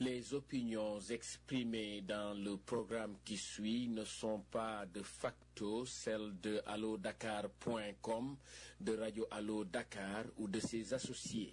Les opinions exprimées dans le programme qui suit ne sont pas de facto celles de allodakar.com, de Radio Allo Dakar ou de ses associés.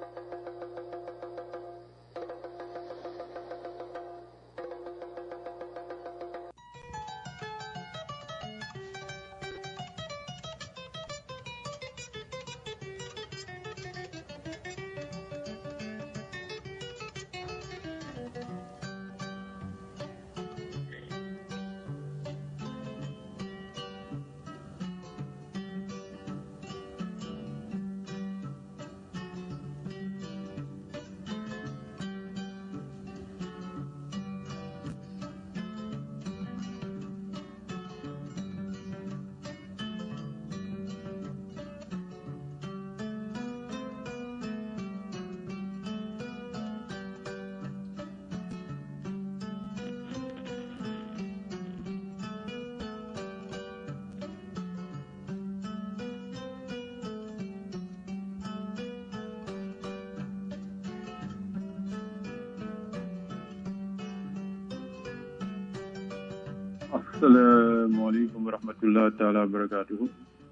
asalaamaaleykum wa rahmatullah taala wa barakaatuhu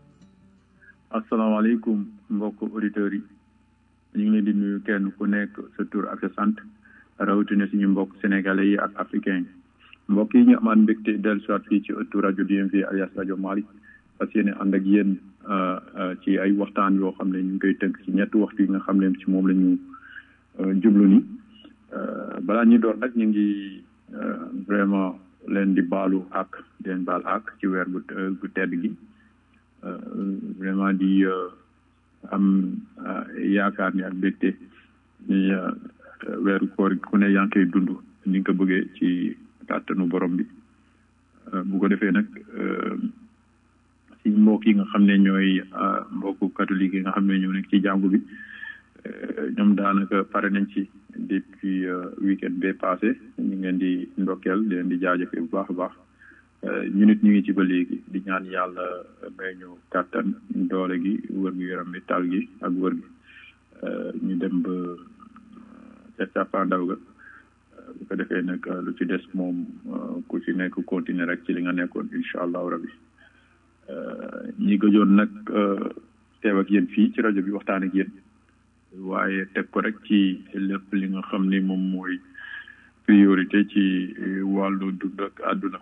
asalaamaaleykum mbokk auditeurs yi ñu ngi leen di nuyu kenn ku nekk sa tur ak sa sant rawatina suñu mbokk sénégalais yi ak africain yi mbokk yi ñu amaat mbégte dellu soit fii ci ëttu rajo DMV alias rajo Malick fas yéene ànd ak yéen ci ay waxtaan yoo xam ne ñu ngi koy tënk ci ñetti waxtu yi nga xam ne ci moom la ñu jublu ni balaa ñuy door nag ñu ngi vraiment leen di baalu ak di leen baal ak ci weer gu gu tedd gi vraiment di am yaakaar ni ak mbégte ni weeru koor ku ne yaa ngi koy dund ni nga ko bëggee ci kàttanu borom bi bu ko defee nag si mbokk yi nga xam ne ñooy mbokku catholique yi nga xam ne ñoo nekk ci jàngu bi ñoom daanaka pare nañ ci depuis weekend bee passé ñu ngi leen di ndokkeel di leen di jaajëfe bu baax a baax ñu nit ñu ngi ci ba léegi di ñaan yàlla may ñu kàttan doole gi wër gu yaram bi tal gi ak wër gi ñu dem ba ca càppaandaw ga bu ko defee nag lu ci des moom ku ci nekk continuer rek ci li nga nekkoon incha allahu rabbi ñi gëjoon nag teew ak yéen fii ci rajo bi waxtaan ak yéen waaye teg ko rek ci lépp li nga xam ni moom mooy priorité ci wàllu dund ak àdduna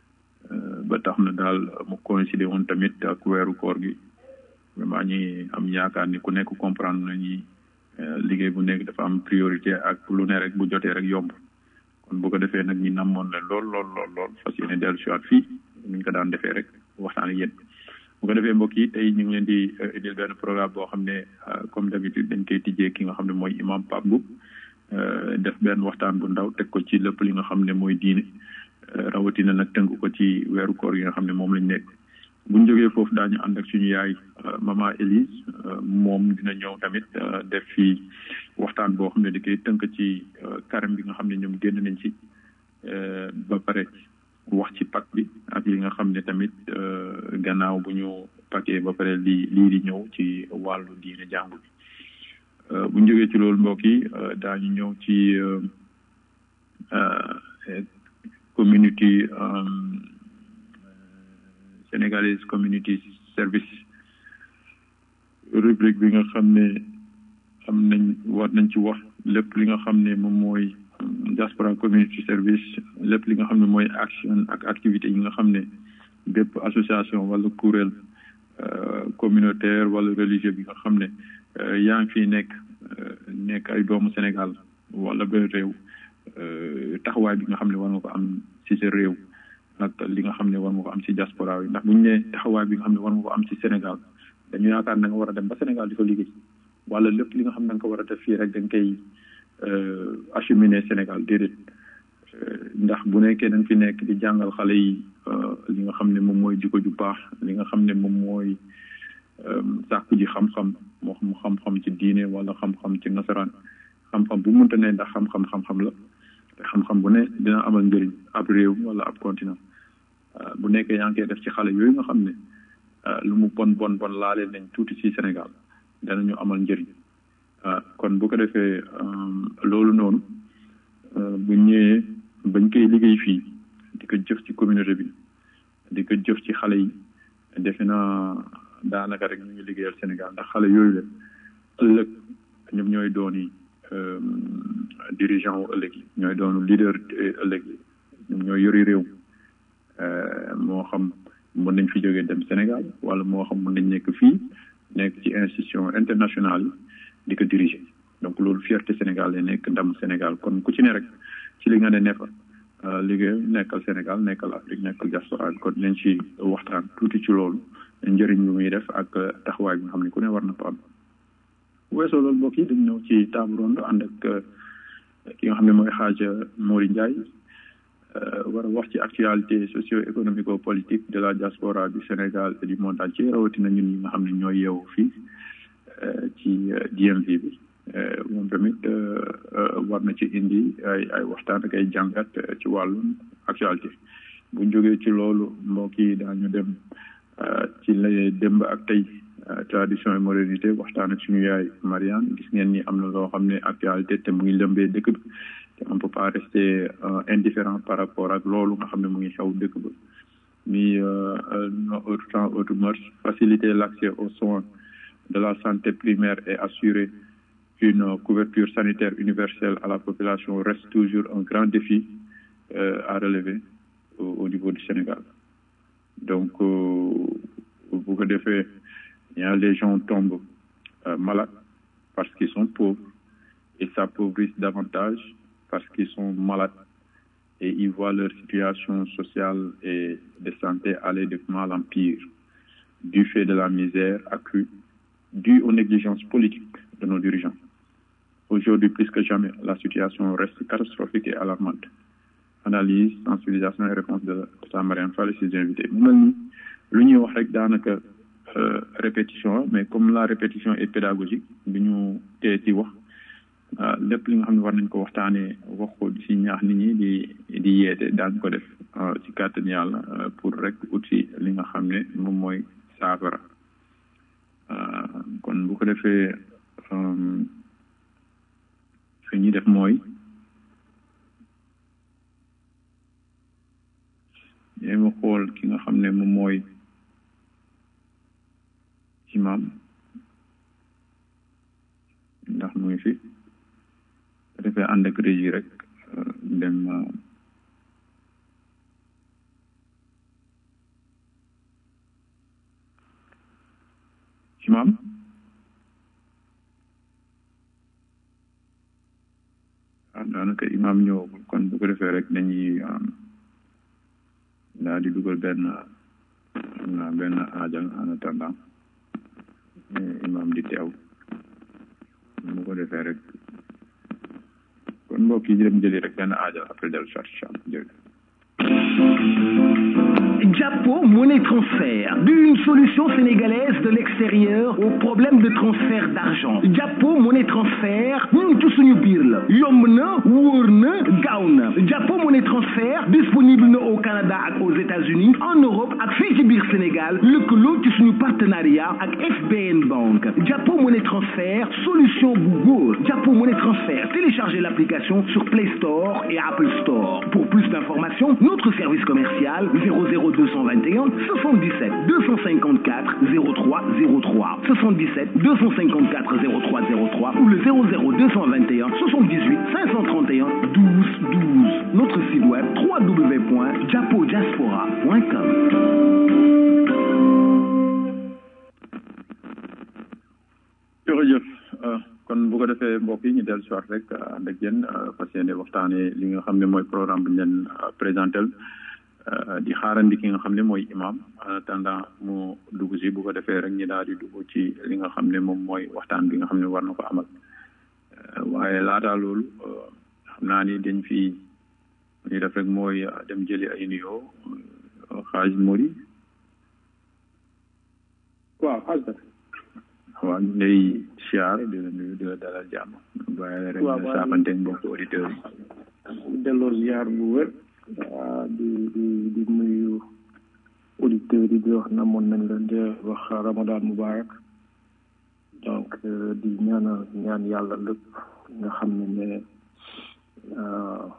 ba tax na daal mu coïncide woon tamit ak weeru koor gi vraiment ñi am yaakaar ni ku nekk comprendre na ñi liggéey bu nekk dafa am priorité ak lu ne rek bu jotee rek yomb kon bu ko defee nag ñi namoon leen lool lool lool lool fas yéene dellu si waat fii ni ñu ko daan defee rek waxtaan ak yéen bu ko defee mbokk yi tey ñu ngi leen di indil benn programme boo xam ne comme d'habitude dañ koy tijjee ki nga xam ne mooy imam Pape Mboup def benn waxtaan bu ndaw teg ko ci lépp li nga xam ne mooy diine rawatina nag tënk ko ci weeru koor yi nga xam ne moom lañ nekk buñ jógee foofu daañu ànd ak suñu yaay mama Elise moom dina ñëw tamit def fi waxtaan boo xam ne di koy tënk ci karam bi nga xam ne ñoom génn nañ ci ba pare wax ci pak bi ak li nga xam ne tamit gannaaw bu ñu pakee ba pare lii lii di ñëw ci wàllu diine jàngu bi bu ñu jógee ci loolu mbokk yi daañu ñëw ci community sénégalaise community service rubrique bi nga xam ne am nañ war nañ ci wax lépp li nga xam ne moom mooy diaspora community service lépp li nga xam ne mooy action ak activité yi nga xam ne bépp association wala kuréel communautaire wala religieux bi nga xam ne yaa ngi fii nekk nekk ay doomu Sénégal wala benn réew taxawaay bi nga xam ne war nga ko am ci sa réew ak li nga xam ne war nga ko am ci diaspora yi ndax bu ñu nee taxawaay bi nga xam ne war nga ko am ci Sénégal dañu yaakaar na nga war a dem ba Sénégal di fa liggéey wala lépp li nga xam ne da nga ko war a def fii rek da nga koy acheminer Sénégal déedéet ndax bu nekkee da nga fi nekk di jàngal xale yi li nga xam ne moom mooy jikko ju baax li nga xam ne moom mooy sàkku ji xam-xam moo xam xam-xam ci diine wala xam-xam ci nasaraan xam-xam bu mënta ne ndax xam-xam xam-xam la te xam-xam bu ne dina amal njëriñ ab réew wala ab continent bu nekkee yaa ngi koy def ci xale yooyu nga xam ne lu mu bon bon bon laale nañ tuuti ci Sénégal danañu amal njëriñ kon bu ko defee loolu noonu bu ñëwee bañ koy liggéey fii di ko jëf ci communauté bi di ko jëf ci xale yi defe naa daanaka rek ñu ngi liggéeyal Sénégal ndax xale yooyu la ëllëg ñoom ñooy dooni dirigeant wu ëllëg yi ñooy doonu leader ëllëg yi ñoom ñooy yori réew moo xam mën nañ fi jógee dem Sénégal wala moo xam mën nañ nekk fii nekk ci institution internationale yi di ko diriger donc loolu fierté Sénégal lay nekk ndam Sénégal kon ku ci ne rek ci li nga ne ne fa liggéey nekkal Sénégal nekkal Afrique nekkal diaspora bi kon nañ ci waxtaan tuuti ci loolu njëriñ lu muy def ak taxawaay bi nga xam ne ku ne war na ko am weesoo loolu mbokk yi dañ ñëw ci table ronde ànd ak ki nga xam ne mooy xaaja Mori Ndiaye war a wax ci actualité socio-économico politique de la diaspora du Sénégal et du monde entier rawatina ñun ñi nga xam ne ñooy yeewu fii ci DMV bi moom tamit war na ci indi ay ay waxtaan ak ay jàngat ci wàllum actualité bu ñu jógee ci loolu mbokk yi daañu dem ci la démb ak tey tradition et modernité waxtaan ak suñu yaay Mariane gis ngeen ni am na loo xam ne actualité te mu ngi lëmbee dëkk bi te on peut pas rester indifférent par rapport ak loolu nga xam ne mu ngi xew dëkk ba ni autre temps autre mœurs faciliter l'accès aux soins de la santé primaire et assurer une couverture sanitaire universelle à la population reste toujours un grand défi à relever au niveau du Sénégal donc bu ko defee les gens tombent malades parce qu'ils sont pauvres et s'appauvrissent davantage parce qu'ils sont malades et ils voient leur situation sociale et de santé aller de mal en pire du fait de la misère accrue due aux négligences politiques de nos dirigeants. Aujourd'hui, plus que jamais, la situation reste catastrophique et alarmante. Analyse, sensibilisation et réponse de sa Marianne Fall et ses invités. L'union rek danaka répétition mais comme la répétition est pédagogique bi ñu tee ci wax lépp li nga xam ne war nañ ko waxtaanee wax ko ci ñaax nit ñi di di yeete daañ ko def ci kàttan yàlla pour rek ut si li nga xam ne moom mooy saafara kon bu ko defee fi ñuy def mooy yéema xool ki nga xam ne moom mooy imam ndax mu ngi fi defee ànd ak régi rek dem imam ah daanaka imam ñëwagul kon bu ko defee rek dañuy daal di dugal benn benn aajal en attendant imam di teew bu ko defee rek kon mbokk yi dem jëli rek benn aajal après dellu soit incha allah jërëjëf Japo Monnaie Transfert, d'une solution sénégalaise de l'extérieur au problème de transfert d'argent. Japo Monnaie Transfert, ñun ci suñu biir la yomb na wóor na gaaw na Japo Monnaie Transfert disponible na au Canada ak aux États-Unis en Europe ak fii ci biir Sénégal lëkkaloo ci suñu partenariat ak FBN Bank Japo Monnaie Transfert solution bu góor Japo Monnaie Transfert téléchargez l'application sur Play Store et Apple Store pour plus d'informations notre service commercial 00221 77 254 0303 77 254 0303 ou le 00221 78 531 12 12 notre site web www.japodiaspora.com jërëjëf kon bu ko defee mbokk yi ñu dellu si waat rek ànd ak yéen fas yéene waxtaanee li nga xam ne mooy programme bi ñu leen présenté di xaarandi ki nga xam ne mooy imam en attendant mu dugg si bu ko defee rek ñi daal di dugg ci li nga xam ne moom mooy waxtaan bi nga xam ne war na ko amal waaye laataa loolu xam naa ni dañ fi ñu def rek mooy dem jëli ay nuyoo xaaj Mori waaw xaaj waaw ñu lay siyaar di la nuyu di la dalal jàmm bàyyi rek nga saafante mbokk auditeurs yi delloo ziar bu wér di di di nuyu auditeurs yi di wax namoon nañ leen di wax ramadan mubarak donc di ñaanal ñaan yàlla lépp nga xam ne ne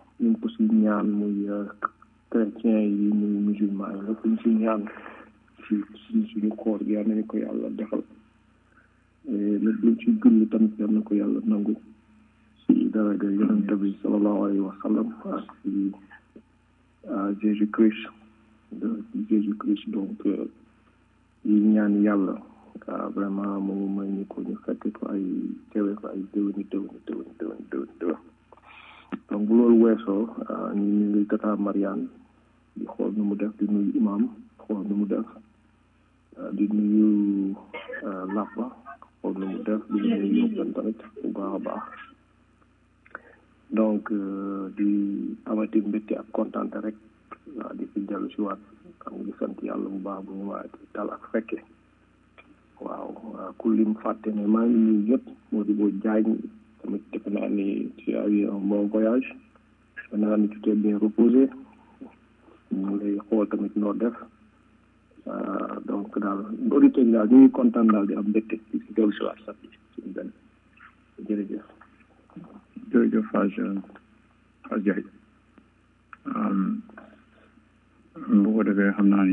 ñaan muy chrétien yi muy musulman yi lépp luñ si ñaan ci ci suñu koor gi yal nañu ko yàlla defal lépp luñ ci julli tamit yal na ko yàlla nangu ci daraja yonente bi salallahu alayhi wa sallam ak ci Jésus Christ de Jésus Christ donc yi ñaan yàlla vraiment mu may ñu ko ñu fekk ko ay tewe ko ay déwéni déwéni déwéni déwéni déwéni déwén donc bu loolu weesoo ñu ñu ngi tata Mariane di xool nu mu def di nuyu imam xool nu mu def di nuyu Lapa xool nu mu def di nuyu yóbban tamit bu baax a baax donc di amati mbégte ak kontaante rek waaw di fi dellu si waat xam ngi sant yàlla bu baax bu ñu waat dal ak fekke waaw ku lim fàtte ne maa ngi nuyu ñëpp moo di boo jaañ tamit defe naa ni tu as eu un bon voyage defe naa ni tu t'es bien reposé ñu ngi lay xool tamit noo def donc daal auditeurs yi daal ñu ngi kontaan daal di am mbégte di si dellu si waat sax suñu benn jërëjëf jërëjëf Hadj Hadj Ndiaye bu ko defee xam naa ni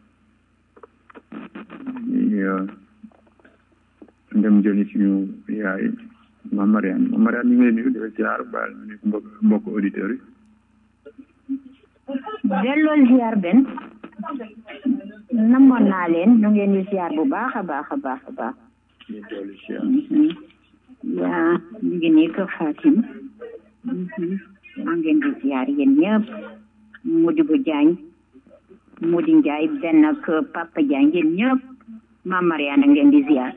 ñu dem jëli suñu yaay Mame Mariane Mame Mariane ñu ngi lay nuyu di la ziar baal ñu nekk mbokk mbokk auditeurs yi delloo ziar benn namoon naa leen ñu ngeen di ziar bu baax a baax a baax a baax ñu dolli ziar yaa ñu ngi nii kër Fatim maa ngeen di ziar yéen ñëpp Modibo Diagne Modi Ndiaye benn ak Papa Diagne yéen ñëpp Mame Mariane ngeen di ziar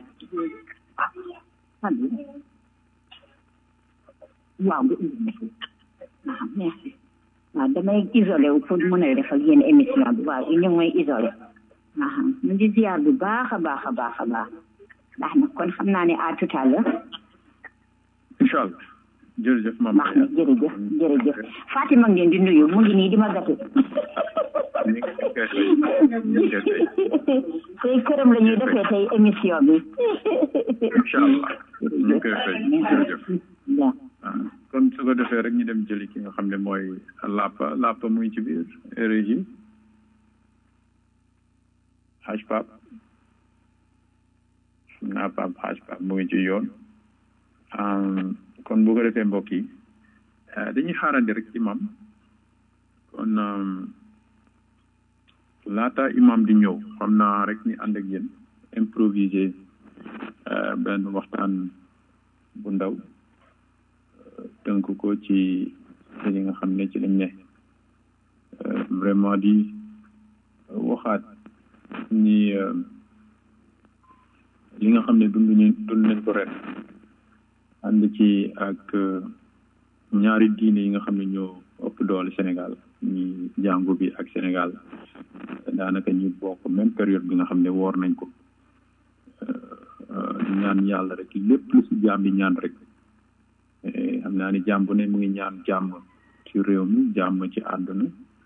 waaw merci waaw damay isolé wu pour mën a def ak yéen émission bi waaw ñu ngi may isolé waaw ñu ngi ziar bu baax a baax a baax a baax ndax nag kon xam naa ne à tout à l'heure incha allah jërëjëf Mame baax na Mariane jërëjëf jërëjëf Fatima ngeen di nuyu mu ngi nii di ma gàtte ñu ngi koy fay ñu ngi koy fay tey këram la ñuy defee tey émission bi incha allah ñu ngi koy fay jërëjëf waaw ah kon su ko defee rek ñu dem jëli ki nga xam ne mooy Lapa Lapa muy ci biir régie Haj Pap xam naa Pap Haj Pap mu ngi ci yoon Um, kon bu ko defee mbokk yi eh, dañuy xaarandi rek imam kon um, laata imam di ñëw xam naa rek ñu ànd ak yéen improviser eh, benn waxtaan bu ndaw eh, tënk ko ci li nga xam ne ci lañ ne Eh, vraiment di waxaat ni eh, li nga xam ne dund ñu dund nañ ko ren ànd ci ak ñaari diine yi nga xam ne ñoo ëpp doole Sénégal ñi jàngu bi ak Sénégal daanaka ñu bokk même période bi nga xam ne woor nañ ko di ñaan yàlla rek lépp lu si jaam di ñaan rek xam naa ni jaam bu ne mu ngi ñaan jàmm ci réew mi jàmm ci àdduna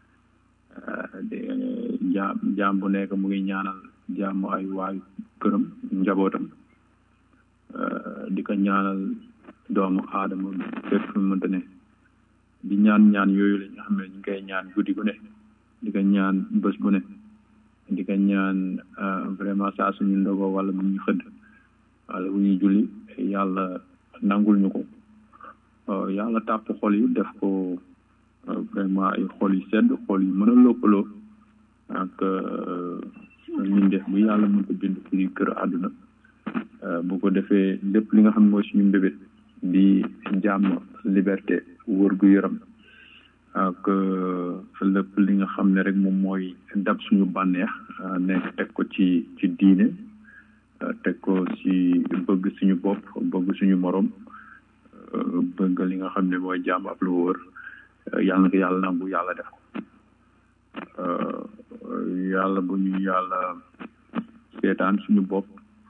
jaam jaam bu nekk mu ngi ñaanal jàmm ay waayu këram njabootam di ko ñaanal doomu aadama fépp fu mu mënta ne di ñaan ñaan yooyu la nga xam ne ñu ngi koy ñaan guddi gu ne di ko ñaan bés bu ne di ko ñaan vraiment saa suñu ndogo wala bu ñu xëdd wala bu ñuy julli yàlla nangul ñu ko yàlla tàpp xol yi def ko vraiment ay xol yu sedd xol yu mën a lëkkaloo ak ñun def bu yàlla mën ko bind ci kër àdduna bu ko defee lépp li nga xam ne mooy suñu mbébét di jàmm liberté wër gu yaram ak lépp li nga xam ne rek moom mooy dab suñu bànneex nekk teg ko ci ci diine teg ko ci bëgg suñu bopp bëgg suñu morom bëgg li nga xam ne mooy jàmm ak lu wër yàlla na ko yàlla nangu yàlla def ko yàlla bu ñu yàlla seetaan suñu bopp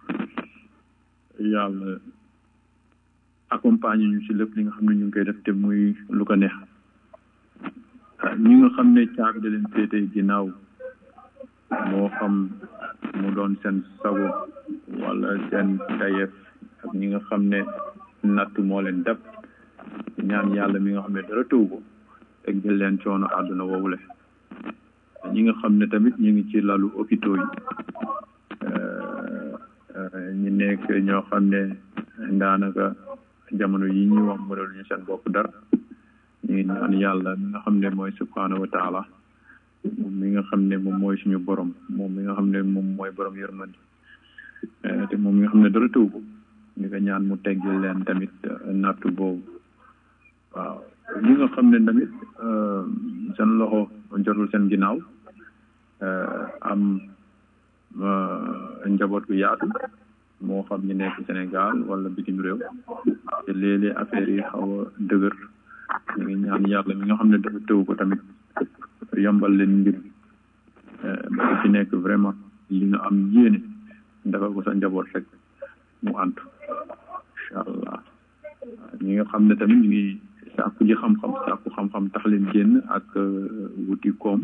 yàlla accompagner ñu ci lépp li nga xam ne ñu ngi koy def te muy lu ko neex ñi nga xam ne caabi da leen féete ginnaaw moo xam mu doon seen sago wala seen tayeef ak ñi nga xam ne natt moo leen dab ñaan yàlla mi nga xam ne dara tëw ko teggal leen coono àdduna woowule ñi nga xam ne tamit ñu ngi ci lalu hôpitaux yi ñi nekk ñoo xam ne daanaka jamono yi ñuy wax mënaluñu seen bopp dara ñu ngi ñaan yàlla mi nga xam ne mooy subhanahu wa taala moom mi nga xam ne moom mooy suñu borom moom mi nga xam ne moom mooy borom yërmandi te moom mi nga xam ne dara tëw ko ñu ko ñaan mu teggil leen tamit nattu boobu waaw ñi nga xam ne tamit seen loxo jotul seen ginnaaw am njaboot gu yaatu moo xam ñu nekk Sénégal wala bitim réew te léeg-léeg affaire yi xaw a dëgër ñu ngi ñaan yàlla mi nga xam ne dafa tëw ko tamit yombal leen mbir ba ku ci nekk vraiment li nga am yéene dafa ko sa njaboot rek mu antu incha allah ñi nga xam ne tamit ñu ngi sàkku ji xam-xam sàkku xam-xam tax leen génn ak wuti koom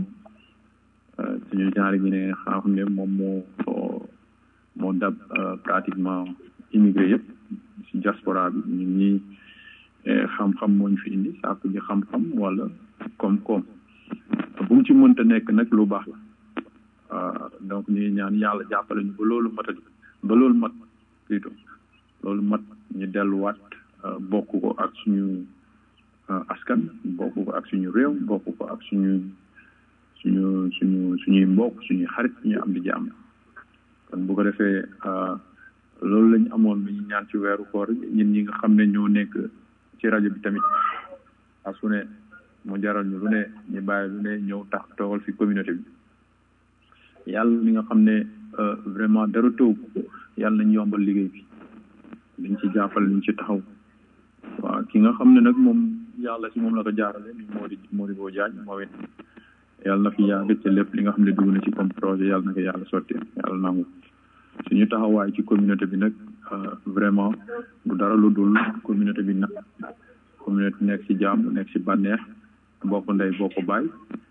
suñu genre gi ne xam ne moom moo moo dab pratiquement immigré yëpp si diaspora bi ñun ñi xam-xam moo ñu fi indi sàkku ji xam-xam wala koom-koom bu mu ci mënta nekk nag lu baax la donc ñu ngi ñaan yàlla jàppale ñu ba loolu matadi ba loolu mat plutôt loolu mat ñu delluwaat bokk ko ak suñu askan bokk ko ak suñu réew bokk ko ak suñu suñu suñu suñuy mbokk suñuy xarit ñu am di jàmm kon bu ko defee loolu lañu amoon lu ñu ñaan ci weeru koor ñun ñi nga xam ne ñoo nekk ci rajo bi tamit ak su ne mu jaral ñu lu ne ñu bàyyi lu ne ñëw tax toogal fi communauté bi yàlla mi nga xam ne vraiment dara tëw yàlla nañ yombal liggéey bi dañ ci jàppale ñu ci taxaw waaw ki nga xam ne nag moom yàlla si moom la ko jaarale ni moo di moo di boo jaañ moo it yàlla na fi yàgg ci lépp li nga xam ne dugg na ci comme projet yàlla na ko yàlla sotti yàlla nangu suñu taxawaay ci communauté bi nag vraiment du dara lu dul communauté bi nag communauté nekk ci jàmm nekk ci bànneex bokk ndey bokk baay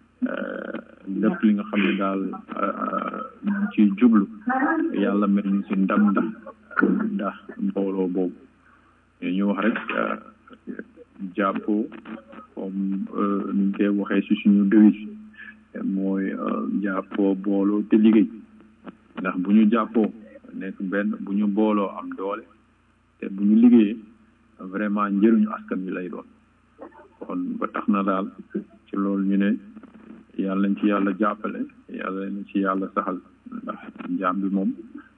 lépp li nga xam ne daal ñu ci jublu yàlla mel ñu ci ndam ndax ndax mbooloo boobu ñu wax rek jàppoo comme ni ñu koy waxee ci suñu devise mooy jàppoo booloo te liggéey ndax bu ñu jàppoo nekk benn bu ñu booloo am doole te bu ñu liggéeyee vraiment njëriñu askan wi lay doon kon ba tax na daal ci loolu ñu ne yàlla nañ ci yàlla jàppale yàlla nañ ci yàlla saxal ndax jaam bi moom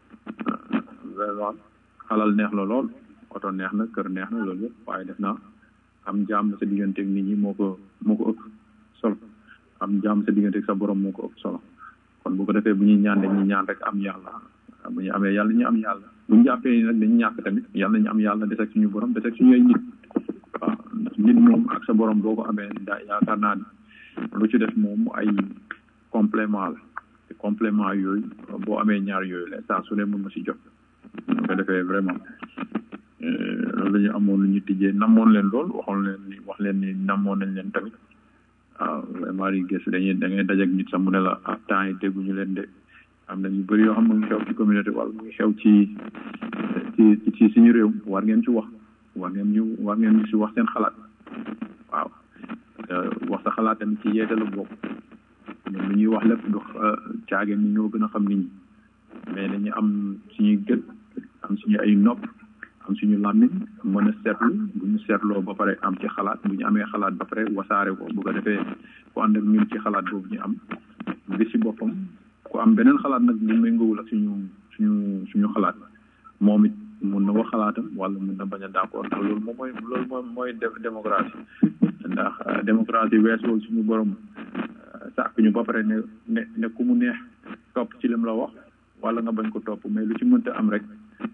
vraiment xalal neex la lool oto neex na kër neex na loolu yëpp waaye def naa am jàmm sa digganteeg nit ñi moo ko moo ko ëpp solo am jàmm sa digganteeg sa borom moo ko ëpp solo kon bu ko defee bu ñuy ñaan dañuy ñaan rek am yàlla bu ñu amee yàlla ñu am yàlla bu ñu jàppee nag dañu ñàkk tamit yàlla nañu am yàlla des ak suñu borom des ak suñu ay nit waaw ndax nit moom ak sa borom boo ko amee daa yaakaar naa ni lu ci def moom ay complément la te complément yooyu boo amee ñaar yooyu la saa su ne mën nga si jot bu ko defee vraiment loolu la ñu amoon lu ñu tijjee namoon leen lool waxoon leen ni wax leen ni namoon nañ leen tamit waaw vraiment di gëstu dañuy da ngay dajak nit sax mu ne la ah temps yi dégguñu leen de am na ñu bëri yoo xam mu ngi xew ci communauté wala mu ngi xew ci ci ci suñu réew war ngeen ci wax war ngeen ñu war ngeen ñu si wax seen xalaat waaw wax sa xalaat tamit ci yeete la bokk ñun lu ñuy wax lépp du caageen ni ñoo gën a xam nit ñi mais dañu am suñuy gët am suñu ay nopp am suñu làmmiñ mën a seetlu bu ñu seetloo ba pare am ci xalaat bu ñu amee xalaat ba pare wasaare ko bu ko defee ku ànd ak ñun ci xalaat boobu ñu am gis ci boppam ku am beneen xalaat nag bu méngoowul ak suñu suñu suñu xalaat moom it mun na wax xalaatam wala mun na bañ a d'accord ndax loolu moom mooy loolu moom mooy démocratie ndax démocratie weesuwul suñu borom sàkk ñu ba pare ne ne ne ku mu neex topp ci lim la wax wala nga bañ ko topp mais lu ci mënta am rek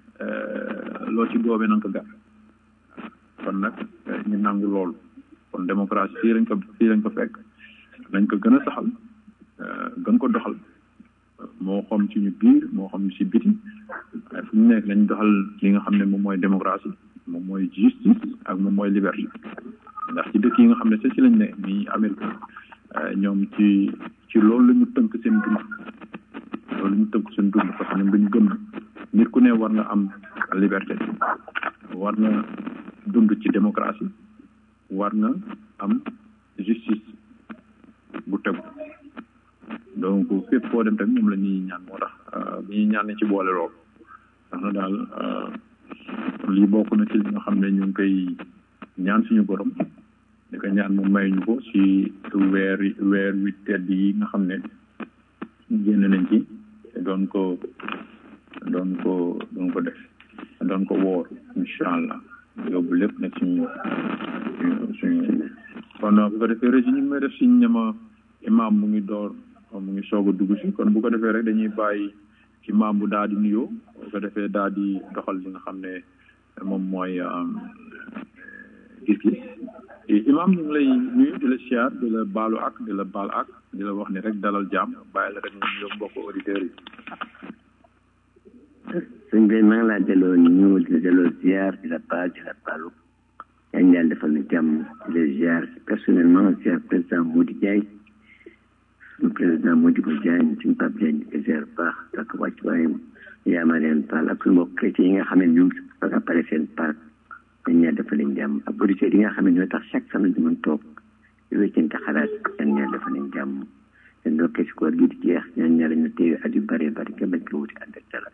loo ci góobee na nga ko gar kon nag ñu nangu loolu kon démocratie fii lañ ko fii lañ ko fekk nañ ko gën a saxal gën ko doxal moo xam ci ñu biir moo xam ci biti waaye fu ñu nekk lañ doxal li nga xam ne moom mooy démocratie moom mooy justice ak moom mooy liberté ndax ci dëkk yi nga xam ne sa ci lañ ne nii Amérique ñoom ci ci loolu la ñu tënk seen dund loolu la ñu tënk seen dund parce que ñoom dañu gëm nit ku ne war nga am liberté war nga dund ci démocratie war nga am justice bu tegu donc fépp foo dem tamit moom la ñuy ñaan moo tax bi ñuy ñaan ne ci boole lool ndax na daal lii bokk na ci li nga xam ne ñu ngi koy ñaan suñu borom di ko ñaan mu may ñu ko ci weer weer wi tedd yi nga xam ne génn nañ ci te doon ko doon ko doon ko def doon ko woor incha allah yóbbu lépp nag suñu suñu kon bu ko defee rek ñu ngi may def si ñama imam mu ngi door mu ngi soog a dugg si kon bu ko defee rek dañuy bàyyi imam bu daal di nuyoo bu ko defee daal di doxal li nga xam ne moom mooy gis-gis imam ñu ngi lay nuyu di la siyaar di la baalu ak di la baal ak di la wax ni rek dalal jàmm bàyyi la rek ñu nuyoo mbokk auditeurs yi sëñ bi maa ngi laa delloo ñu di la delloo ziar di la baal di la baalu yaa ngi yàlla defal na jàmm di la ziar personnellement ziar président Mody Diagne suñu président Modibo Diagne suñu Pape Diagne di ko ziar bu baax ak wàcc waayam yaa ma leen paal ak suñu mbokk chrétien yi nga xam ne ñoom fa nga pare seen parc dañ ñaa defal leen jàmm ak auditeurs yi nga xam ne ñoo tax chaque semaine di mën toog di wéccante xalaat yan ñaa defal leen jàmm te ndokkee si koor gi di jeex ñaan ñaa lañu téye at yu bëree bëri nga bañ ko wuti ànd ak dal ak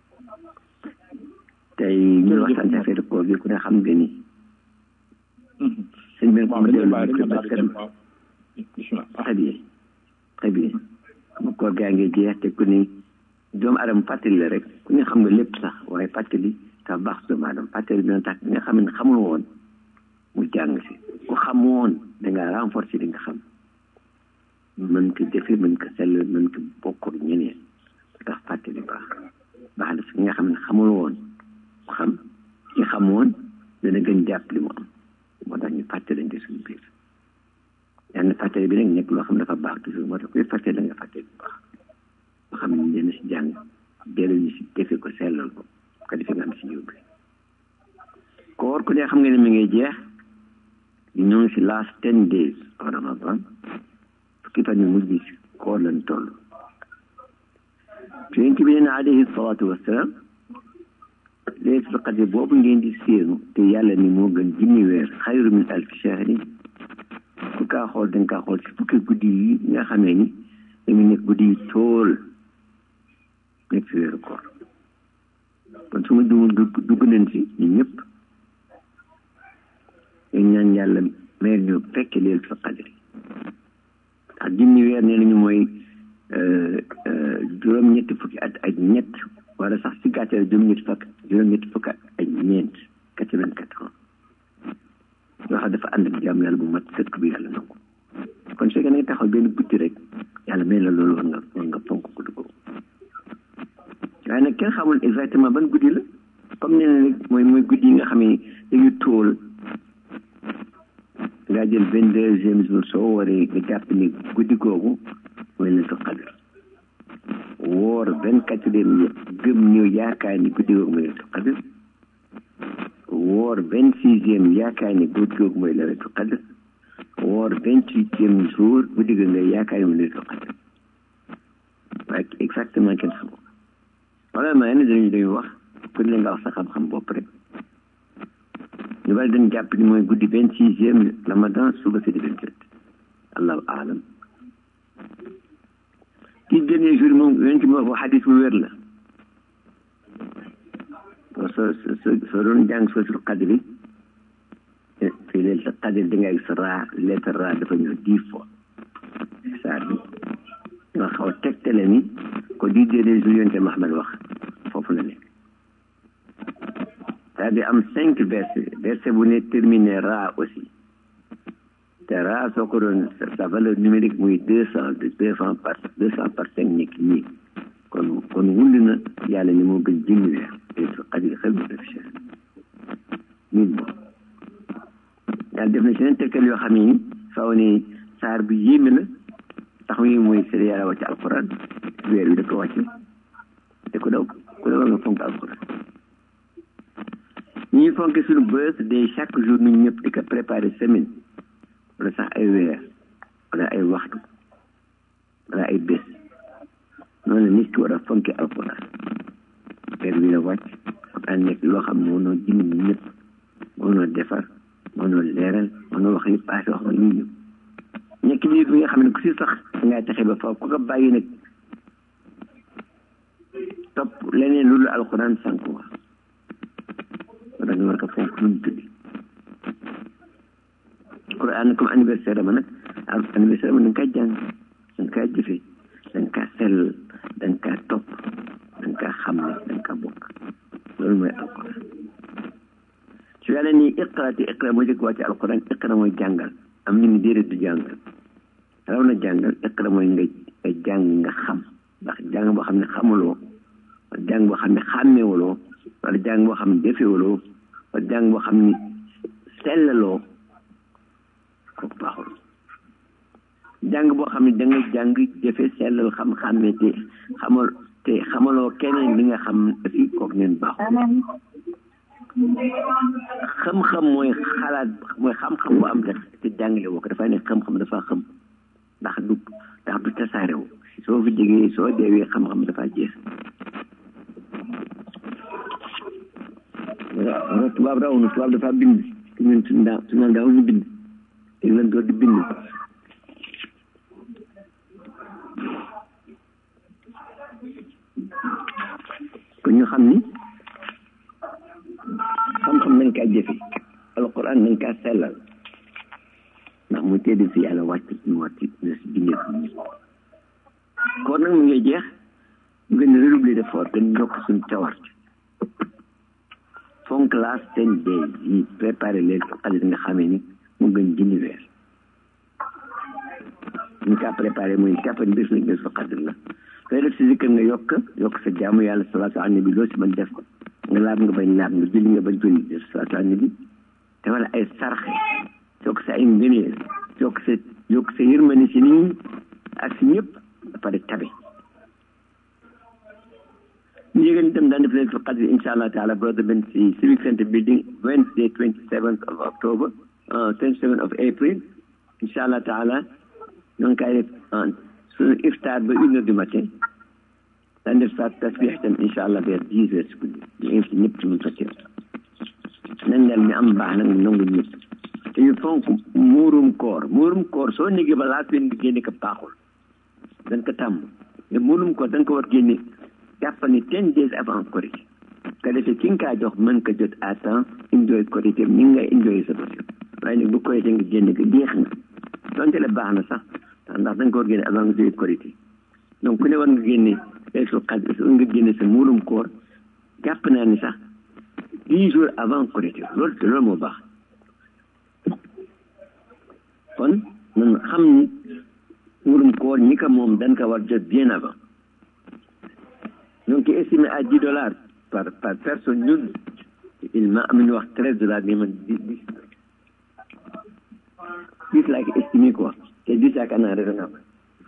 tey ñu waxtaan ci affaire koor gi ku ne xam nga ni sëñ bi ko ma dellu ko parce que très bien très bien mu koor gaa ngi jeex te ku ni doomu adama fàttali la rek ku ne xam nga lépp sax waaye fàttali dafa baax doomu adama fàttali dina tax nga xam ne xamul woon mu jàng si ku xam woon dangaa renforcer li nga xam mën ko jëfe mën ko sell mën ko bokk ak ñeneen tax fàttali baax baax na si nga xam ne xamul woon mu xam ki xam woon dana gën jàpp li mu am moo tax ñu fàttalante suñu biir yàlla fàttali bi nag nekk loo xam ne dafa baax toujours moo tax kuy fàttali la nga fàttali bu baax loo xam ne ñu dana si jàng dellu ñu si defe ko sellal ko ko defee nga am si yóbbu koor ku ne xam nga ne mi ngay jeex ñoo ngi si last ten days of Ramadan fukki fan yu mujj si koor lañ toll yonent bi nee alayhi salaatu wasalaam laylatul qadr boobu ngeen di séenu te yàlla ni moo gën junni weer xayru min alfi shahrin ku kaa xool da nga kaa xool si fukki guddi yi nga xamee ni dañu nekk guddi yi tool nekk si weeru koor kon su ma dugg dugg nañ si ñun ñëpp dañ ñaan yàlla meer ñu fekke laylatul qadr ndax junni weer nee nañu mooy juróom-ñetti fukki at ak ñett wala sax si gàttal juróom-ñetti fukk juróom-ñetti fukk ak ñeent quatre-vingt-quatre ans yoo xam dafa ànd ak jàmm yàlla bu mat sëkk bi yàlla nangu kon su fekkee nga taxaw benn guddi rek yàlla may la loolu war nga war nga fonk guddi ko waaye nag kenn xamul exactement ban guddi la comme nee na rek mooy mooy guddi yi nga xam ne dañu tóol ngaa jël vingt deuxième jour soo waree nga jàpp ni guddi googu mooy la qadr woor vingt quatrième gëm ñëw yaakaar ni guddi googu mooy la qadr woor vingt sixième yaakaar ni guddi googu mooy la qadr woor vingt huitième jour guddi googu nga yaakaar ni mooy la qadr waaye exactement kenn xamoo wala maa ne dañu dañu wax ku ne nga wax sa xam-xam bopp rek ñu bari dañ jàpp ni mooy guddi vingt sixième ramadan suba c'est di vingt sept allahu alam ci dernier jour moom yonent bi wax xadis bu wér la soo soo soo doon jàng soosul qadri fii leen sa qadri da ngay gis raa lettre raa dafa ñëw dix fois saa bi nga xaw a tegtale ni ko di dernier jour yonent Muhammad wax foofu la nekk c'est-à-dire am cinq versets verset bu ne terminé ra aussi te ra soo ko doon sa valeur numérique muy deux cent deux cent par deux cent par cinq nekk nii kon kon wund na yàlla ni moo gën junni weer laylatul qadr xel bu def cher mille mois yàlla def na si leen tekkal yoo xam ne faw ne saar bi yéeme la tax yi mooy seen yàlla wàcc alquran weer wi da ko wàcce te ku daw ku daw nga fonk alquran ñuy fonke suñu bës de chaque jour ñun ñëpp di ko préparer semaine wala sax ay weer wala ay waxtu wala ay bés noonu la nit ki war a fonke alquran weer wi la wàcc alquran nekk loo xam ne mënoo jënd ñi ñëpp mënoo defar mënoo leeral mënoo wax li passé wax nga ñu ñëpp nekk biir bi nga xam ne ku si sax ngay taxe ba faw ku ko bàyyi nag topp leneen lu dul alquran sànku wa wala ñu war ko fonk nu mu tuddi quran comme anniversaire ma nag anniversaire ma da nga kaa jàng da nga kaa jëfe da nga kaa sell da nga kaa topp da nga kaa xam ne da nga kaa bokk loolu mooy alquran su yàlla nii iqra te iqra moo jëkk wàcce alquran iqra mooy jàngal am ñu ni déedéet du jàngal raw na jàngal iqra mooy nga nga jàng nga xam ndax jàng boo xam ne xamuloo wala jàng boo xam ne xàmmewuloo wala jàng boo xam ne defewuloo wala jàng boo xam ne sellaloo kooku baaxul jàng boo xam ne da nga jàng jëfe sellal xam-xàmme te xamal te xamaloo keneen li nga xam aussi kooku neen baaxul xam-xam mooy xalaat mooy xam-xam bu am te te jàngale woo ko dafay ne xam-xam dafa xam ndax du ndax du tasaarewu soo fi jógee soo deewee xam-xam dafa jeex waaw tubaab raw na tubaab dafa bind te ñun suñu daaw suñu daaw ñu bind léegi lan door di bind kon ñu xam ni xam-xam nañ kaa jëfe alquran nañ kaa sellal ndax mu tedd fi yàlla wàcc ñu wàcc na si bindee ko ñu kon nag mu ngi jeex ñu gën a redoubler d'effort gën yokk suñ cawart fonk last ten days yi préparé leen xalit nga xamee ni mu gën junni weer ñu kaa préparé mooy jàppani bés lañ bés fa xadir la sooy def si zikkër nga yokk yokk sa jaamu yàlla salaatu ala nabi loo si mën def ko nga laab nga bañ laab nga julli nga bañ julli def salaatu ala nabi te wala ay sarxe yokk sa ay ngëneel yokk sa yokk sa yërmande si nit ñi ak si ñëpp ba pare tabe ñu yëgal itam daan def leen fa xadri insha allah taala brother ben si civic center building wednesday twenty seventh of october twenty seventh of april insha allah taala ñoo ngi koy def suñu iftaar ba une heure du matin daan def sa tasbix itam insha allah vers dix heures si guddi ñu invité ñëpp ci mun fa teew nañ dal mi am baax nag mu nangu ñëpp te ñu fonk muurum koor muurum koor soo négee ba laa seen génne ko baaxul dañ ko tàmm mais muurum koor dañ ko war génne jàpp ni ten days avant korité ka defee ki nga kaa jox mën ko jot à temps enjoy korité ni nga enjoy sa bés waaye nag bu korité nga génne ko jeex na donte la baax na sax ndax dañ ko war génne avant nga jóge korité donc ku ne war nga génne laylatul qadr nga génne sa muurum koor jàpp naa ni sax dix jours avant korité loolu te loolu moo baax kon nan xam ni muurum koor ñi ko moom dañ ko war jot bien avant donc estimé à dix dollars par par personne ñun il ma am ñu wax treize dollars mais man dix dix dix laa ko estimé quoi te dix yaakaar naa raisonnable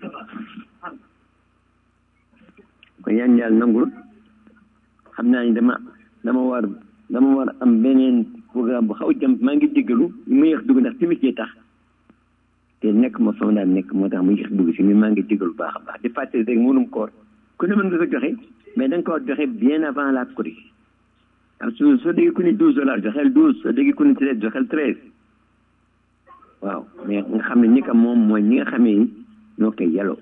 kon yaan yàlla nangul xam naa ni dama dama war dama war am beneen programme bu xaw jëm maa ngi jéggalu mu yéex dugg ndax timis jee tax te nekk ma fa ma daan nekk moo tax mu yéex dugg si mais maa ngi jéggalu baax a baax di fàttali rek mënum koor ku ne mën nga ko joxe mais da nga ko war joxe bien avant la korité waaw su soo déggee ku ne douze dollars joxeel douze soo déggee ku ne treize joxeel treize waaw mais nga xam ne ñi ko moom mooy ñi nga xamee ni ñoo koy yeloo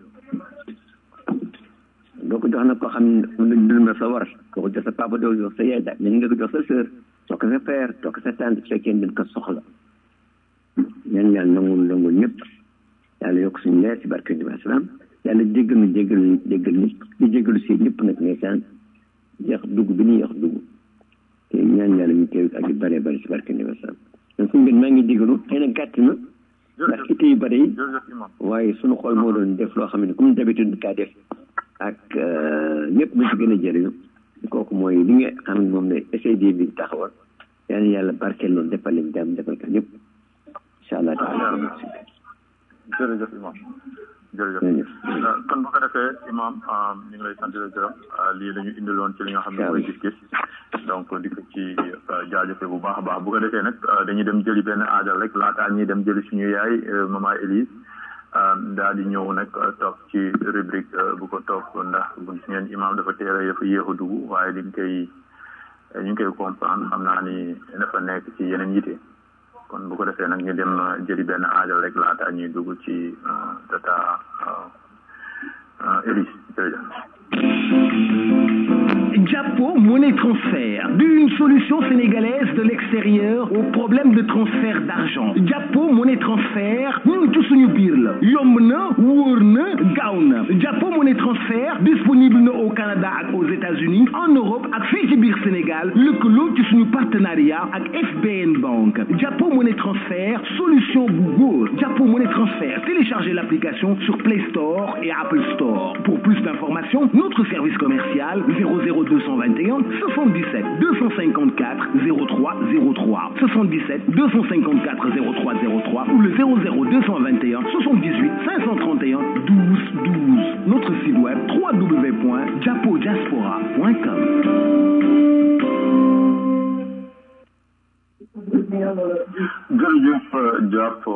doo ko jox nag koo xam ne dul ma sa war doo ko jox sa papa doo ko jox sa yaay daal mais nga ko jox sa sœur jox ko sa père jox ko sa tante su fekkee dañ ko soxla ñaan yàlla nangul nangul ñëpp yàlla yokk suñu leer ci barke bi asalaam yàlla jéggal ñu jéggal ñu jéggal ñu di jéggalu si ñëpp nag ndeysaan jeex dugg bi ñuy wax dugg te ñaan yàlla ñu teew ak yu bëree bëri si barke bi asalaam donc suñu gën maa ngi jéggalu xëy na gàtt na ndax itte yu bëri yi waaye suñu xol moo doon def loo xam ne comme d'habitude kaa def ak ñëpp ñu ci gën a jëriñu kooku mooy li nga xam ne moom ne SAD bi taxawal yal na yàlla barkeel loolu defal leen jàmm defal ko ñëpp incha allah taala jërëjëf imam jërëjëf kon bu ko defee imam ñu ngi lay sant la gërëm lii la ñu indiloon ci li nga xam ne mooy gis-gis donc di ko ci jaajëfe bu baax a baax bu ko defee nag dañuy dem jëli benn aajal rek laataa ñuy dem jëli suñu yaay maman Élise daal di ñëw nag toog ci rubrique bu ko toog ndax bu gis ngeen imam dafa teere dafa yéex a dugg waaye liñ koy ñu ngi koy comprendre xam naa ni dafa nekk ci yeneen yite kon bu ko defee nag ñu dem jëli benn aajal rek laata ñuy dugg ci tata Élise jërëjëf Japo Monnaie Transfert, une solution sénégalaise de l'extérieur aux problèmes de transfert d'argent. Japo Monnaie Transfert, ñun ci suñu biir la yomb na wóor na gaaw na Japo Monnaie Transfert disponible na au Canada ak aux États-Unis en Europe ak fii ci biir Sénégal lëkkaloo ci suñu partenariat ak FBN Bank Japo Monnaie Transfert solution bu góor Japo Monnaie Transfert téléchargez l'application sur Play Store et Apple Store pour plus d'informations notre service commercial 00221 77 254 0303 77 254 0303 ou le 00221 78 531 12 12 notre site web www.japodiaspora.com jërëjëf Diapo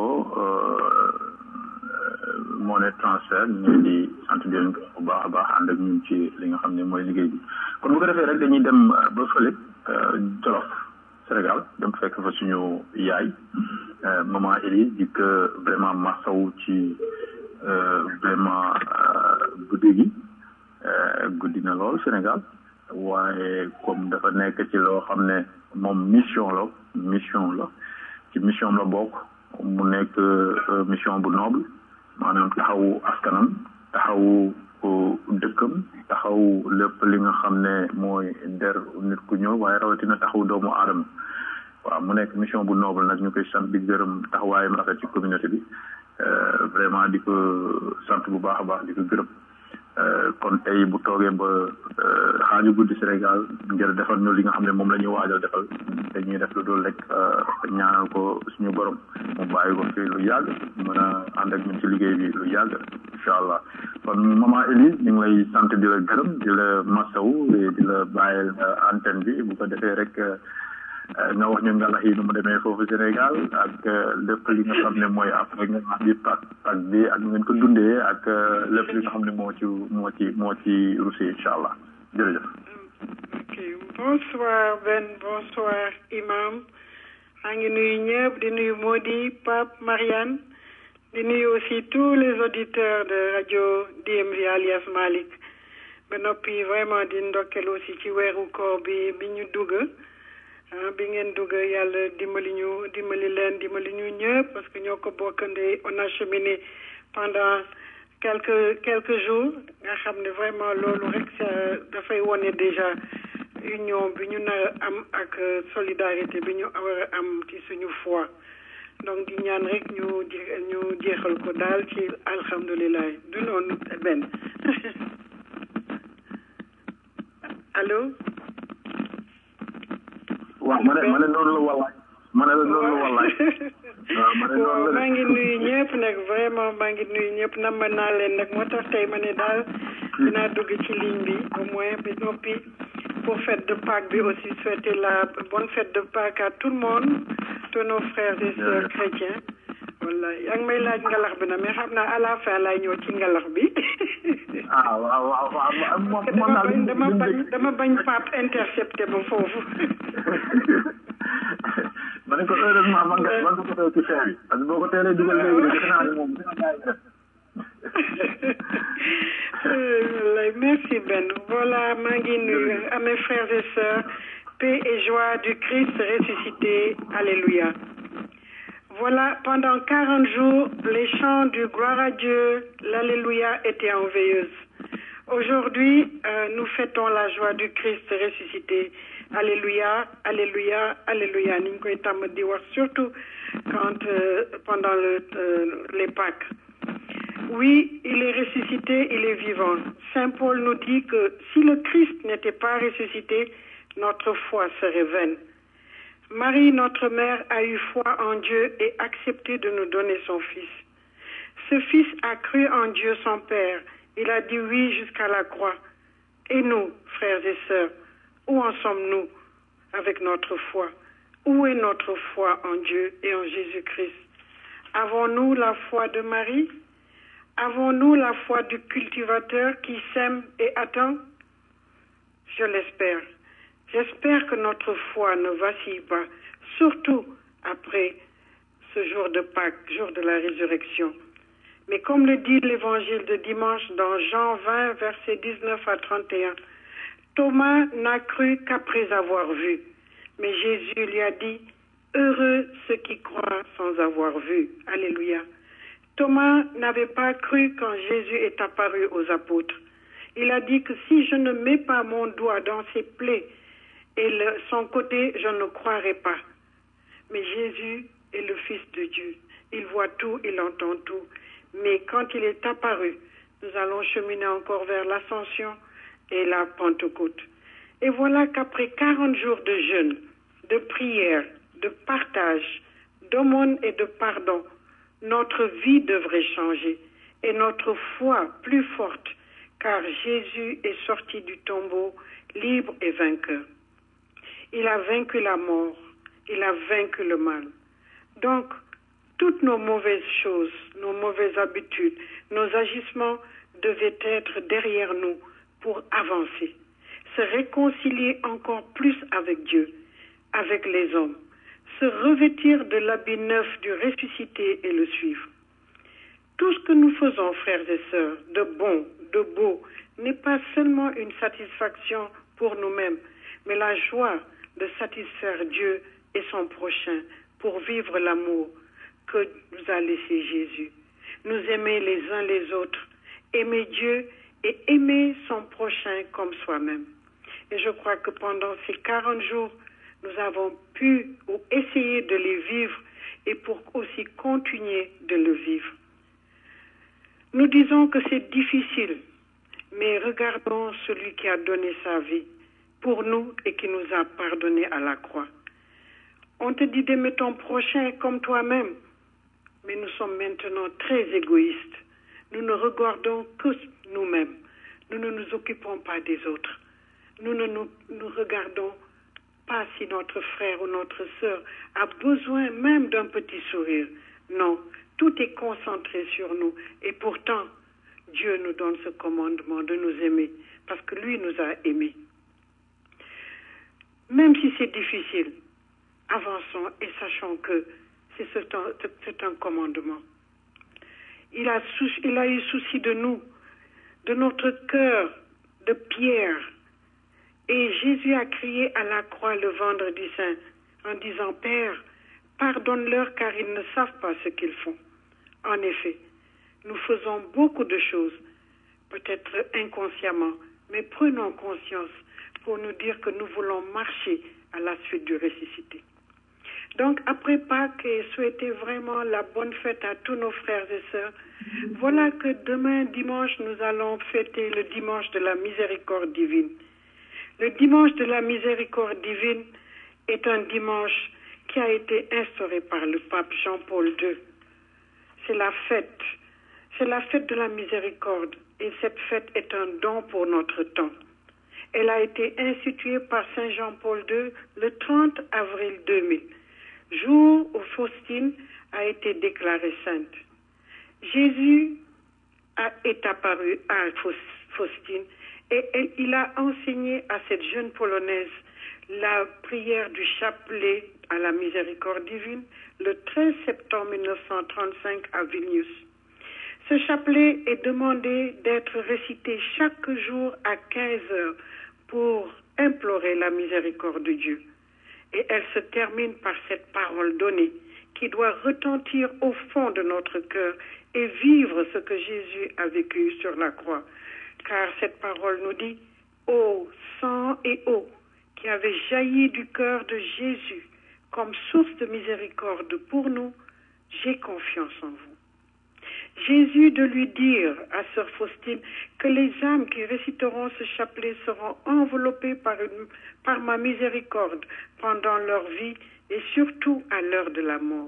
monnaie transfert ñu ngi di sant di leen bu baax a baax ànd ak ñun ci li nga xam ne mooy liggéey bi kon bu ko defee rek dañuy dem ba fële Jolof Sénégal dem fekk fa suñu yaay maman Elie di ko vraiment masawu ci vraiment guddi gi guddi na lool Sénégal waaye comme dafa nekk ci loo xam ne moom mission la mission la ci mission la bokk mu nekk mission bu noble maanaam taxawu askanam taxawu dëkkam taxaw lépp li nga xam ne mooy der nit ku ñëw waaye rawatina taxaw doomu aadama waaw mu nekk mission bu noble nag ñu koy sant di gërëm taxawaayam rafet ci communauté bi vraiment di ko sant bu baax a baax di ko gërëm kon tey bu toogee ba xaaju guddi Sénégal ngir defal ñu li nga xam ne moom la ñuy waajal defal dañuy def lu dul rek ñaanal ko suñu borom mu bàyyi ko fi lu yàgg mën a ànd ak ñun ci liggéey bi lu yàgg incha allah kon maman Elise ñu ngi lay sant di la gërëm di la masawu di la bàyyil antenne bi bu ko defee rek nga wax ñu ngalax yi nu mu demee foofu Sénégal ak lépp li nga xam ne mooy après nga xam bi pak pak bi ak ngeen ko dundee ak lépp li nga xam ne moo ci moo ci moo ci Russie incha allah jërëjëf. ok bonsoir Ben bonsoir imam maa ngi nuyu ñëpp di nuyu Modi Pape Marianne di nuyu aussi tous les auditeurs de radio DMV alias Malick ba noppi vraiment di ndokkel aussi ci weeru koor bi bi ñu dugg. bi ngeen dugg yàlla dimbali ñu dimbali leen dimbali ñu ñëpp parce que ñoo ko bokkandee on a cheminé pendant quelques quelques jours nga xam ne vraiment loolu rek dafay wone déjà union bi ñu nar a am ak solidarité bi ñu war a am ci suñu foi donc di ñaan rek ñu ñu jeexal ko daal ci alhamdulilah du noonu benn allo waaw ma ne ma ne noonu la wallaay ma ne la noonu la wallaay waaw ma ne noonu la maa ngi nuyu ñëpp nag vraiment maa ngi nuyu ñëpp nam naa leen nag moo tax tey ma ne daal dinaa dugg ci ligne bi au moins bi noppi pour fête de Pâques bi aussi souhaiter la bonne fête de Pâques à tout le monde tous nos frères et sœurs chrétiens wallaay yaa ngi may laaj ngalax bi na mais xam naa à la fin laay ñëw ci ngalax bi ah waaw waaw waaw moom dama bañ dama bañ dama bañ Pape intercepté ba foofu ma ne ko heureusement man nga man nga ko ci fin bi parce que boo ko teelee dugal léegi defe naa ne moom dina gaay def wallaay merci Ben voilà maa ngi nuyu à mes frères et sœurs paix et joie du Christ ressuscité alléluia Voilà, pendant 40 jours, les chants du gloire à Dieu, l'Alléluia étaient en veilleuse. Aujourd'hui, euh, nous fêtons la joie du Christ ressuscité. Alléluia, Alléluia, Alléluia. Ni ñu koy tàmm di wax surtout quand euh, pendant le, euh, les Pâques. Oui, il est ressuscité, il est vivant. Saint Paul nous dit que si le Christ n'était pas ressuscité, notre foi serait vaine. Marie, notre mère, a eu foi en Dieu et accepté de nous donner son Fils. Ce Fils a cru en Dieu son Père. Il a dit oui jusqu'à la croix. Et nous, frères et sœurs, où en sommes-nous avec notre foi Où est notre foi en Dieu et en Jésus-Christ Avons-nous la foi de Marie Avons-nous la foi du cultivateur qui sème et attend Je l'espère. J'espère que notre foi ne vacille pas, surtout après ce jour de Pâques, jour de la résurrection. Mais comme le dit l'évangile de dimanche dans Jean 20, versets 19 à 31, Thomas n'a cru qu'après avoir vu. Mais Jésus lui a dit, Heureux ceux qui croient sans avoir vu. Alléluia. Thomas n'avait pas cru quand Jésus est apparu aux apôtres. Il a dit que si je ne mets pas mon doigt dans ses plaies et le, son côté, je ne croirai pas. Mais Jésus est le Fils de Dieu. Il voit tout, il entend tout. Mais quand il est apparu, nous allons cheminer encore vers l'ascension et la Pentecôte. Et voilà qu'après 40 jours de jeûne, de prière, de partage, d'aumône et de pardon, notre vie devrait changer et notre foi plus forte, car Jésus est sorti du tombeau libre et vainqueur. Il a vaincu la mort, il a vaincu le mal. Donc, toutes nos mauvaises choses, nos mauvaises habitudes, nos agissements devaient être derrière nous pour avancer, se réconcilier encore plus avec Dieu, avec les hommes, se revêtir de l'habit neuf du ressuscité et le suivre. Tout ce que nous faisons, frères et sœurs, de bon, de beau, n'est pas seulement une satisfaction pour nous-mêmes, mais la joie de satisfaire Dieu et son prochain pour vivre l'amour que nous a laissé Jésus. Nous aimer les uns les autres, aimer Dieu et aimer son prochain comme soi-même. Et je crois que pendant ces 40 jours, nous avons pu ou essayer de les vivre et pour aussi continuer de le vivre. Nous disons que c'est difficile, mais regardons celui qui a donné sa vie pour nous et qui nous a pardonné à la croix. On te dit d'aimer ton prochain comme toi-même, mais nous sommes maintenant très égoïstes. Nous ne regardons que nous-mêmes. Nous ne nous occupons pas des autres. Nous ne nous, nous regardons pas si notre frère ou notre sœur a besoin même d'un petit sourire. Non, tout est concentré sur nous. Et pourtant, Dieu nous donne ce commandement de nous aimer, parce que lui nous a aimés. Même si c'est difficile, avançons et sachons que c'est un, c'est un commandement. Il a, il a eu souci de nous, de notre cœur de pierre. Et Jésus a crié à la croix le vendredi saint en disant, Père, pardonne-leur car ils ne savent pas ce qu'ils font. En effet, nous faisons beaucoup de choses, peut-être inconsciemment, mais prenons conscience pour nous dire que nous voulons marcher à la suite du ressuscité. Donc, après Pâques, et souhaiter vraiment la bonne fête à tous nos frères et sœurs, voilà que demain, dimanche, nous allons fêter le dimanche de la miséricorde divine. Le dimanche de la miséricorde divine est un dimanche qui a été instauré par le pape Jean-Paul II. C'est la fête, c'est la fête de la miséricorde, et cette fête est un don pour notre temps. Elle a été instituée par Saint Jean-Paul II le 30 avril 2000 jour où Faustine a été déclarée sainte. Jésus a, est apparu à Faustine et, et il a enseigné à cette jeune Polonaise la prière du chapelet à la miséricorde divine le 13 septembre 1935 à Vilnius. Ce chapelet est demandé d'être récité chaque jour à 15 heures pour implorer la miséricorde de Dieu et elle se termine par cette parole donnée qui doit retentir au fond de notre cœur et vivre ce que Jésus a vécu sur la croix. Car cette parole nous dit, ô sang et eau qui avait jailli du cœur de Jésus comme source de miséricorde pour nous, j'ai confiance en vous. Jésus de lui dire à sœur Faustine que les âmes qui réciteront ce chapelet seront enveloppées par, une, par ma miséricorde pendant leur vie et surtout à l'heure de la mort.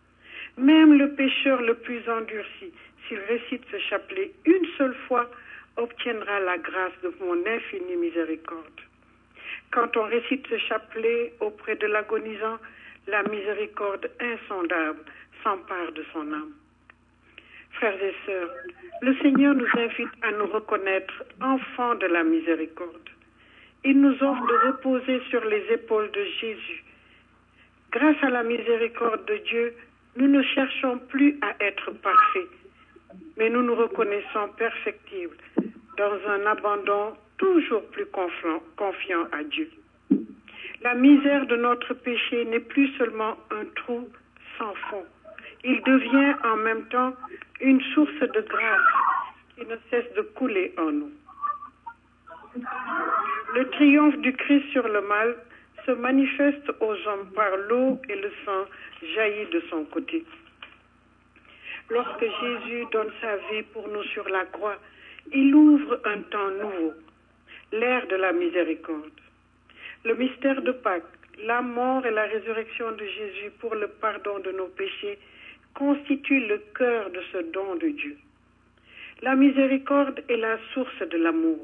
Même le pécheur le plus endurci, s'il récite ce chapelet une seule fois, obtiendra la grâce de mon infinie miséricorde. Quand on récite ce chapelet auprès de l'agonisant, la miséricorde insondable s'empare de son âme. Frères et sœurs, le Seigneur nous invite à nous reconnaître enfants de la miséricorde. Il nous offre de reposer sur les épaules de Jésus. Grâce à la miséricorde de Dieu, Nous ne cherchons plus à être parfaits, mais nous nous reconnaissons perfectibles dans un abandon toujours plus confiant, confiant à Dieu. La misère de notre péché n'est plus seulement un trou sans fond. Il devient en même temps une source de grâce qui ne cesse de couler en nous. Le triomphe du Christ sur le mal se manifeste aux hommes par l'eau et le sang jaillit de son côté. Lorsque Jésus donne sa vie pour nous sur la croix, il ouvre un temps nouveau, l'ère de la miséricorde. Le mystère de Pâques, la mort et la résurrection de Jésus pour le pardon de nos péchés constituent le cœur de ce don de Dieu. La miséricorde est la source de l'amour.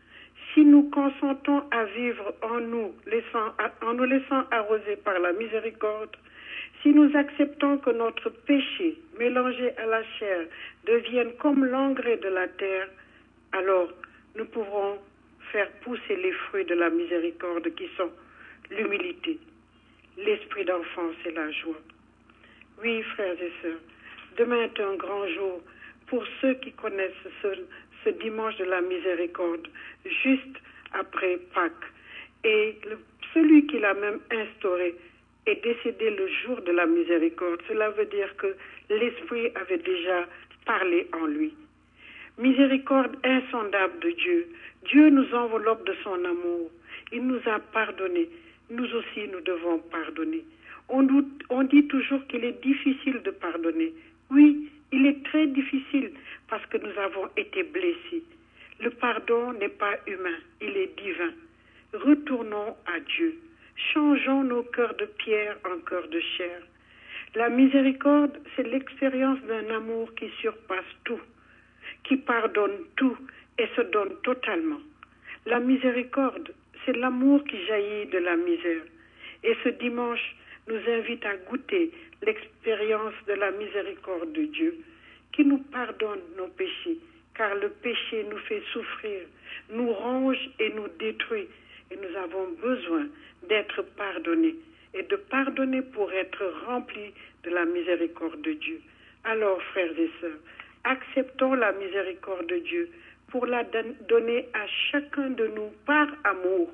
Si nous consentons à vivre en nous, laissant, en nous laissant arroser par la miséricorde, si nous acceptons que notre péché, mélangé à la chair, devienne comme l'engrais de la terre, alors nous pourrons faire pousser les fruits de la miséricorde qui sont l'humilité, l'esprit d'enfance et la joie. Oui, frères et sœurs, demain est un grand jour pour ceux qui connaissent ce, ce dimanche de la miséricorde, juste après Pâques. Et le, celui qui l'a même instauré est décédé le jour de la miséricorde. Cela veut dire que l'Esprit avait déjà parlé en lui. Miséricorde insondable de Dieu. Dieu nous enveloppe de son amour. Il nous a pardonné. Nous aussi, nous devons pardonner. On, doute, on dit toujours qu'il est difficile de pardonner. Oui, il est très difficile parce que nous avons été blessés. Le pardon n'est pas humain, il est divin. Retournons à Dieu. Changeons nos cœurs de pierre en cœurs de chair. La miséricorde, c'est l'expérience d'un amour qui surpasse tout, qui pardonne tout et se donne totalement. La miséricorde, c'est l'amour qui jaillit de la misère. Et ce dimanche nous invite à goûter l'expérience de la miséricorde de Dieu, qui nous pardonne nos péchés, car le péché nous fait souffrir, nous ronge et nous détruit, et nous avons besoin d'être pardonnés et de pardonner pour être remplis de la miséricorde de Dieu. Alors, frères et sœurs, acceptons la miséricorde de Dieu pour la donner à chacun de nous par amour,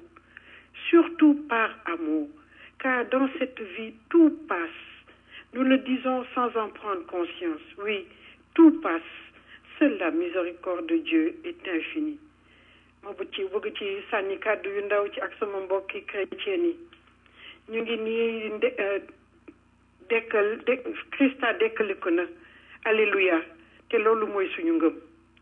surtout par amour, car dans cette vie, tout passe. Nous le disons sans en prendre conscience. Oui, tout passe. Seule la miséricorde de Dieu est infinie. ma bu ci bëgg ci sànni kàddu yu ndaw ci ak sama mbokki chrétien yi ñu ngi nii dekkal de Christa dekkaliku na alléluia te loolu mooy suñu ngëm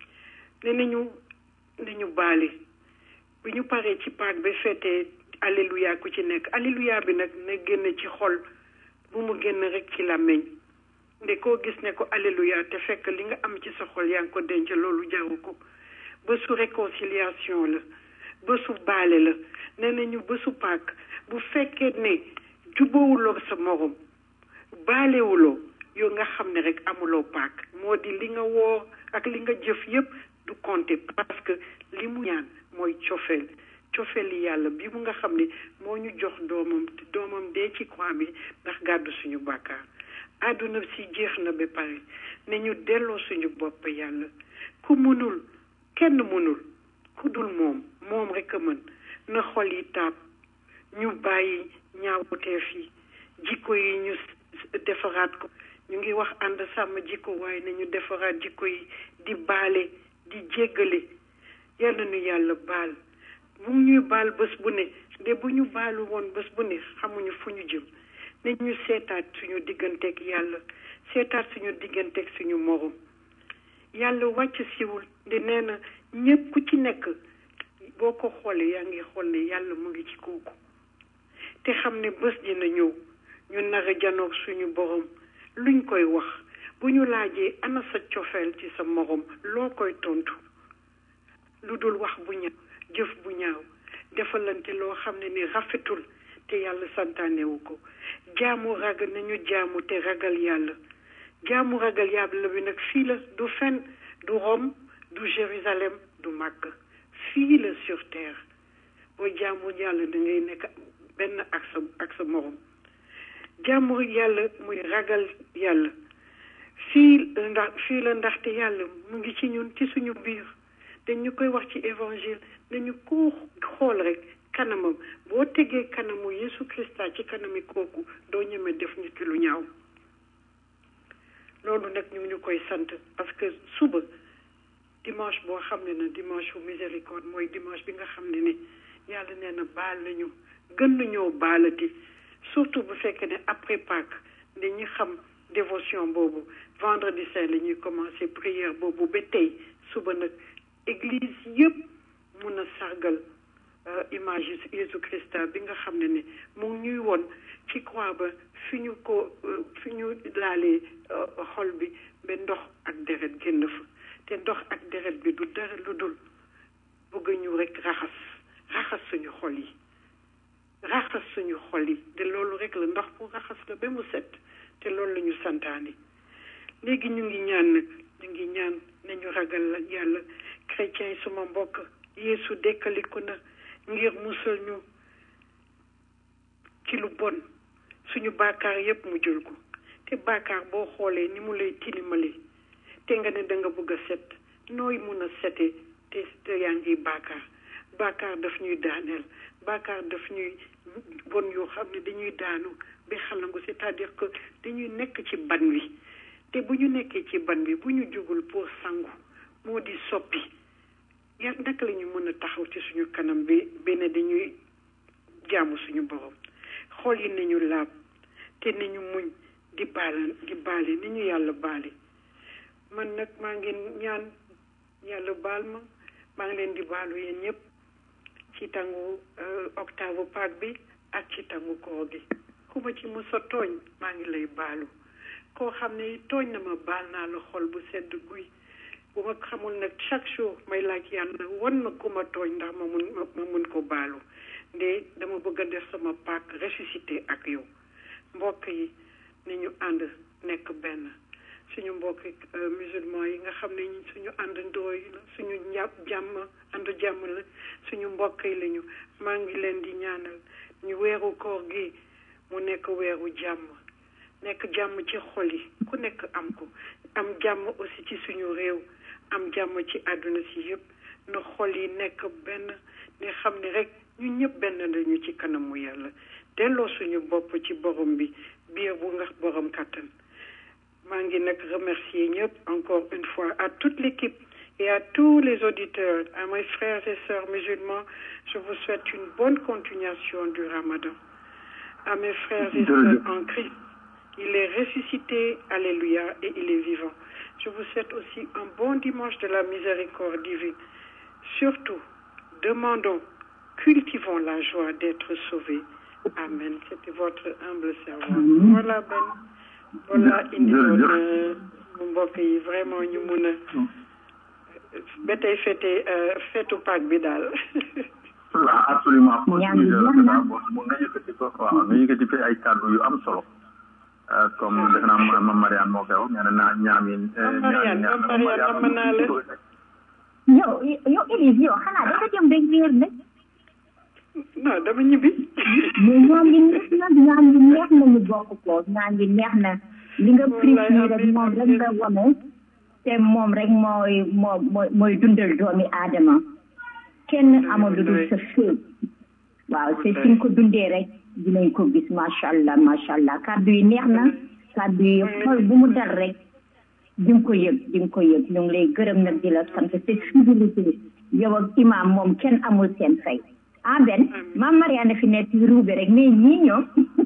ne nañu nañu baale bi ñu paree ci Pâques ba feetee alléluia ku ci nekk alléluia bi nag na génn ci xol bu mu génn rek ci làmmiñ nde koo gis ne ko alléluia te fekk li nga am ci sa xol yaa ngi ko denc loolu jaru ko bésu réconciliation la bésu baale la nee nañu bésu Pâques bu fekkee ne jubóowuloo sa morom baalewuloo yow nga xam ne rek amuloo Pâques moo di li nga woor ak li nga jëf yépp du compter parce que li mu ñaan mooy cofeel cofeel yi yàlla bi mu nga xam ne moo ñu jox doomam te doomam dee ci croix bi ndax gàddu suñu bàkkaar àdduna si jeex na ba pare ne ñu delloo suñu bopp yàlla ku mënul kenn mënul ku dul moom moom rek a mën na xol yi taab ñu bàyyi ñaawteef yi jikko yi ñu defaraat ko ñu ngi wax ànd sàmm jikko waaye nañu defaraat jikko yi di baale di jéggale yal na nu yàlla baal mu ñuy baal bés bu ne de bu ñu baalu woon bés bu ne xamuñu fu ñu jëm ne ñu seetaat suñu digganteeg yàlla seetaat suñu digganteeg suñu morom yàlla wàcc siwul di nee na ñépp ku ci nekk boo ko xoolee yaa ngi xool ne yàlla mu ngi ci kooku te xam ne bés dina ñëw ñu nar a janoog suñu borom luñ koy wax bu ñu laajee ana sa cofeel ci sa morom loo koy tontu lu dul wax bu ñaaw jëf bu ñaaw defalante loo xam ne ni rafetul te yàlla santaanewu ko jaamu ragal nañu jaamu te ragal yàlla jaamu ragal yàlla bi nag fii la du fen du Rome du Jérusalem du Màkk fii la sur terre boo jaamu yàlla da ngay nekk benn ak sa ak sa morom jaamu yàlla muy ragal yàlla fii ndax fii la ndaxte yàlla mu ngi ci ñun ci suñu biir dañ ñu koy wax ci évangile nañu ko xool rek kanamam boo tegee kanamu Yesu Christa ci kanami kooku doo ñeme def nit ki lu ñaaw loolu nag ñu ngi ñu koy sant parce que suba dimanche boo xam ne na dimanche bu miséricorde mooy dimanche bi nga xam ne ni yàlla nee na baal nañu gën nañoo baalati surtout bu fekkee ne après Pâques dañuy xam dévotion boobu vendredi saint la ñuy commencé prière boobu ba tey suba nag église yëpp mun a sargal image Jésus Christa bi nga xam ne ne mu ngi ñuy woon ci croix ba fi ñu ko fi ñu laalee xol bi ba ndox ak deret génn fa te ndox ak deret bi du dara lu dul bëgg ñu rek raxas raxas suñu xol yi raxas suñu xol yi te loolu rek la ndox pour raxas la ba mu set te loolu la ñu santaane léegi ñu ngi ñaan nag ñu ngi ñaan nañu ragal la yàlla chrétien yi suma mbokk yeesu dekkaliku na ngir musal ñu ci lu bon suñu baakaar yépp mu jël ko te baakaar boo xoolee ni mu lay tilimale te nga ne da nga bëgg a set nooy mun a sete te te yaa ngi baakaar baakaar daf ñuy daaneel baakaar daf ñuy bon yoo xam ne dañuy daanu ba xalangu c'est-à-dire que dañuy nekk ci ban wi te bu ñu nekkee ci ban bi bu ñu jugul pour sangu moo di soppi ya naka la ñu mën a taxaw ci suñu kanam bi benn dañuy jaamu suñu borom xool yi nañu laab te nañu muñ di baala di baale ni ñu yàlla baale man nag maa ngi ñaan yàlla baal ma maa ngi leen di baalu yéen ñëpp ci tàngu octave Pâques bi ak ci tàngu koor gi ku ma ci mos a tooñ maa ngi lay baalu koo xam ne tooñ na ma baal naa la xol bu sedd guy bu ma xamul nag chaque jour may laaj yàlla wan na ku ma tooñ ndax ma mun ma mun ko baalu nde dama bëgg a def sama Pâques ressuscité ak yow mbokk yi ni ñu ànd nekk benn suñu mbokk musulman yi nga xam ne suñu àndandoo yi la suñu njàpp jàmm àndu jàmm la suñu mbokk yi lañu maa ngi leen di ñaanal ñu weeru koor gi mu nekk weeru jàmm nekk jàmm ci xol yi ku nekk am ko am jàmm aussi ci suñu réew am jàmm ci àdduna si yëpp na xol yi nekk benn ne xam ne rek ñu ñëpp benn lañu ci kanamu yàlla delloo suñu bopp ci borom bi biir bu nga borom kàttan maa ngi nag remercier ñëpp encore une fois à toute l'équipe et à tous les auditeurs à mes frères et sœurs musulmans je vous souhaite une bonne continuation du ramadan à mes frères et sœurs en Christ il est ressuscité alléluia et il est vivant je vous souhaite aussi un bon dimanche de la miséricorde divine surtout demandons cultivons la joie d'être sauvés amen c'était votre humble servant voilà Ben voilà indi woon mu mbokk yi vraiment ñu mun a ba tey fete fetu Pâques bi daal waaw absolument mun nga yëkkati ko waaw nga yëkkati fi ay kàddu yu am solo comme defe naa ma Mariane moo koy wax nee na ñaam yi Mariane ma Mariane am naa la yow yow Élise yow xanaa dafa jëm rek réer nag non dama ñibbi mais ñaan gi neex na ñaan gi neex na ñu bokk ko ñaan gi neex na li nga prix nii rek moom rek nga wane te moom rek mooy moo mooy mooy dundal doomi aadama kenn amul lu dul sa féet waaw te fi nga ko dundee rek dinañ ko gis macha allah macha allah kàddu yi neex na kàddu yi xol bu mu dal rek di nga ko yëg di nga ko yëg ñu ngi lay gërëm nag di la sant te fidélité yow ak imam moom kenn amul seen fay ah ben maam Mariane fi nekk ruube rek mais ñii ñoom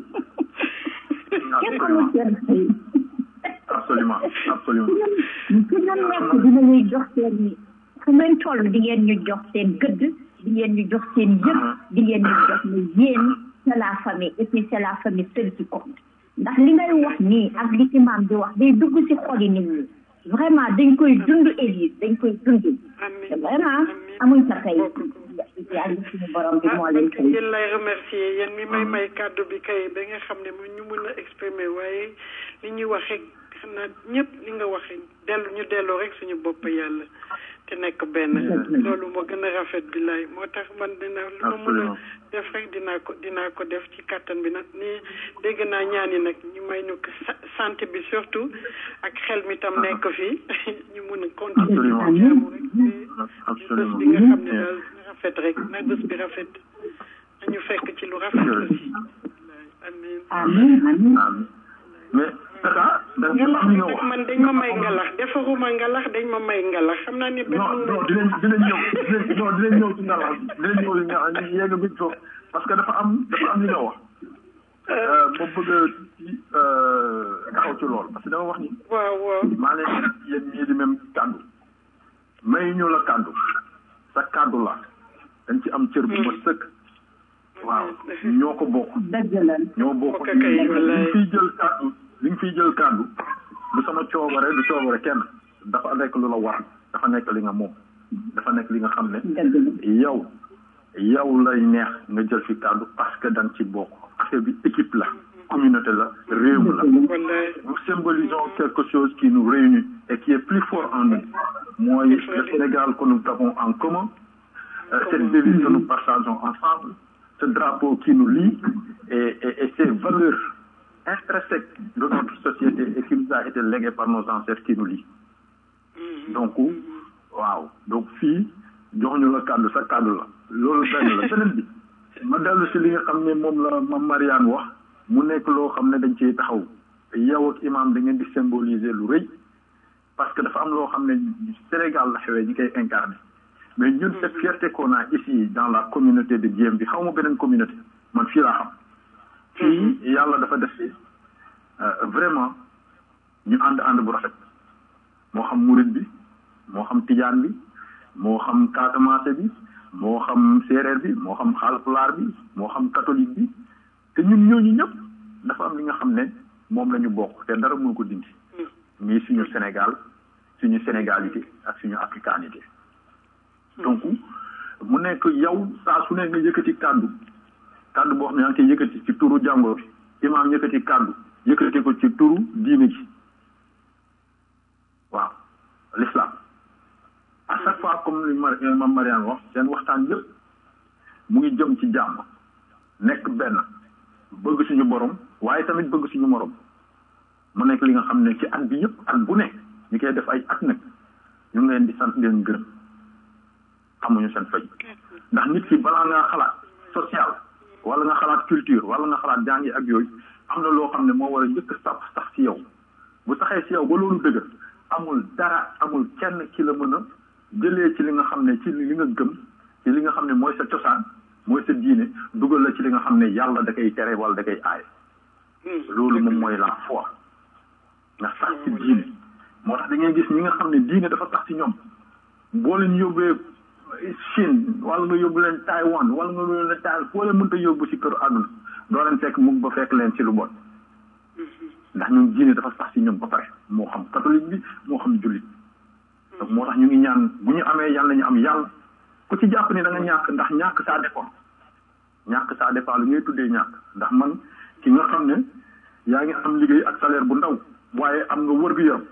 kenn amul seen fay absolument absolument fu ñu nekk dinañuy jox seen fu ngeen toll di ngeen ñu jox seen gëdd di ngeen ñu jox seen yëg di ngeen ñu jox ne yéen c'est la famille et puis c'est la famille seule qui compte ndax li ngay wax nii ak li imam di wax day dugg ci xoli nit ñi vraiment dañ koy dund Élise dañ koy dund te vraiment amuñ sa kay yàlla suñu borom bi moo leen kay yéen lay remercier yéen mi may may kàddu bi kay ba nga xam ne mu ñu mun a exprimer waaye li ñuy wax rek xam naa ñëpp li nga waxee dellu ñu delloo rek suñu bopp yàlla te nekk benn loolu moo gën a rafet bi lay moo tax man dina lu ma mën a def rek dinaa ko dinaa ko def ci kàttan bi nag ni dégg naa ñaan yi nag ñu may ñu ko santé bi surtout ak xel mi tam nekk fii ñu mun a continuer ci jaamu rek bés bi nga xam ne daal na rafet rek na bés bi rafet nañu fekk ci lu rafet aussi amin amin amin mais tata da nga am li nga wax man dañ ma may ngalax defaruma ngalax dañ ma may ngalax xam naa ni benn non non dinañ dinañ ñëw dinañ non dinañ ñëw ci ngalax dinañ ñëw ci ngalax ñu yegg bi foofu parce que dafa am dafa am li nga wax ma bëgg a ci taxaw ci loolu parce que dama wax ni waaw waaw maa leen yéen ñii di même kàddu may ñu la kàddu sa kàddu la dañ ci am cër bu ma sëkk waaw ñoo ko bokk dëgg la ñoo bokk li nga fiy jël kàddu li nga fiy jël kàddu du sama coobare du coobare kenn dafa nekk lu la war dafa nekk li nga moom dafa nekk li nga xam ne yow yow lay neex nga jël fi kàddu parce que da nga ci bokk affaire bi équipe la communauté la réew la nous symbolisons quelque chose qui nous réunit et qui est plus fort en nous mooy le Sénégal que nous avons en commun cette devise que nous partageons ensemble ce drapeau qui nous lie et, et, et ces valeurs intrinsèques de notre société et qui nous a été léguées par nos ancêtres qui nous lient. donc waaw donc fii jox ñu la kàddu sa kàddu la loolu benn la beneen bi ma dellu si li nga xam ne moom la ma Mariane wax mu nekk loo xam ne dañ ciy taxaw yow ak imam da ngeen di symboliser lu rëy parce que dafa am loo xam ne Sénégal la xewee ñi koy incarné mais ñun cette fierté qu'on a ici dans la communauté de Diem bi xaw ma beneen communauté man fii laa xam fii yàlla dafa def fi vraiment ñu ànd ànd bu rafet moo xam murid bi moo xam tijaan bi moo xam casamance bi moo xam séeréer bi moo xam xaalpulaar bi moo xam catholique bi te ñun ñooñu ñëpp dafa am li nga xam ne moom la ñu bokk te dara mënu ko dindi muy suñu Sénégal suñu sénégalité ak suñu africanité donc mu nekk yow saa su ne nga yëkkati kàddu kàddu boo xam ne yaa ngi koy yëkkati ci turu jàngoro bi imaam yëkkati kàddu yëkkati ko ci turu diine gi waaw l'islam à chaque fois comme li mam Mariane wax seen waxtaan yëpp mu ngi jëm ci jàmm nekk benn bëgg suñu borom waaye tamit bëgg suñu morom mu nekk li nga xam ne ci at bi yëpp at bu ne ñu koy def ay at nag ñu ngi leen di sant leen gërëm amuñu seen fay ndax nit ki balaa ngaa xalaat social wala nga xalaat culture wala nga xalaat jàngi ak yooyu am na loo xam ne moo war a njëkk sax sax ci yow bu saxee ci yow ba loolu dëgër amul dara amul kenn ki la mën a jëlee ci li nga xam ne ci li nga gëm ci li nga xam ne mooy sa cosaan mooy sa diine dugal la ci li nga xam ne yàlla da koy tere wala da koy aay loolu moom mooy la foi nga sax ci diine moo tax da ngay gis ñi nga xam ne diine dafa sax ci ñoom boo leen yóbbee Chine wala nga yóbbu leen Taiwan wala nga yóbbu leen Taiwan foo leen mënta yóbbu ci kër àdduna doo leen fekk mukk ba fekk leen ci lu bon ndax ñun diine dafa sax ci ñun ba pare moo xam catholique bi moo xam jullit donc moo tax ñu ngi ñaan bu ñu amee yàlla ñu am yàlla ku ci jàpp ni da nga ñàkk ndax ñàkk ça dépend ñàkk ça dépend lu ngay tuddee ñàkk ndax man ki nga xam ne yaa ngi am liggéey ak salaire bu ndaw waaye am nga wër-gu-yaram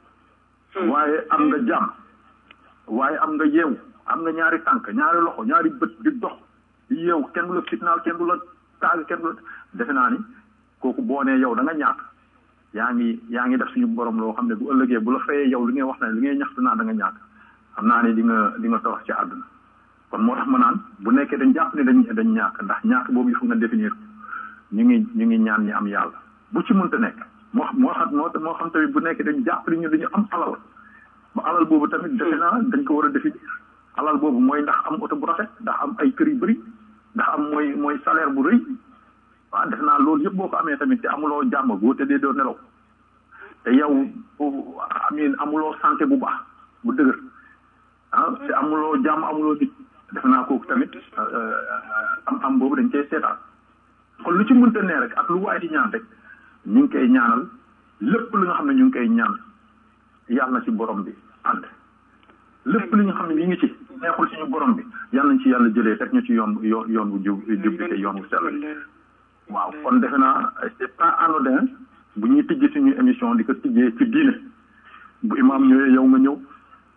waaye am nga jàmm waaye am nga yeewu am nga ñaari tànk ñaari loxo ñaari bët di dox yeewu kenn du la fitnaal kenn du la taag kenn du la defe naa ni kooku boo nee yow da nga ñàkk yaa ngi yaa ngi def suñu borom loo xam ne bu ëllëgee bu la fayee yow li ngay wax ne li ngay ñaxtu naa da nga ñàkk xam naa ne di nga di nga tawax ci àdduna kon moo tax ma naan bu nekkee dañ jàpp ne dañ dañ ñàkk ndax ñàkk boobu il faut nga définir ñu ngi ñu ngi ñaan ñi am yàlla bu ci mënta nekk moo moo xam moo moo xam tamit bu nekkee dañ jàpp ni ñu dañu am alal ba alal boobu tamit defe naa dañ ko war a définir alal boobu mooy ndax am oto bu rafet ndax am ay kër yu bëri ndax am mooy mooy salaire bu rëy waaw def naa loolu yëpp boo ko amee tamit te amuloo jàmm boo tëddee doo nelaw te yow amin amuloo santé bu baax bu dëgër ah te amuloo jàmm amuloo nit def naa kooku tamit am am boobu dañ koy seetaan kon lu ci mënta ne rek ak lu waay di ñaan rek ñu ngi koy ñaanal lépp li nga xam ne ñu ngi koy ñaan yàlla na ci borom bi ànd lépp li nga xam ne ñu ngi ci neexul suñu borom bi yàlla nañ ci yàlla jëlee teg ñu ci yoon yoon yoon bu jub jub bi te yoon bu sell waaw kon defe naa c'est pas anodin bu ñuy tijjee suñu émission di ko tijjee ci diine bu imaam ñëwee yow nga ñëw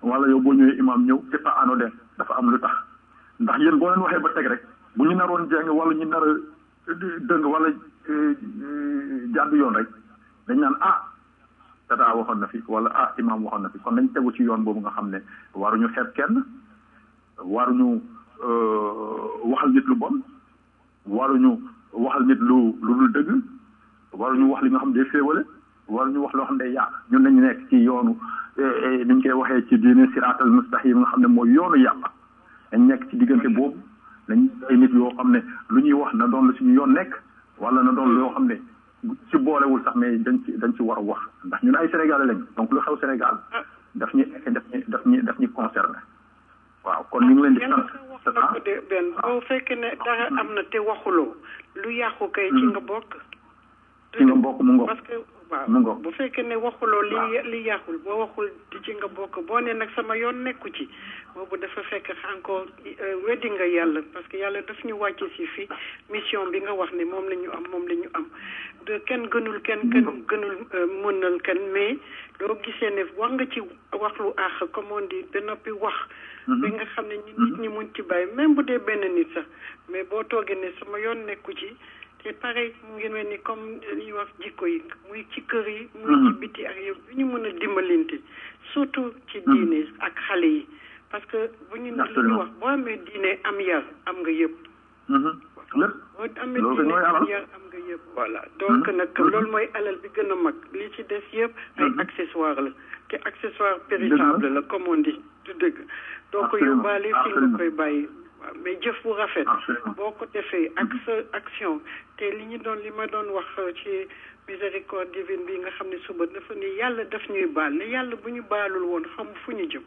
wala yow boo ñëwee imam ñëw c'est pas anodin dafa am lu tax ndax yéen boo leen waxee ba teg rek bu ñu naroon jeng wala ñu nar a dëng wala jàdd yoon rek dañ naan ah tata waxoon na fi wala ah imam waxoon na fi kon dañ tegu ci yoon boobu nga xam ne waruñu xeeb kenn waruñu waxal nit lu bon waruñu waxal nit lu lu dul dëgg waruñu wax li nga xam ne day féewale waruñu wax loo xam ne day yàq ñun nañu nekk ci yoonu niñ koy waxee ci diine siraatal mustaqim nga xam ne mooy yoonu yàlla dañ nekk ci diggante boobu dañ ay nit yoo xam ne lu ñuy wax na doon la suñu yoon nekk wala na doon loo xam ne ci boolewul sax mais dañ ci dañ ci war a wax ndax ñun ay sénégalais lañ donc lu xew sénégal daf ñu daf ñu daf ñu daf ñu concerné waaw kon ñu ngi leen di sant wax na ko de benn boo fekkee ne dara am na te waxuloo lu yàqu kay ci nga bokk ci nga bokk mu ngoog parce que waaw mu ngoog bu fekkee ne waxuloo li li yàqul boo waxul di ci nga bokk boo ne nag sama yoon nekku ci boobu dafa fekk encore weddi nga yàlla parce que yàlla daf ñu wàcce si fii mission bi nga wax ne moom la ñu am moom la ñu am de kenn gënul kenn kenn gënul mënal kenn mais loo gisee ne wax nga ci wax lu àq comme on dit ba noppi wax ba nga xam ne nit ñi mun ci bàyyi même bu dee benn nit sax mais boo toogee ne sama yoon nekku ci te pareil mu ngi mel ni comme li ñuy wax jikko yi muy ci kër yi muy ci biti ak yow bu ñu mën a dimbalante surtout ci diine ak xale yi parce que bu ñu li ñu wax boo amee diine am yar am nga yëpp lépp boo amee diine am yar am nga yëpp voilà donc nag loolu mooy alal bi gën a mag li ci des yëpp ay accessoire la te accessoire périssable la comme on dit du dëgg doo ko yóbbaale fi nga koy bàyyi waaw mais jëf bu rafet boo ko defee ak sa action te li ñu doon li ma doon wax ci miséricorde divine bi nga xam ne suba dafa ni yàlla daf ñuy baal ne yàlla bu ñu baalul woon xam fu ñu jëm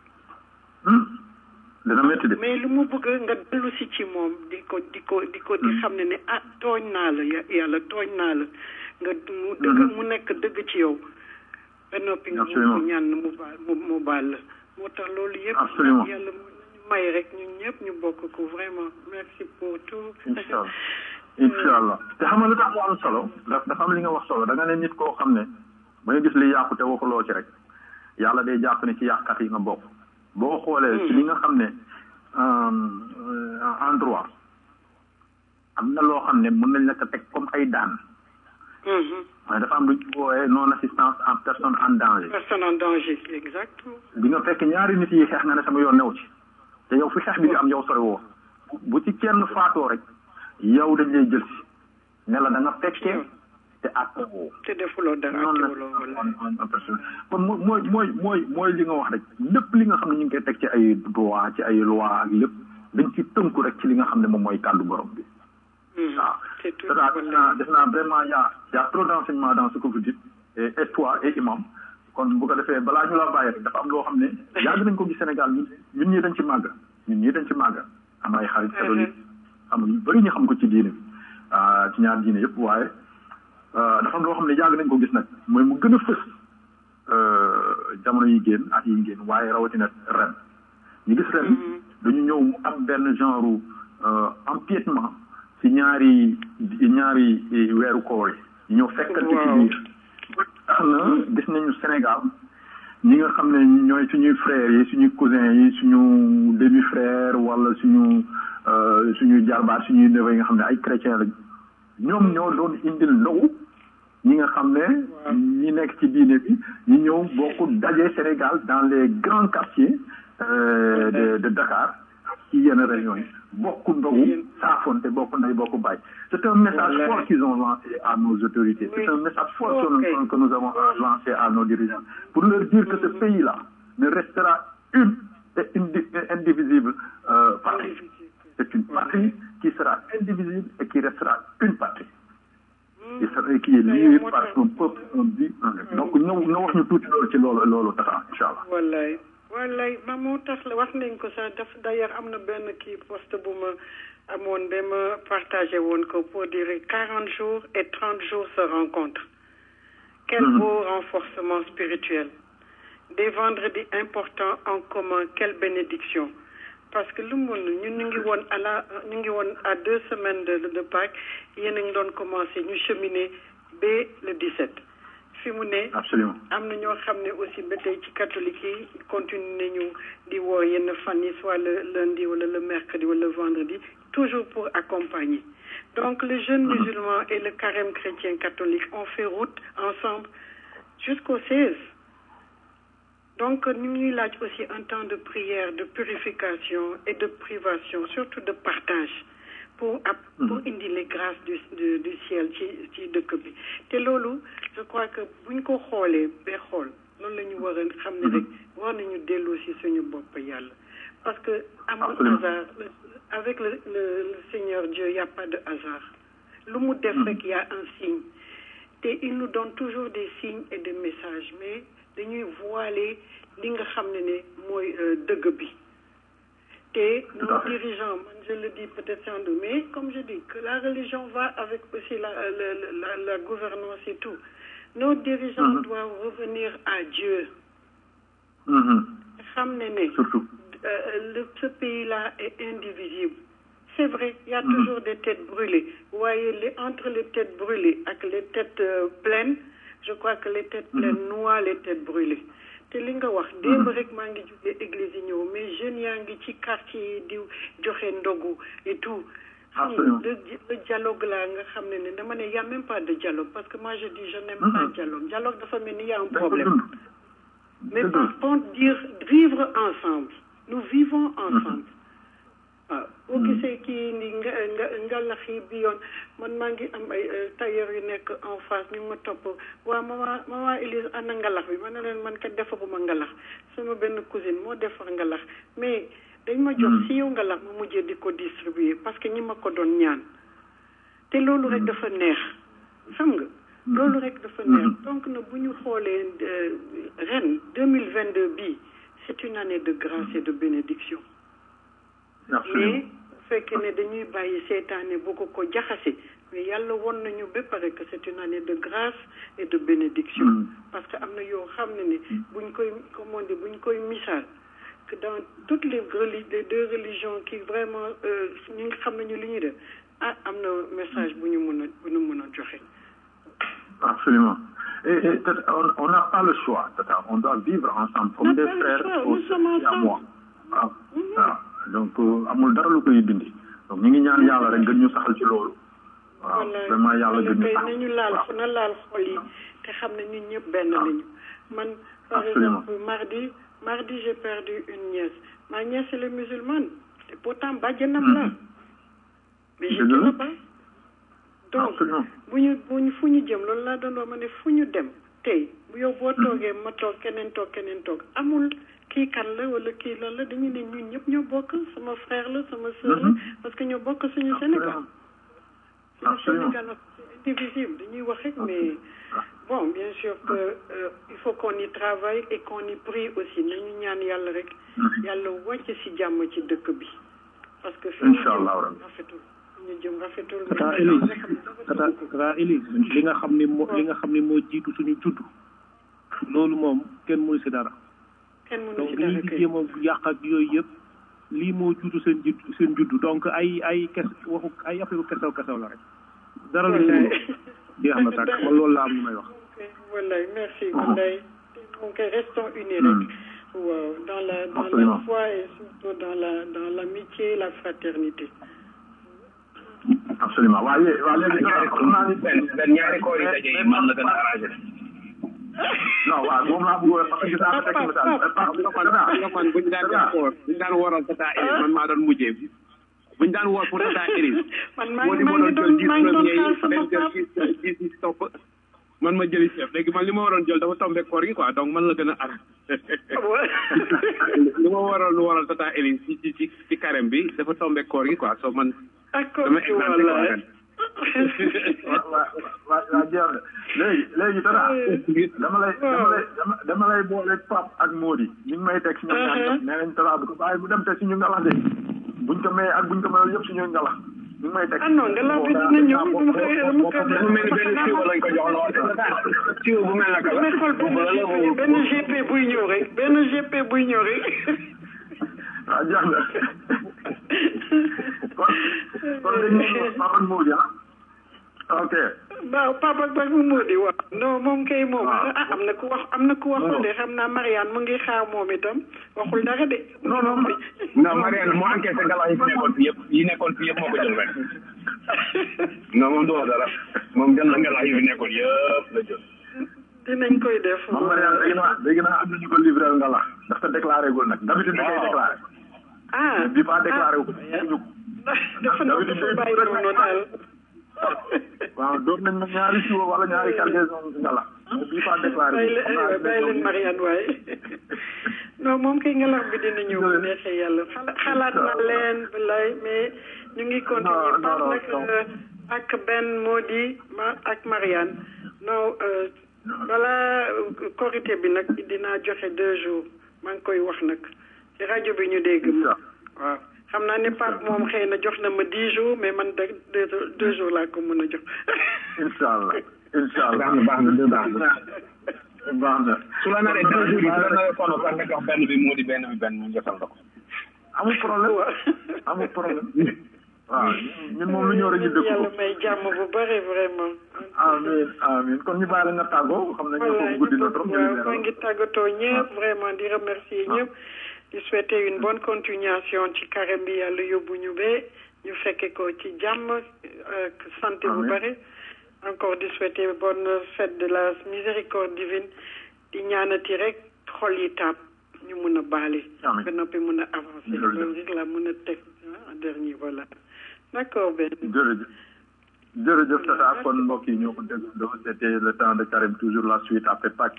dana métti de mais lu mu bëgg nga dellu si ci moom di ko di ko di ko di xam ne ne ah tooñ naa la yàlla tooñ naa la nga mu dëgg mu nekk dëgg ci yow ba noppi nga mu ñaan mu baal mu mu baal la moo tax loolu yëpp yàlla may rek ñun ñëpp ñu bokk ko vraiment merci pour tout incha allah te xam nga lu tax mu am solo dafa am li nga wax solo da nga ne nit koo xam ne ba nga gis li yàqu te waxuloo ci rek yàlla day jàpp ne ci yàqkat yi nga bokk boo xoolee ci li nga xam ne en droit am na loo xam ne mën nañ la ko teg comme ay daan waaye dafa am lu ñu wooyee non assistance en personne en danger personne en danger exactement bi nga fekk ñaari nit yi xeex nga ne sama yoon new ci te yow fi xeex bi di am yow sori woo bu ci kenn faatoo rek yow dañ lay jël si ne la da nga fekkee te àtte woo te defuloo dara àttewuloo wala kon mooy mooy mooy mooy li nga wax rek lépp li nga xam ne ñu ngi koy teg ci ay droit ci ay loi ak lépp dañ ci tënku rek ci li nga xam ne moom mooy kàddu borom bi waaw c'est def naa vraiment y a y a trop d'enseignement dans ce que vous dites et et toi et imam kon bu ko defee balaa ñu la bàyyi rek dafa am loo xam ne yàgg nañ ko gis Sénégal ñun ñun ñii dañ ci màgg ñun ñii dañ ci màgg am ay xarit catholique xam ñu bëri ñu xam ko ci diine ci ñaar diine yëpp waaye dafa am loo xam ne yàgg nañ ko gis nag mooy mu gën a fës jamono yi génn at yi génn waaye rawatina ren ñu gis ren dañu ñëw mu am benn genre empiètement ci ñaari ñaari weeru koor yi ñu ñëw fekkante ci biir tax na gis nañu Sénégal ñi nga xam ne ñooy suñuy frères yi suñuy cousins yi suñu demi frère wala suñu suñuy jarbaat suñuy neveu yi nga xam ne ay chrétien lañ ñoom ñoo doon indil ndogu ñi nga xam ne ñi nekk ci diine bi ñu ñëw bokk daje Sénégal dans les grands quartiers de de Dakar ci yenn régions yi bokk ndogu saafonte bokk ndey bokk baay c'est un message fort qu'ils ont lancé à nos autorités c'est un message fort que nous avons lancé à nos dirigeants pour leur dire que ce pays là ne restera une et indivisible euh, patrie c'est une patrie qui sera indivisible et qui restera une patrie qui sera qui est liée par un peuple un but un donc ñëw nga wax ñu tuuti loolu ci loolu loolu taxa incha allah wallaay wallaay ma moo tax la wax nañ ko sax daf d'ailleurs am na benn kii poste bu ma amoon ba ma partagé woon ko pour dire quarante jours et trente jours se rencontrent quel beau renforcement spirituel des vendredis importants en commun quelle bénédiction parce que lu mun ñun ñu ngi woon à la ñu ngi woon à deux semaines de de Pâques yéen a ngi doon commencé ñu cheminer ba le 17 fi mu ne absolument am na ñoo xam ne aussi ba tey ci catholique yi continue nañu di woo yenn fan yi soit le lundi wala le mercredi wala le vendredi toujours pour accompagner donc le jeune musulman et le carême chrétien catholique ont fait route ensemble jusqu'au 16 donc ñu ngi laaj aussi un temps de prière de purification et de privation surtout de partage pour ab pour indi les grâces du du du ciel ci ci dëkk bi te loolu je crois que buñ ko xoolee ba xool loolu la ñu war a xam ne rek war nañu delloo si suñu bopp yàlla parce que amul hasard avec le le le Seigneur Dieu y a pas de hasard lu mu def rek y a un signe te il nous donne toujours des signes et des messages mais dañuy voiler li nga xam ne ne mooy dëgg bi te nos dirigeants man je le dis peut-être sans doute mais comme je dis que la religion va avec aussi la la la, la gouvernance et tout nos dirigeants doivent revenir à Dieu xam ne ne le ce pays-là est indivisible c'est vrai il y a toujours des têtes brûlées waaye les entre les têtes brûlées ak les têtes pleines je crois que les têtes pleines noient les têtes brûlées te li nga wax démb rek maa ngi jógee église yi ñëw mais jeunes yaa ngi ci quartier yi di joxe ndogu et tout xam le le dialogue là nga xam ne ne dama ne y a même pas de dialogue parce que moi je dis je n'aime pas dialogue dialogue dafa mel ni y a un problème mais par contre dire vivre ensemble nous vivons ensemble waaw boo gisee kii ni nga nga ngalax yi bi yoon man maa ngi am ay tailleur yu nekk en face ñu ma topp waa mama mama Elise ana ngalax bi ma ne leen man kat defaguma ngalax sama benn cousine moo defar ngalax mais dañ ma jox si yow ngalax ma mujjee di ko distribuer parce que ñi ma ko doon ñaan te loolu rek dafa neex xam nga loolu rek dafa neex donc na bu ñu xoolee ren deux mille vingt deux bii c'est une année de grâce et de bénédiction mais bu fekkee ne dañuy bàyyi seetaane bu ko ko jaxase mais yàlla won nañu ba pare que c'est une année de grâce et de bénédiction parce que am na yoo xam ne ne buñ koy comment dire buñ koy misaal que dans toutes les reli les deux religions qui vraiment ñi nga xam nañu li ñuy def ah am na message bu ñu mën a bu ñu mën a joxe absolument et, et on n'a pas le choix tata on doit vivre ensemble comme des frères aussi à moi waaw waaw donc amul dara lu koy dindi donc ñu ngi ñaan yàlla rek gën ñu saxal ci loolu waaw vraiment yàlla gën ñu saxal nañu laal fu na laal xol yi te xam ne ñun ñëpp benn lañu man par exemple mardi mardi j'ai perdu une nièce ma nièce elle est musulmane et pourtant bàjjanam la mais je ne pas donc bu ñu bu ñu fu ñu jëm loolu laa doon wax ma ne fu ñu dem tey bu yow boo toogee ma toog keneen toog keneen toog amul kii kan la wala kii lan la dañu ne ñun ñëpp ñoo bokk sama frère la sama sœur la parce que ñoo bokk suñu Sénégal suñu Sénégal c'est indivisible dañuy wax rek mais bon bien sûr que euh, il faut qu'on y travaille et qu'on y prie aussi nañu ñaan yàlla rek yàlla wàcc si jàmm ci dëkk bi parce que fi ñu jëm rafetul ñu jëm rafetul tata Elise tata tata Elise li nga xam ni moo li nga xam ni moo jiitu suñu judd loolu moom kenn mënu si dara kenn mënu donc si li dara ñu kay jéem a yàq ak yooyu yëpp lii moo juutu seen judd seen juddu donc ay ay kes waxu ay affaire kesew kesew la rek dara lu Wallaay. jeex na tàkk man loolu laa am lu may wax wallaay merci wallaay donc restons unis rek waaw dans la dans la Absolument. foi et surtout dans la dans l'amitié et la fraternité absolument waa yé waa léegi xam naa ni benn benn ñaari koor yi daje yi man la gën a arrangé non waaw moom laa bëggoon parce que gis naa teg message nga man buñ daan def koor buñ daan waral tata Elise man maa doon mujjee buñ daan woor pour tata Elise man maa moo ngi di maa ma ngi doon doon jël maa ngi doon dix xaar premiers sama yi dem jël papa dix dix yi topp man ma jëli chef léegi man li ma waroon jël dafa tombé koor gi quoi donc man la gën a arrangé li ma waroon lu waral tata Elise ci ci ci ci carême bi dafa tombé koor gi quoi so man d'accord dama exempté quoi wallaay ren waa waa waa waa jeex na léegi léegi dara dama lay dama lay dama dama lay boole Pape ak Mody ñu ngi may teg si ñoom ñaar ñëpp nee nañ dara bu ko bàyyi bu dem te si ñu ngalax de buñ ko mayee ak buñ ko mayee yëpp si ñu ngalax ñu ngi may teg ah non ngelaw bi dina ñëw dama koy dama koy dafa mel ni benn siwo lañ ko jox lool siwo bu mel naka la damay xool benn GP benn GP buy ñëw rek benn GP buy ñëw rek waaw jeex na kon kon dañuy Pape ak Mody ah ok waaw papa ba mu moo di wax non moom kay moom ah am na ku wax am na ku waxul de xam naa Marianne mu ngi xaar moom itam waxul dara de non non non Marianne moo enquête ngalax yi fi nekkoon fi yëpp yi nekkoon fi yëpp moo ko jël ren non moom du wax dara moom jël na ngalax yi fi nekkoon yëpp la jël dinañ koy def moom Marianne léegi naa léegi naa am nañu ko livré ngalax dafa déclaré gul nag d'habitude da koy déclaré ah bi pas déclaré wu dafa na dafa bàyyi noonu daal waaw doon nañ ma ñaari siwo wala ñaari cargaison ngalax bi pas déclaré bàyyi leen bàyyi leen Marianne waaye non moom kay ngelax bi dina ñëw bu neexee yàlla xalaat na leen balay mais ñu ngi continuer par nag ak Ben Modi ma ak Marianne non voilà korité bi nag dinaa joxe deux jours maa ngi koy wax nag ci rajo bi ñu dégg ma waaw xam naa ne Pape moom xëy na jox na ma dix jours mais man de deux deux jours laa ko mën a jox. incha allah incha allah baax na baax na deux baax na. baax na su la naree deux jours yi su la naree sonn sax nga jox benn bi moo di benn bi benn mu jëfal la ko. amul problème amul problème waaw ñun moom lu ñëw rek ñu dëkk ko yàlla may jàmm bu bëri vraiment. amiin amiin kon ñu bàyyi la nga tàggoo xam nañ ne foofu guddi na trop. waaw maa ngi tàggatoo ñëpp vraiment di remercier ñëpp. di souhaiter une bonne continuation ci carême bi yàlla yóbbu ñu ba ñu fekke ko ci jàmm ak santé bu bëri. encore di souhaiter bonne fête de la miséricorde divine di ñaanati rek xol yi taab ñu mun a baale. ba noppi mun a avancer. loolu rek la mun a teg en dernier voilà. d'accord Ben. jërëjëf jërëjëf Tata kon mbokk yi ñoo ko déggoo c'était le temps de carême toujours la suite après Pâques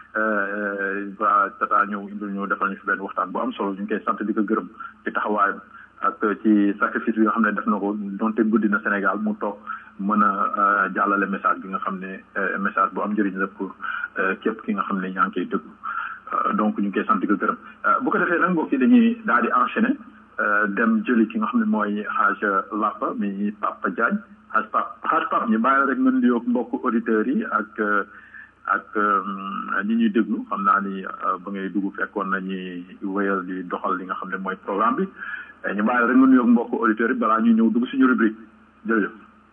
va Tata ñëw indil ñu defal ñu fi benn waxtaan bu am solo ñu ngi koy sant di ko gërëm ci taxawaayam ak ci sacrifice bi nga xam ne def na ko donte guddi na Sénégal mu toog mën a jàllale message bi nga xam ne message bu am njëriñ la pour képp ki nga xam ne ñaa ngi koy déglu donc ñu ngi koy sant di ko gërëm bu ko defee nag mbokk yi dañuy daal di enchaîner dem jëli ki nga xam ne mooy xaaj Lapa mi Papa Diagne xaaj Pap xaaj Pap ñu bàyyi la rek mën di yokk mbokk auditeurs yi ak ak ñi ñuy déglu xam naa ni ba ngay dugg fekkoon na ñuy wéyal di doxal li nga xam ne mooy programme bi ñu bàyyi la rek mën di yokk mbokk auditeurs yi balaa ñuy ñëw dugg suñu rubrique jërëjëf.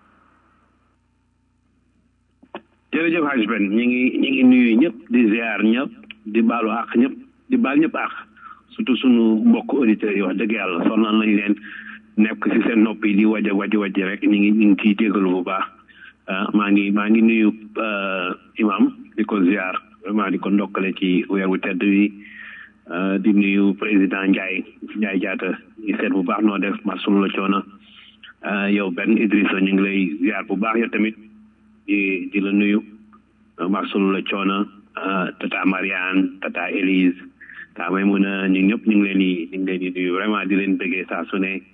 jërëjëf Hadj Ben ñu ngi ñu ngi nuyu ñëpp di ziar ñëpp di baalu àq ñëpp di baal ñëpp àq surtout sunu mbokk auditeurs yi wax dëgg yàlla sonal nañ leen nekk ci seen nopp yi di waj a waj waj rek ñu ngi ñu ngi ciy jégalu bu baax maa ngi maa ngi nuyu imam di ko ziar vraiment di ko ndokkale ci weer wu tedd wi di nuyu président Ndiaye Ndiaye jaata ñu seet bu baax noo def marsul la coono yow benn Idrissa ñu ngi lay ziar bu baax yow tamit di di la nuyu marsul la coono tata Marianne tata Élise ta may mun a ñu ñëpp ñu ngi leen di ñu ngi leen di nuyu vraiment di leen bëggee saa su ne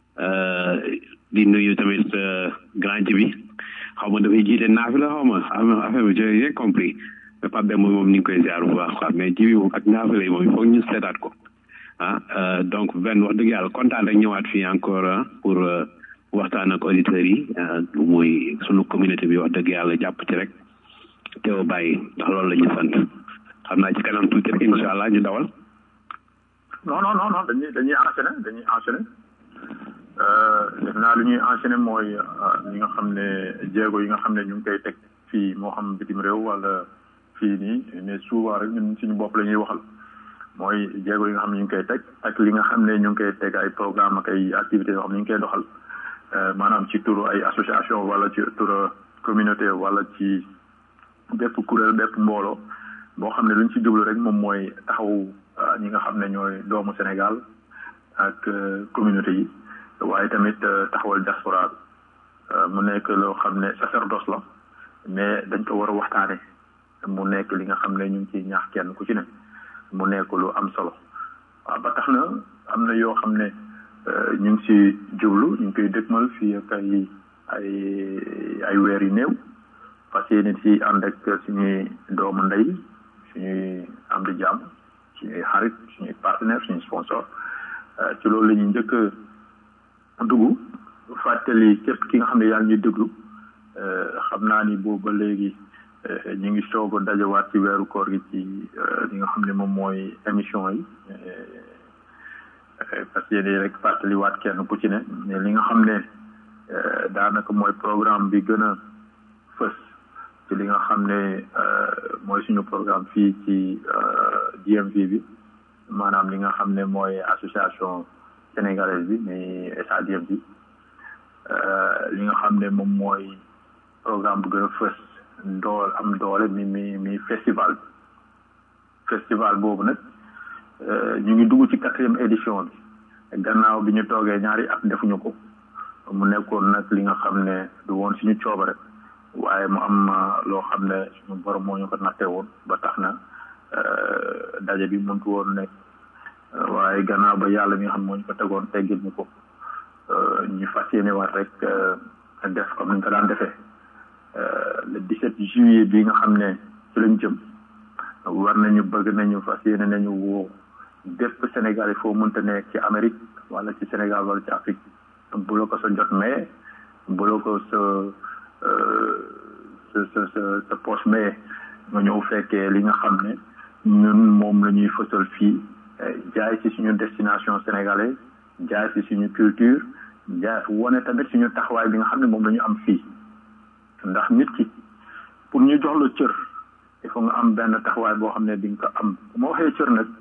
di nuyu tamit grand ji bi xaw ma dafay jiite naafi la xaw ma affaire bi j'ai rien compris mais pas benn moom ni ngi koy ziar bu baax quoi mais ji bi moom ak naafi la moom il faut ñu seetaat ko ah donc benn wax dëgg yàlla kontaan rek ñëwaat fii encore pour waxtaan ak auditeurs yi muy sunu communauté bi wax dëgg yàlla jàpp ci rek teew bàyyi ndax loolu la ñu sant xam naa ci kanam tuuti rek incha allah ñu dawal. non non non non dañuy dañuy enchaîner dañuy enchaîner def naa lu ñuy enchaîner mooy ñi nga xam ne jéego yi nga xam ne ñu ngi koy teg fii moo xam bitim réew wala fii nii mais souvent rek ñun suñu bopp la ñuy waxal mooy jéego yi nga xam ne ñu ngi koy teg ak li nga xam ne ñu ngi koy teg ay programme ak ay activités yoo xam ne ñu ngi koy doxal maanaam ci turu ay association wala ci turu communauté wala ci bépp kuréel bépp mbooloo boo xam ne luñ ci jublu rek moom mooy taxaw ñi nga xam ne ñooy doomu Sénégal ak communauté yi waaye tamit taxawal diaspora mu nekk loo xam ne sacerdoce la mais dañ ko war a waxtaane mu nekk li nga xam ne ñu ngi ciy ñaax kenn ku ci ne mu nekk lu am solo waaw ba tax na am na yoo xam ne ñu ngi ci jublu ñu ngi koy dëgmal fii ak ay ay ay weer yu néew parce que nit ci ànd ak suñuy doomu ndey suñuy am di jàmm suñuy xarit suñuy partenaire suñuy sponsor ci loolu la ñuy njëkk dugg fàttali képp ki nga xam ne yaa ngi déglu xam naa ni boobu ba léegi ñu ngi soog a dajawaat ci weeru koor gi ci li nga xam ne moom mooy émission yi parce que yéen rek fàttaliwaat kenn ku ci ne mais li nga xam ne daanaka mooy programme bi gën a fës ci li nga xam ne mooy suñu programme fii ci DMV bi maanaam li nga xam ne mooy association sénégalaise bi mais SADM bi li nga xam ne moom mooy programme bu gën a fës dool am doole mi mi mi festival bi festival boobu nag ñu ngi dugg ci quatrième édition bi gannaaw bi ñu toogee ñaari at defuñu ko mu nekkoon nag li nga xam ne du woon suñu coobare waaye mu am loo xam ne suñu borom moo ñu ko nattee woon ba tax na daje bi mëntu woon nekk waaye gannaaw ba yàlla mi nga xam moo ñu ko tegoon teggil ñu ko ñu fas yéene war rek def comme ni ñu ko daan defee le 17 juillet bi nga xam ne ci lañ jëm war nañu bëgg nañu fas yéene nañu woo bépp Sénégal foo mënta nekk ci Amérique wala ci Sénégal wala ci Afrique bu la ko sa jot mais bu la ko sa sa sa sa sa poche mais nga ñëw fekkee li nga xam ne ñun moom la ñuy fësal fii jaay ci suñu destination sénégalaise jaay ci suñu culture jaay wane tamit suñu taxawaay bi nga xam ne moom la ñu am fii ndax nit ki pour ñu jox la cër il faut nga am benn taxawaay boo xam ne di nga ko am bu ma waxee cër nag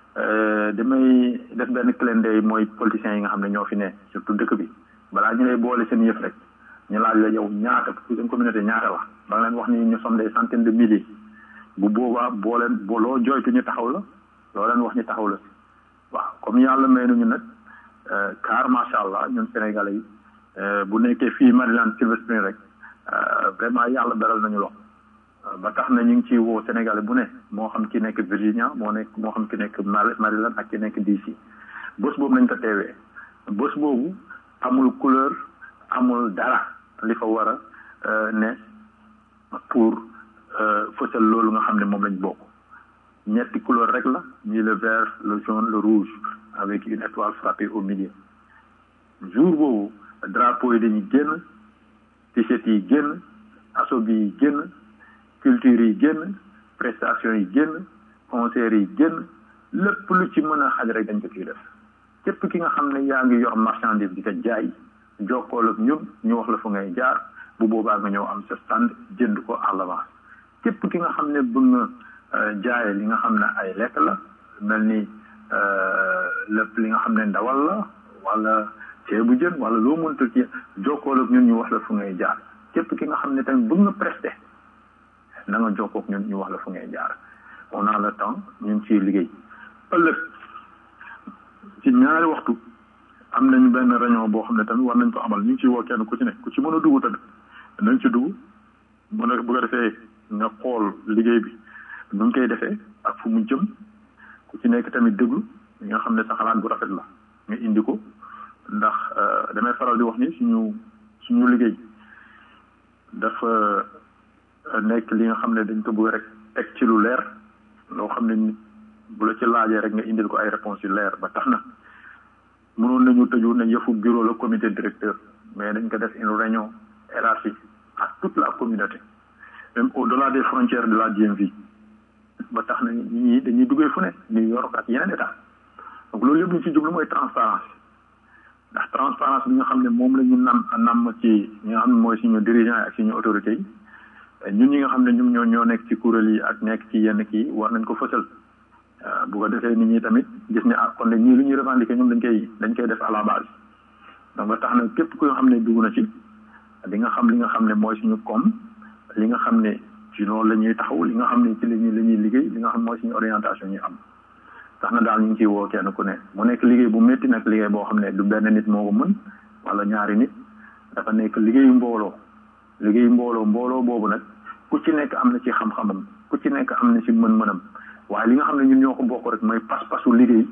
damay def benn clin d'œil mooy politiciens yi nga xam ne ñoo fi ne surtout dëkk bi balaa ñu lay boole seen yëf rek ñu laaj la yow ñaata pour une communauté ñaata la ba nga leen wax ni ñu sommes des centaines de milliers bu boobaa boo leen boo loo jooytu ñu taxaw la loo leen wax ñu taxaw la waaw comme yàlla may nañu nag car macha allah ñun sénégalais yi bu nekkee fii Maryland Silver Spring rek vraiment yàlla beral nañu loxo ba tax na ñu ngi ciy woo sénégalais bu ne moo xam ki nekk Virginia moo nekk moo xam ki nekk Maryland ak ki nekk DC bés boobu nañ ko teewee bés boobu amul couleur amul dara li fa war a ne pour fësal loolu nga xam ne moom lañ bokk ñetti couleur rek la ñii le vert le jaune le rouge avec une étoile frappée au milieu jour boobu drapeau yi dañuy génn t-shirt yi génn asobi yi génn culture yi génn prestation yi génn concert yi génn lépp lu ci mën a xaj rek dañ ko ciy def képp ki nga xam ne yaa ngi yor marchandise di ko jaay jokkool ak ñun ñu wax la fu ngay jaar bu boobaa nga ñëw am sa stand jënd ko à l'avance képp ki nga xam ne bëgg nga jaaye li nga xam ne ay lekk la mel ni lépp li nga xam ne ndawal la wala ceebu jën wala loo mënta ci jokkool ak ñun ñu wax la fu ngay jaar képp ki nga xam ne tamit bëgg nga presté na nga jokkoo ak ñun ñu wax la fu ngay jaar on a le temps ñu ngi ciy liggéey ëllëg ci ñaari waxtu am nañu benn réunion boo xam ne tamit war nañ ko amal ñu ngi ciy woo kenn ku ci nekk ku ci mën a dugg tamit nañ ci dugg mën a bu ko defee nga xool liggéey bi nu ñu koy defee ak fu mu jëm ku ci nekk tamit déglu nga xam ne sa xalaat bu rafet la nga indi ko ndax damay faral di wax ni suñu suñu liggéey dafa nekk li nga xam ne dañ ko bëgg rek teg ci lu leer loo xam ne nit bu la ci laajee rek nga indil ko ay réponses yu leer ba tax na mënoon nañu tëju ne yëfu bureau la comité directeur mais dañ ko def une réunion élargie à toute la communauté même au delà des frontières de la DMV ba tax na nit ñi dañuy duggee fu ne New York ak yeneen état donc loolu yëpp ñu ci jublu mooy transparence ndax transparence bi nga xam ne moom la ñu nam nam ci ñi nga xam ne mooy suñu dirigeant yi ak suñu autorités yi ñun ñi nga xam ne ñoom ñoo ñoo nekk ci kuréel yi ak nekk ci yenn kii war nañ ko fësal bu ko defee nit ñi tamit gis ne ah kon de ñii lu ñuy revendiquer ñoom dañ koy dañ koy def à la base donc ba tax na képp ku nga xam ne dugg na ci di nga xam li nga xam ne mooy suñu koom li nga xam ne ci loolu la ñuy taxaw li nga xam ne ci la ñuy la ñuy liggéey li nga xam mooy suñu orientation ñu am tax na daal ñu ngi ciy woo kenn ku ne mu nekk liggéey bu métti nag liggéey boo xam ne du benn nit moo ko mën wala ñaari nit dafa nekk liggéeyu mbooloo liggéeyu mbooloo mbooloo boobu nag ku ci nekk am na ci xam-xamam ku ci nekk am na ci mën-mënam waaye li nga xam ne ñun ñoo ko bokk rek mooy pas-pasu liggéey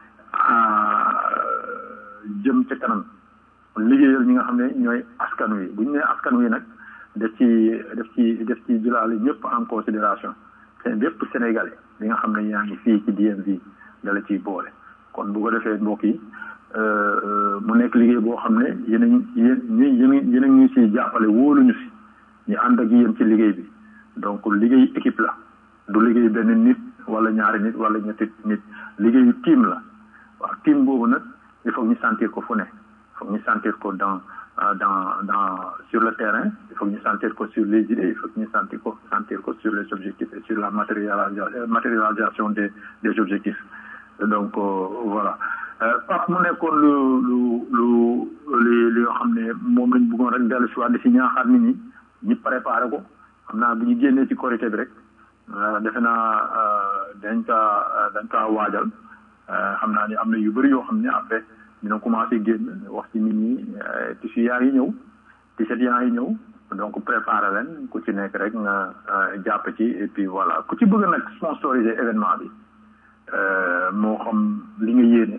jëm ca kanam liggéeyal ñi nga xam ne ñooy askan wi bu ñu nee askan wi nag def ci def ci def ci jëlaale ñëpp en considération c'est bépp sénégalais li nga xam ne yaa ngi fii ci DMV dala ciy boole kon bu ko defee mbokk yi mu nekk liggéey boo xam ne yéen a yéen yéen yéen a ñu siy jàppale wóoluñu si ñu ànd ak yéen ci liggéey bi donc liggéey équipe la du liggéey benn nit wala ñaari nit wala ñetti nit liggéeyu team la waaw team boobu nag il faut ñu sentir ko fu ne il faut ñu sentir ko dans dans dans sur le terrain il faut que ñu sentir ko sur les idées il faut que ñu sentir ko sentir ko sur les objectifs et sur la matérialisation matérialisation des des objectifs donc voilà Pape mu nekkoon lu lu lu li li nga xam ne moom lañ bëggoon rek dellu si waat di si ñaaxaat nit ñi ñi préparé ko xam naa bu ñu génnee ci korité bi rek defe naa dañ kaa dañ kaa waajal xam naa ni am na yu bëri yoo xam ne après dina commencé génn wax ci nit ñi tissu yaa ngi ñëw t-shirt yaa ngi ñëw donc préparé leen ku ci nekk rek nga jàpp ci et puis voilà ku ci bëgg nag sponsoriser événement bi moo xam li nga yéene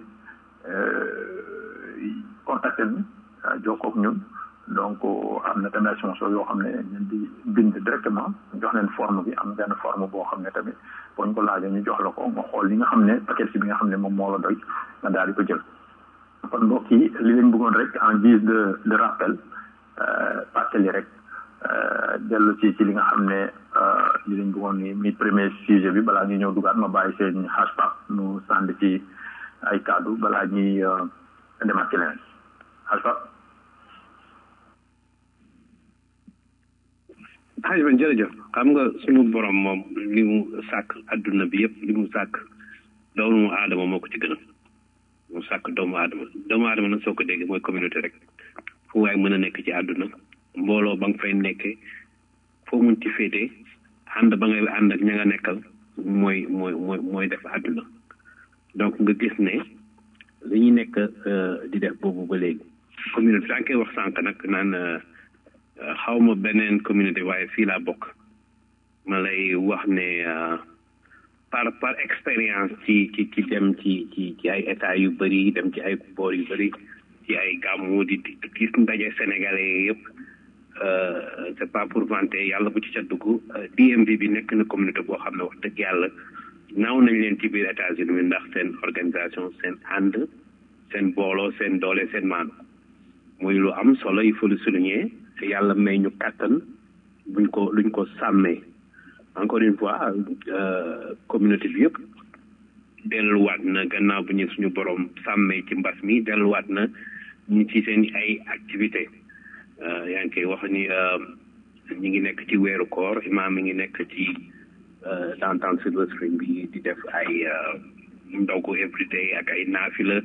contacté ñu jokkoo ak ñun donc am na tamit sponsor yoo xam ne ñun di bind directement jox leen forme bi am benn forme boo xam ne tamit boo ñu ko laajee ñu jox la ko nga xool li nga xam ne paquet si bi nga xam ne moom moo la doy nga daal di ko jël kon mbokk yi li leen bëggoon rek en guise de de rappel fàttali rek dellu ci ci li nga xam ne li leen bëggoon ni mi premier sujet bi balaa ñuy ñëw dugaat ma bàyyi seen hashtag nu sànd ci ay kaddu balaa ñuy demaat ci leneen hashtag xaj ban jërëjëf xam nga suñu borom moom li mu sàkk adduna bi yëpp li mu sàkk doomu aadama moo ko ci gënal mu sàkk doomu aadama doomu aadama nag soo ko déggee mooy communauté rek fu waay mën a nekk ci àdduna mbooloo ba nga fay nekkee foo mun ci féetee ànd ba ngay ànd ak ña nga nekkal mooy mooy mooy mooy def àdduna donc nga gis ne li ñuy nekk di def boobu ba léegi communauté daa koy wax sànq nag naan xaw ma beneen communauté waaye fii laa bokk ma lay wax ne par par expérience ci ci ci dem ci ci ci ay état yu bëri dem ci ay boor yu bëri ci ay gàmmu di gis ndaje sénégalais yëpp c'est pas pour vanter yàlla bu ci ca dugg DMV bi nekk na communauté boo xam ne wax dëgg yàlla naaw nañ leen ci biir États-Unis ndax seen organisation seen ànd seen booloo seen doole seen maanu muy lu am solo il faut le souligner yàlla may ñu kàttan buñ ko luñ ko sàmmee encore une fois communauté bi yëpp delluwaat na gannaaw bu ñu suñu borom sàmmee ci mbas mi delluwaat na ñu ci seen ay activité yaa ngi koy wax ni ñi ngi nekk ci weeru koor imaam mi ngi nekk ci downtown Silver Spring bi di def ay ndogu everyday ak ay naafila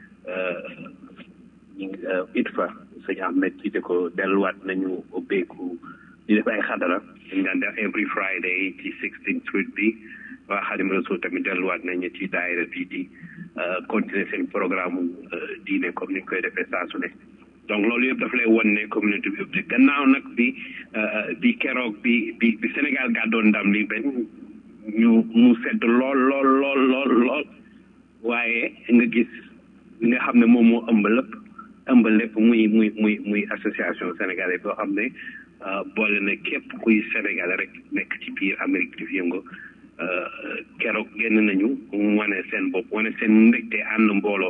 ñu ngi it fa sëñ Ahmed ci ko delluwaat nañu ubbeeku di def ay xadara dañ daan def every Friday ci 16th Street bi waa Xadim Rasul tamit delluwaat nañu ci daayira bi di continuer seen programme diine comme ni ñu koy defee saa su ne donc loolu yëpp daf lay won ne communauté bi yëpp gannaaw nag bi bi keroog bi bi bi Sénégal gàddoon ndam li benn ñu mu sedd lool lool lool lool lool waaye nga gis li nga xam ne moom moo ëmb lépp ëmb lépp muy muy muy muy association sénégalais boo xam ne boole na képp kuy sénégalais rek nekk ci biir Amérique di yëngu keroog génn nañu wane seen bopp wane seen mbégte ànd mbooloo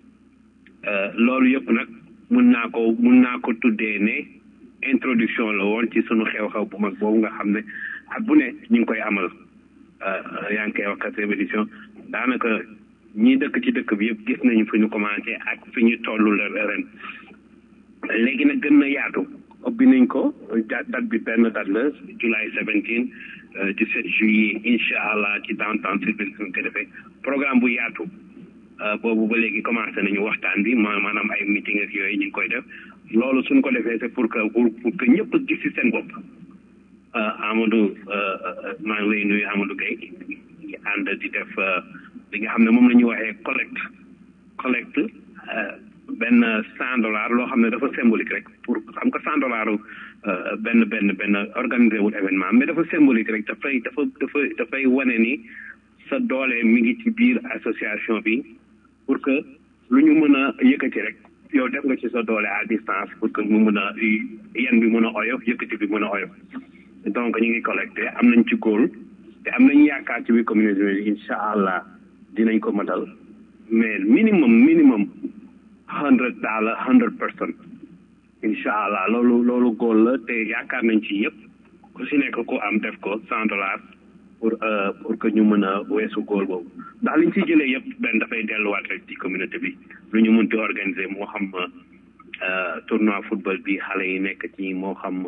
loolu yëpp nag mun naa ko mun naa ko tuddee ne introduction la woon ci sunu xew-xew bu mag boobu nga xam ne ak bu ne ñu ngi koy amal yaa ngi koy wax quatrième édition daanaka ñi dëkk ci dëkk bi yëpp gis nañu fi ñu commencé ak fi ñu toll la ren léegi nag gën na yaatu ubbi nañ ko date bi benn date la July 17 17 juillet incha allah ci downtown Silver Spring ko defee programme bu yaatu boobu ba léegi commencé nañu waxtaan bi maanaam ay meeting ak yooyu ñu ngi koy def loolu suñ ko defee c'est pour que pour que ñëpp gis ci seen bopp Amadou maa ngi lay nuyu Amadou Gueye ngi ànd di def li nga xam ne moom la ñuy waxee collecte collecte benn cent dollars loo xam ne dafa symbolique rek pour xam nga cent dollars benn benn benn organisé wul événement mais dafa symbolique rek dafay dafa dafa dafay wane ni sa doole mi ngi ci biir association bi pour que lu ñu mën a yëkkati rek yow def nga ci sa doole à distance pour que mu mën a yan bi mën a oyof yëkkati bi mën a oyof donc ñu ngi collecté am nañ ci góol te am nañ yaakaar ci biir communauté bi incha allah dinañ ko matal mais minimum minimum hundred dollar hundred person incha allah loolu loolu góol la te yaakaar nañ ci yëpp ku si nekk ku am def ko cent dollars pour pour que ñu mën a weesu góol boobu ndax liñ ciy jëlee yëpp benn dafay delluwaat rek ci communauté bi lu ñu mënti organiser moo xam tournoi football bi xale yi nekk ci moo xam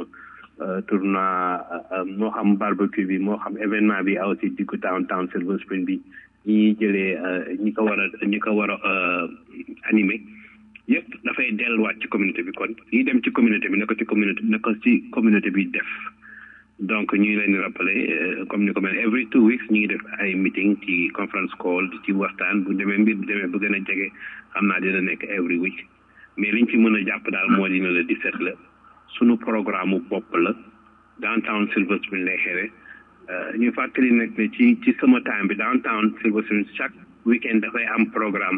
tournoi moo xam barbecue bi moo xam événement bi aussi diggu town town silver spring bi ñi jëlee ñi ko war a ñi ko war a animé yëpp dafay delluwaat ci communauté bi kon yi dem ci communauté bi na ko ci communauté na ko ci communauté bi def donc ñu ngi leen di rappeler comme ni ko mel every two weeks ñu ngi def ay meeting ci conference call ci waxtaan bu demee mbir bu demee bu gën a jege xam naa dina nekk every week mais liñ ci mën a jàpp daal moo dina la 17 la sunu programme bopp la downtown Silver Spring lay xewe ñu fàttali nag ne ci ci sama time bi downtown Silver Spring chaque weekend dafay am programme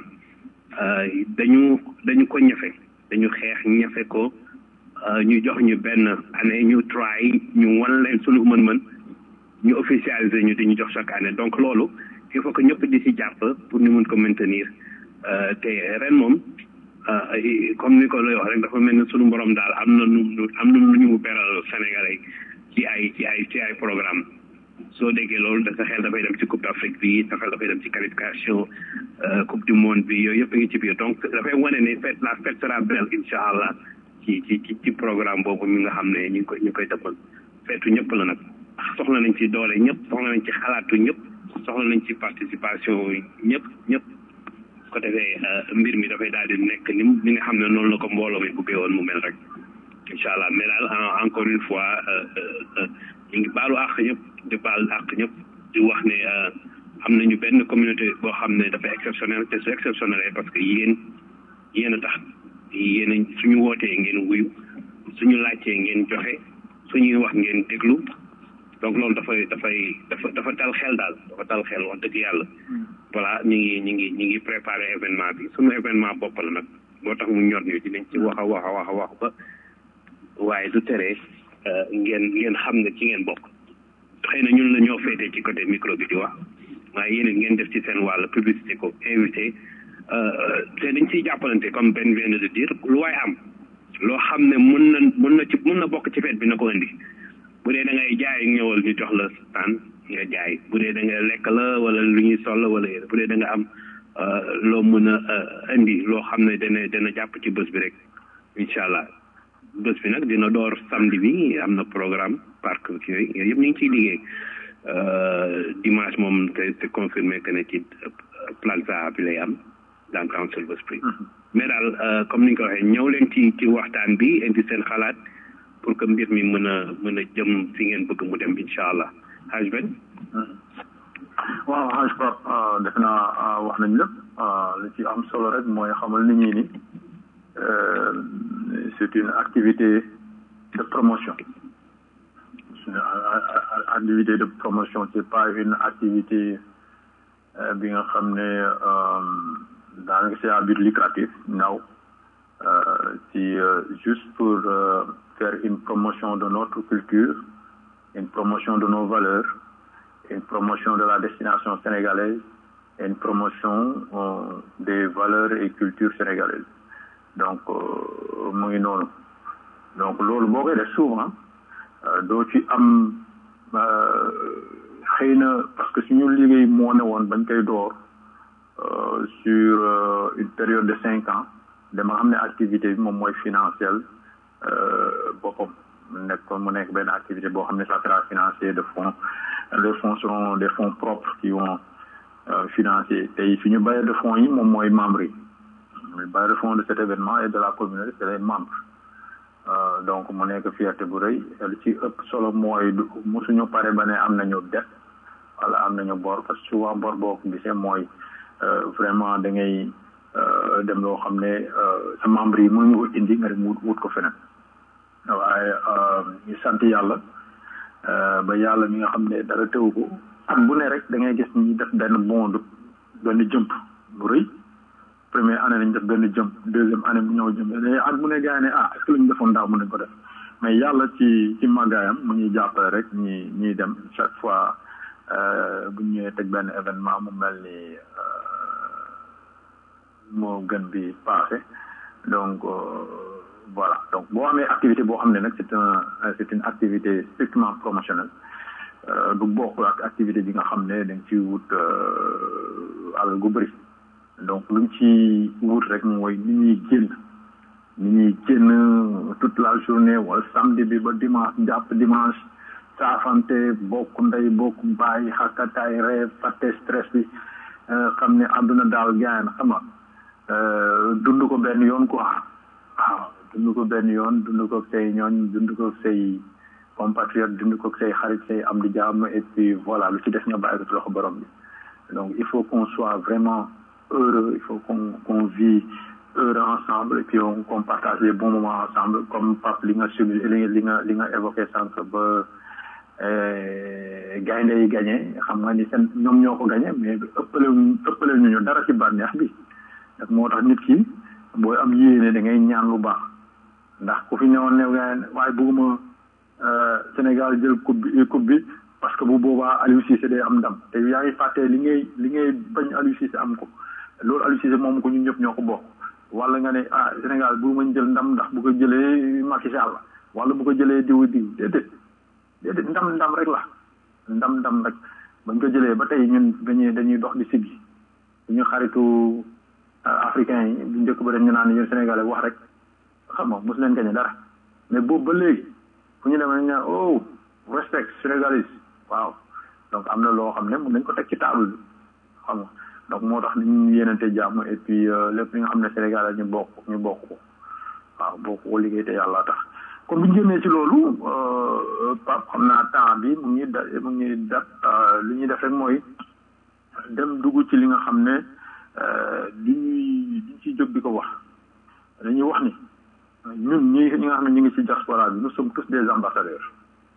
dañu dañu ko ñafe dañu xeex ñafe ko ñu jox ñu benn année ñu try ñu wan leen sunu mën-mën ñu officialiser ñu di ñu jox chaque année donc loolu il faut que ñëpp di si jàpp pour ñu mun ko maintenir te ren moom comme ni ko lay wax rek dafa mel ni sunu borom daal am na nu am na lu ñu beral Sénégalais ci ay ci ay ci ay programme soo déggee loolu da sa xel dafay dem ci coupe d'Afrique bi sa xel dafay dem ci qualification coupe du monde bi yooyu yëpp a ngi ci biir donc dafay wane ne fête la fête sera belle incha allah ci ci ci ci programme boobu mi nga xam ne ñu ngi koy ñu koy dëppal feetu ñëpp la nag soxla nañ ci doole ñëpp soxla nañ ci xalaatu ñëpp soxla nañ ci participation ñëpp ñëpp ko defee mbir mi dafay daal di nekk ni ni nga xam ne noonu la ko mbooloo mi buggee woon mu mel rek incha allah mais daal encore une fois ñu ngi baalu àq ñëpp di baal àq ñëpp di wax ne am nañu benn communauté boo xam ne dafa exceptionnel te su exceptionnel parce que yéen yéen a tax yéen suñu wootee ngeen wuyu suñu laajtee ngeen joxe suñuy wax ngeen déglu donc loolu dafay dafay dafa dafa dal xel daal dafa dal xel wax dëgg yàlla voilà ñu ngi ñu ngi ñu ngi préparé événement bi suñu événement bopp la nag moo tax mu ñor ñu dinañ ci wax a wax a wax a wax ba waaye du tere ngeen ngeen xam ne ci ngeen bokk xëy na ñun la ñoo féetee ci côté micro bi di wax waaye yéen ngeen def ci seen wàll publicité ko invité te dañ ciy jàppalante comme Ben vient de dire lu waay am loo xam ne mun na mun na ci mun na bokk ci fête bi na ko indi bu dee da ngay jaay ñëwal ñu jox la taan nga jaay bu dee da nga lekk la wala lu ñuy sol la wala yére bu dee da nga am loo mën a indi loo xam ne dana dana jàpp ci bés bi rek incha allah bés bi nag dina door samedi bi am na programme parc yooyu yooyu yëpp ñu ngi ciy liggéey dimanche moom te c'est confirmé que ne ci plaza bi lay am downtown Silver Spring mais daal comme ni nga ko waxee ñëw leen ci ci waxtaan bi indi seen xalaat pour que mbir mi mën a mën a jëm fi ngeen bëgg mu dem incha allah haj ben waaw haj pap defe naa wax nañ lépp li ci am solo rek mooy xamal nit ñi ni c'est une activité de promotion une activité de promotion c'est pas une activité bi nga xam ne daanaka c'est à but lucratif non c'est juste pour faire une promotion de notre culture une promotion de nos valeurs une promotion de la destination sénégalaise et une promotion des valeurs et cultures sénégalaises donc mu ngi noonu donc loolu boo koy def souvent doo ci am xëy na parce que suñu liggéey moo ne woon bañ koy door sur une période de cinq ans dama xam ne activité bi moom mooy financière boppam mu nekk mu nekk benn activité boo xam ne ça sera financé de fonds les fonds seront des fonds propres qui vont financer tey suñu bailleur de fonds yi moom mooy membres yi le bailleur de fonds de cet événement et de la communauté c'est les membres donc mu nekk fierté bu rëy li ci ëpp solo mooy musuñu pare ba ne am nañu dette wala am nañu bor parce que souvent bor boo ko gisee mooy vraiment da ngay dem loo xam ne sa membre yi mënuñu ko indi nga dem wut wut ko feneen waaye ñu sant yàlla ba yàlla mi nga xam ne dara teewu ko at bu ne rek da ngay gis ñi def benn bond benn jëmp bu rëy première année lañ def benn jëmp deuxième année bu ñëw jëmp mais at bu ne gars ne ah est ce que lañu defoon daaw mën nañ ko def mais yàlla ci ci màggaayam mu ñuy jàppale rek ñi ñuy dem chaque fois bu ñu ñëwee teg benn événement mu mel ni moo gën bi passé donc voilà donc boo amee activité boo xam ne nag c'est un c'est une activité strictement promotionnelle du bokk ak activité bi nga xam ne dañ ci wut alal gu bëri donc luñ ci wut rek mooy ni ñuy génn ni ñuy génn toute la journée wala samedi bi ba dimanche jàpp dimanche saafante bokk ndey bokk bàyyi xakkataay ree fàtte stress bi xam ne àdduna daal gaan xam nga dund ko benn yoon quoi waaw dund ko benn yoon dund ko say ñooñ dund ko say compatriote dund ko say xarit say am di jàmm et puis voilà lu ci des nga bàyyi ko ci loxo borom bi donc il faut qu'on soit vraiment heureux il faut qu'on qu'on vit heureux ensemble et puis on qu'on partage les bons moments ensemble comme Pape li nga subi li li nga li nga évoqué sànq ba gaynde yi gagné xam nga ni seen ñoom ñoo ko gagné mais ëppale ëppale ñu ñu dara ci bànneex bi ndax moo tax nit ki booy am yéene da ngay ñaan lu baax ndax ku fi newoon ne waaye bëgguma Sénégal jël coupe bi coupe bi parce que bu boobaa Aliou Cissé day am ndam te yaa ngi fàttee li ngay li ngay bañ Aliou Cissé am ko loolu Aliou Cissé moom ko ñun ñëpp ñoo ko bokk wala nga ne ah Sénégal bu ma jël ndam ndax bu ko jëlee Macky Sall wala bu ko jëlee diw diw déedéet déedéet ndam ndam rek la ndam ndam rek bañ ko jëlee ba tey ñun dañuy dañuy dox di siggi suñu xaritu africain yi bu njëkk ba dañu naan yéen Sénégalais wax rek xam nga mosu leen gañe dara mais boobu ba léegi fu ñu demee dañu naan oh respect Sénégalais waaw donc am na loo xam ne mun nañ ko teg ci table bi xam nga donc moo tax ñu yéenante jàmm et puis lépp li nga xam ne Sénégal ñu bokk ñu bokk ko waaw bokk ko liggéey te yàlla tax kon bu ñu génnee ci loolu Pape xam naa temps bi mu ngi da mu ngi dab li ñuy def rek mooy dem dugg ci li nga xam ne li ñuy li ciy jóg di ko wax dañuy wax ni ñun ñi ñi nga xam ne ñu ngi ci diaspora bi nous sommes tous des ambassadeurs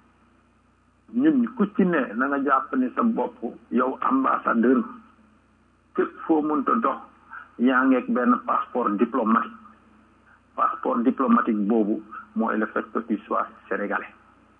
ñun ku ci ne na nga jàpp ni sa bopp yow ambassadeur képp foo mënta dox yaa ngeeg benn passeport diplomatique passeport diplomatique boobu mooy le fait que tu sois sénégalais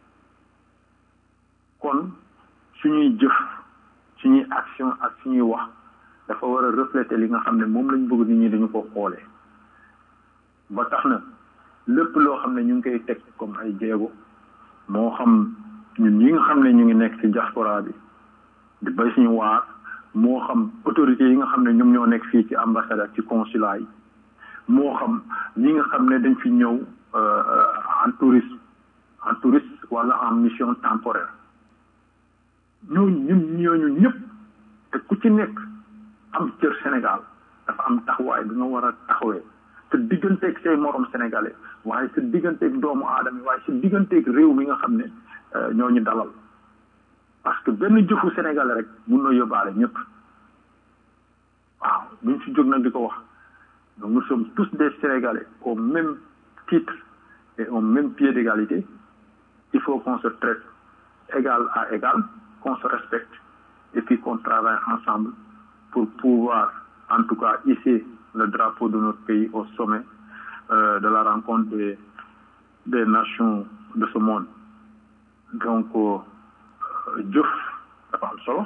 kon suñuy jëf suñuy action ak suñuy wax dafa war a refléter li nga xam ne moom lañ bëgg nit ñi dañu ko xoolee ba tax na lépp loo xam ne ñu ngi koy teg comme ay jéego moo xam ñun ñi nga xam ne ñu ngi nekk ci diaspora bi di bay suñu waar moo xam autorités yi nga xam ne ñoom ñoo nekk fii ci ambassade ak ci consulat yi moo xam ñi nga xam ne dañ fi ñëw en tourisme en touriste wala en mission temporaire ñooñu ñun ñooñu ñëpp te ku ci nekk am cër Sénégal dafa am taxawaay bi nga war a taxawee sa digganteeg say morom sénégalais waaye sa digganteeg doomu aadama waaye sa digganteeg réew mi nga xam ne ñooñu dalal parce que benn jëfu sénégalais rek mun na yóbbaale ñëpp waaw buñ si jóg nag di ko wax donc nous sommes tous des sénégalais au même titre et au même pied d'égalité il faut qu'on se traite égal à égal qu'on se respecte et puis qu'on travaille ensemble pour pouvoir en tout cas hisser le drapeau de notre pays au sommet euh, de la rencontre des, des nations de ce monde donc jëf dafa am solo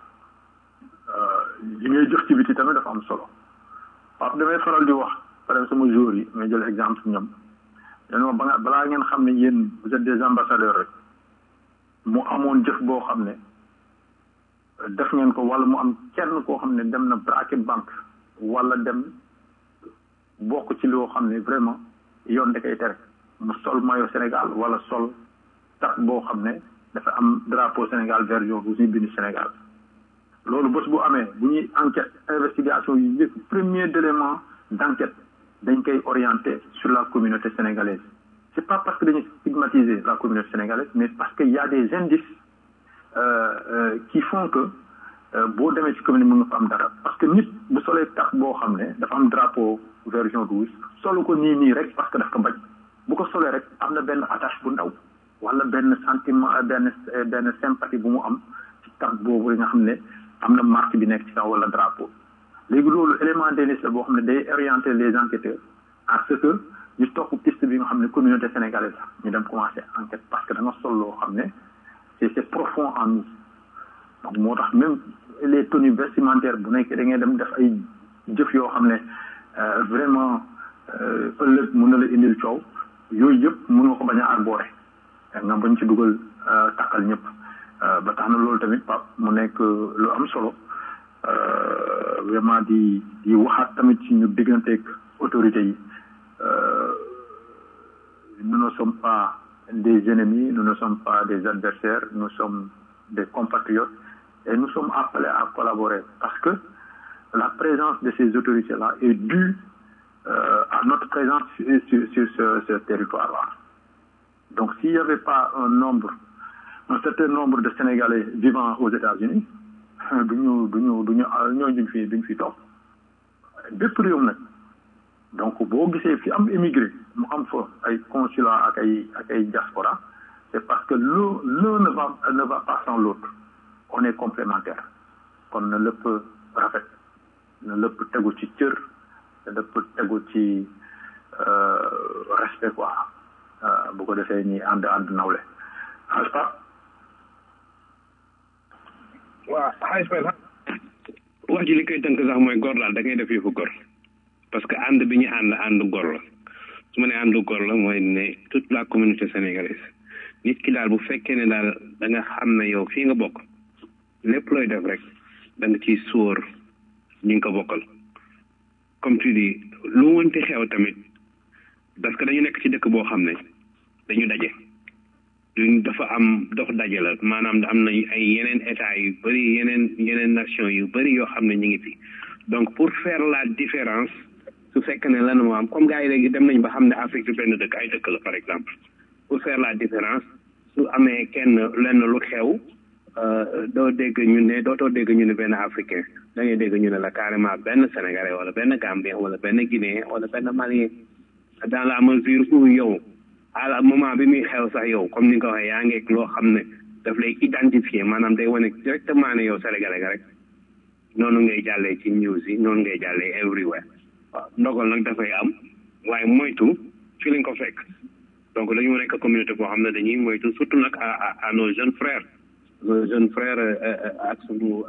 li ngay jëf ci biti tamit dafa am solo waaw damay faral di wax par exemple sama jour yi may jël exemple ñoom dañoo ba nga balaa ngeen xam ne yéen vous êtes des ambassadeurs rek mu amoon jëf boo xam ne def ngeen ko wala mu am kenn koo xam ne dem na braqué banque wala dem bokk ci loo xam ne vraiment yoon da koy tere mu sol maillot Sénégal wala sol tax boo xam ne dafa am drapeau Sénégal vert jaune bu ñuy bind Sénégal loolu bés bu amee bu ñuy enquête investigation yi njëkk premier élément d' enquête dañ koy orienté sur la communauté sénégalaise c' est pas parce que dañuy stigmatiser la communauté sénégalaise mais parce que y a des indices euh, euh, qui font que boo demee ci commune mën nga fa am dara parce que nit bu solee tax boo xam ne dafa am drapeau vert jaune rouge solu ko nii nii rek parce que daf ko bañ bu ko solee rek am na benn attache bu ndaw wala benn sentiment benn benn sympathie bu mu am ci tax boobu nga xam ne am na marque bi nekk ci kaw wala drapeau léegi loolu élément d'indice la boo xam ne day orienter les enquêteurs à ce que ñu topp piste bi nga xam ne communauté sénégalaise la ñu dem commencer enquête parce que da nga sol loo xam ne c'est c'est profond en nous donc moo tax même les tenues vestimentaires bu nekk da ngay dem def ay jëf yoo xam ne vraiment ëllëg mën na la indil coow yooyu yëpp mën nga ko bañ a arboré nga bañ ci dugal takkal ñëpp ba tax na loolu tamit pap mu nekk lu am solo vraiment di di waxaat tamit ci ñu digganteeg autorités yi nous ne sommes pas des ennemis, nous ne sommes pas des adversaires, nous sommes des compatriotes et nous sommes appelés à collaborer parce que la présence de ces autorités-là est due euh, à notre présence sur, sur, sur ce, ce territoire-là. Donc s'il n'y avait pas un nombre, un certain nombre de Sénégalais vivant aux États-Unis, duñu duñu duñu ñooñu duñ fi duñ fi toog bépp réew nag donc boo gisee fi am émigré mu am fa ay consulat ak ay ak ay diaspora c'est parce que l'un l'un ne va ne va pas sans l'autre on est complémentaire kon na lépp rafet na lépp tegu ci cër na lépp tegu ci respect quoi bu ko defee ñi ànd ànd nawle aspa waaw xaalis wax ji li koy tënk sax mooy gor daal da ngay def yëfu gor parce que ànd bi ñu ànd ànd gor la su ma ne ànd gor la mooy ne toute la communauté sénégalaise nit ki daal bu fekkee ne daal da nga xam ne yow fii nga bokk lépp looy def rek da nga ciy sóor ñi nga ko bokkal comme tu dis lu mënti xew tamit parce que dañu nekk ci dëkk boo xam ne dañu daje duñ dafa am dox daje la maanaam am na ay yeneen état yu bëri yeneen yeneen nation yu bëri yoo xam ne ñu ngi fi donc pour faire la différence su fekkee ne lan moo am comme gars yi léegi dem nañ ba xam ne Afrique du benn dëkk ay dëkk la par exemple pour faire la différence su amee kenn lenn lu xew doo dégg ñu ne dootoo dégg ñu ne benn africain da ngay dégg ñu ne la carrément benn sénégalais wala benn gambien wala benn guinéen wala benn malien dans la mesure où yow à la moment bi muy xew sax yow comme ni nga ko waxee yaa ngeeg loo xam ne daf lay identifier maanaam day wane directement ne yow sénégalais nga rek noonu ngay jàllee ci news yi noonu ngay jàllee everywhere waaw ndogal nag dafay am waaye moytu fi lañ ko fekk donc dañu nekk communauté boo xam ne dañuy moytu surtout nag à à nos jeunes frères nos jeunes frères ak sunu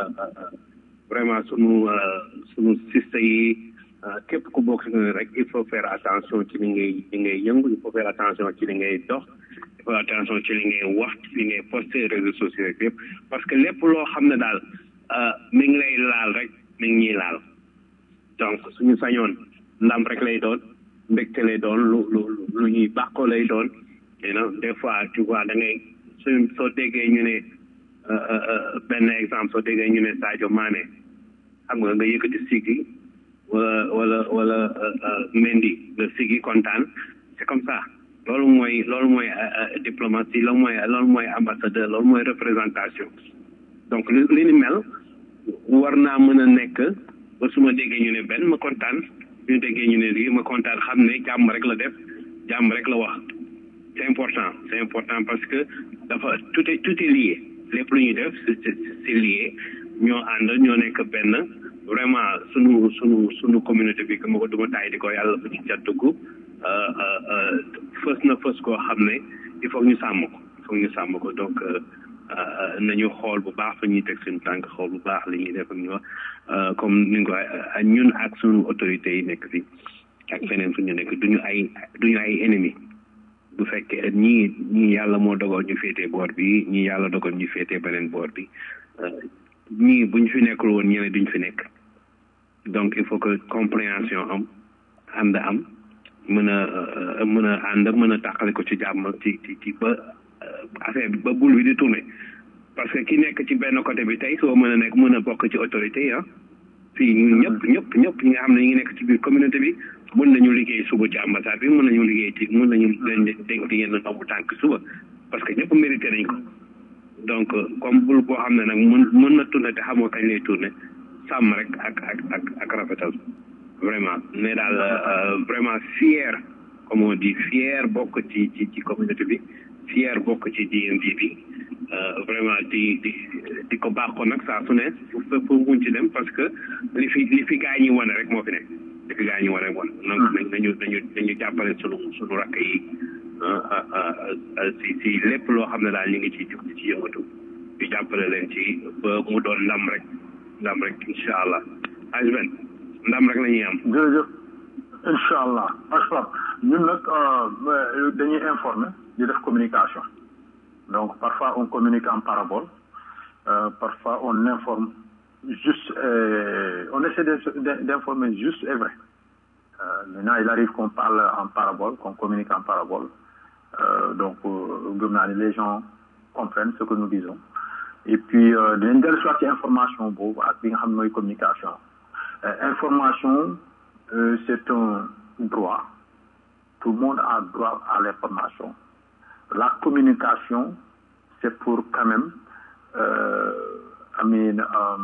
vraiment sunu sunu sista yi képp ku bokk rek il faut faire attention ci li ngay li ngay yëngu il faut faire attention ci li ngay dox il faut attention ci li ngay wax ci li ngay poster réseaux sociaux rek yëpp parce que lépp loo xam ne daal mi ngi lay laal rek mi ngi ñuy laal donc suñu sañoon ndam rek lay doon mbégte lay doon lu lu lu ñuy bàkkoo lay doon you know des fois tu vois da ngay suñ soo déggee ñu ne benn exemple soo déggee ñu ne Sadio Mané xam nga nga yëkkati sigi wala wala wala Mendy nga sigi kontaan c'est comme ça loolu mooy loolu mooy diplomatie loolu mooy loolu mooy ambassadeur loolu mooy représentation donc li li ni mel war naa mën a nekk ba su ma déggee ñu ne benn ma kontaan ñu déggee ñu ne lii ma kontaan xam ne jàmm rek la def jàmm rek la wax c'est important c'est important parce que dafa tout est tout est lié lépp lu ñuy def c'est c'est lié ñoo ànd ñoo nekk benn vraiment sunu sunu sunu communauté bi que ma ko duma taay di ko yàlla bu ci cat dugg fës na fës koo xam ne il faut ñu sàmm ko il faut ñu sàmm ko donc nañu xool bu baax fa ñuy teg suñu tànk xool bu baax li ñuy def ak ñu wax comme ni nga ko ñun ak suñu autorités yi nekk fi ak feneen fu ñu nekk duñu ay duñu ay ennemis bu fekkee ñii ñii yàlla moo dogal ñu féetee boor bi ñii yàlla dogal ñu féetee beneen boor bi ñii buñ fi nekkul woon ñeneen duñ fi nekk donc il faut que compréhension am ànd am mën a mën a ànd mën a tàqale ko ci jàmm ci ci ci ba affaire bi ba bul bi di tourner parce que ki nekk ci benn côté bi tey soo mën a nekk mën a bokk ci autorité yi ah fii ñun ñëpp ñëpp ñëpp ñi nga xam ne ñu ngi nekk ci biir communauté bi mën nañu liggéey suba ci ambassade bi mën nañu liggéey ci mën nañu leen dénk di yenn ndombu tànk suba parce que ñëpp mérité nañ ko donc comme bul boo xam ne nag mën mën na tourner te xamoo kañ lay tourner sàmm rek ak ak ak ak rafetal vraiment mais daal vraiment fier comme on dit fier bokk ci ci ci communauté bi fier bokk ci DMV bi vraiment di di di ko baax ko nag saa su ne fépp muñ ci dem parce que li fi li fi gaa ñi wane rek moo fi nekk li fi gaa ñi wane wane donc nañu nañu nañu jàppale sunu sunu rakk yi si si lépp loo xam ne daal ñu ngi ci jug ci yëngatu ñu jàppale leen ci ba mu doon ndam rek ndam rek incha allah ajben ndam rek la ñuy am jërëjëf incha allah ashraf ñun nag dañuy informer di def communication donc parfois on communique en parabole euh, parfois on informe juste euh, on essaie d'informer juste et vrai euh, maintenant il arrive qu'on parle en parabole qu'on communique en parabole Euh, donc euh, gëm naa ne les gens comprennent ce que nous disons et puis euh, dinañ dellu soit ci information boobu ak li nga xam ne mooy communication Euh, information euh, c'est un droit tout le monde a droit à l'information la communication c'est pour quand même euh, I mean, um,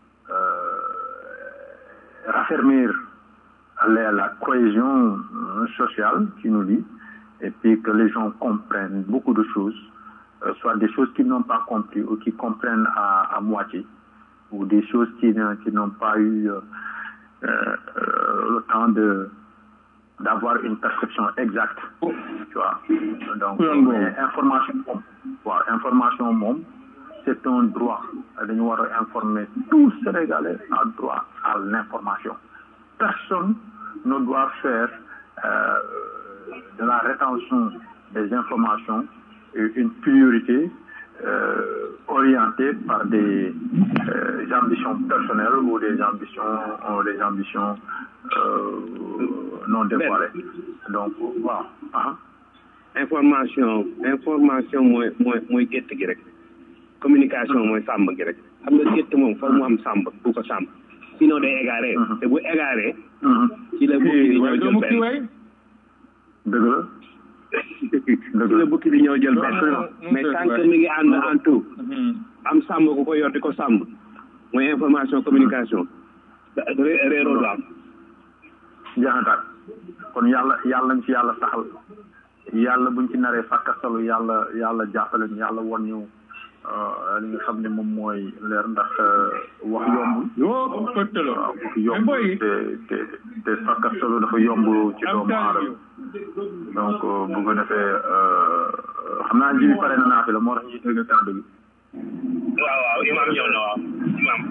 euh, raffermir la, la cohésion euh, sociale qui nous lie et puis que les gens comprennent beaucoup de choses, euh, soit des choses qu'ils n'ont pas compris ou qui comprennent à, à moitié, ou des choses qui, ne- qui n'ont pas eu euh, euh, le temps de d'avoir une perception exacte, tu vois. Donc, mais information moom, waaw, information moom, c'est un droit. Dañu war a informer tout Sénégalais a droit à l'information. Personne ne doit faire euh, de la rétention des informations une priorité euh, orientée par des euh, ambitions personnelles ou des ambitions ou des ambitions euh, non dévoilées. Donc, waaw. ah. information information mooy mooy mooy gétt gi rek communication mooy sàmm gi rek xam nga gétt moom foog mu am sàmm bu ko sàmm sinon day égaré te bu égaré ci la bukki di ñëw jël benn dëgg la ci la bukki di ñëw jël benn mais tant que mi ngi ànd en tout am sàmm ku ko yor di ko sàmm mooy information communication ré- réeroo du am jaxantaat kon yàlla yàlla ñu ci yàlla saxal yàlla buñ ci naree fàkkastalu yàlla yàlla jàppale ñu yàlla won ñu euh, li nga xam ne moom mooy leer ndax euh, wax yombul waaw wax yombul te te te fàkkastalu dafa yomb ci doomu aadama donc euh, bu ko defee euh, xam naa ji bi pare na naa fi la moo tax ñuy tëgg kàddu gi waaw waaw imam ñëw na waaw imam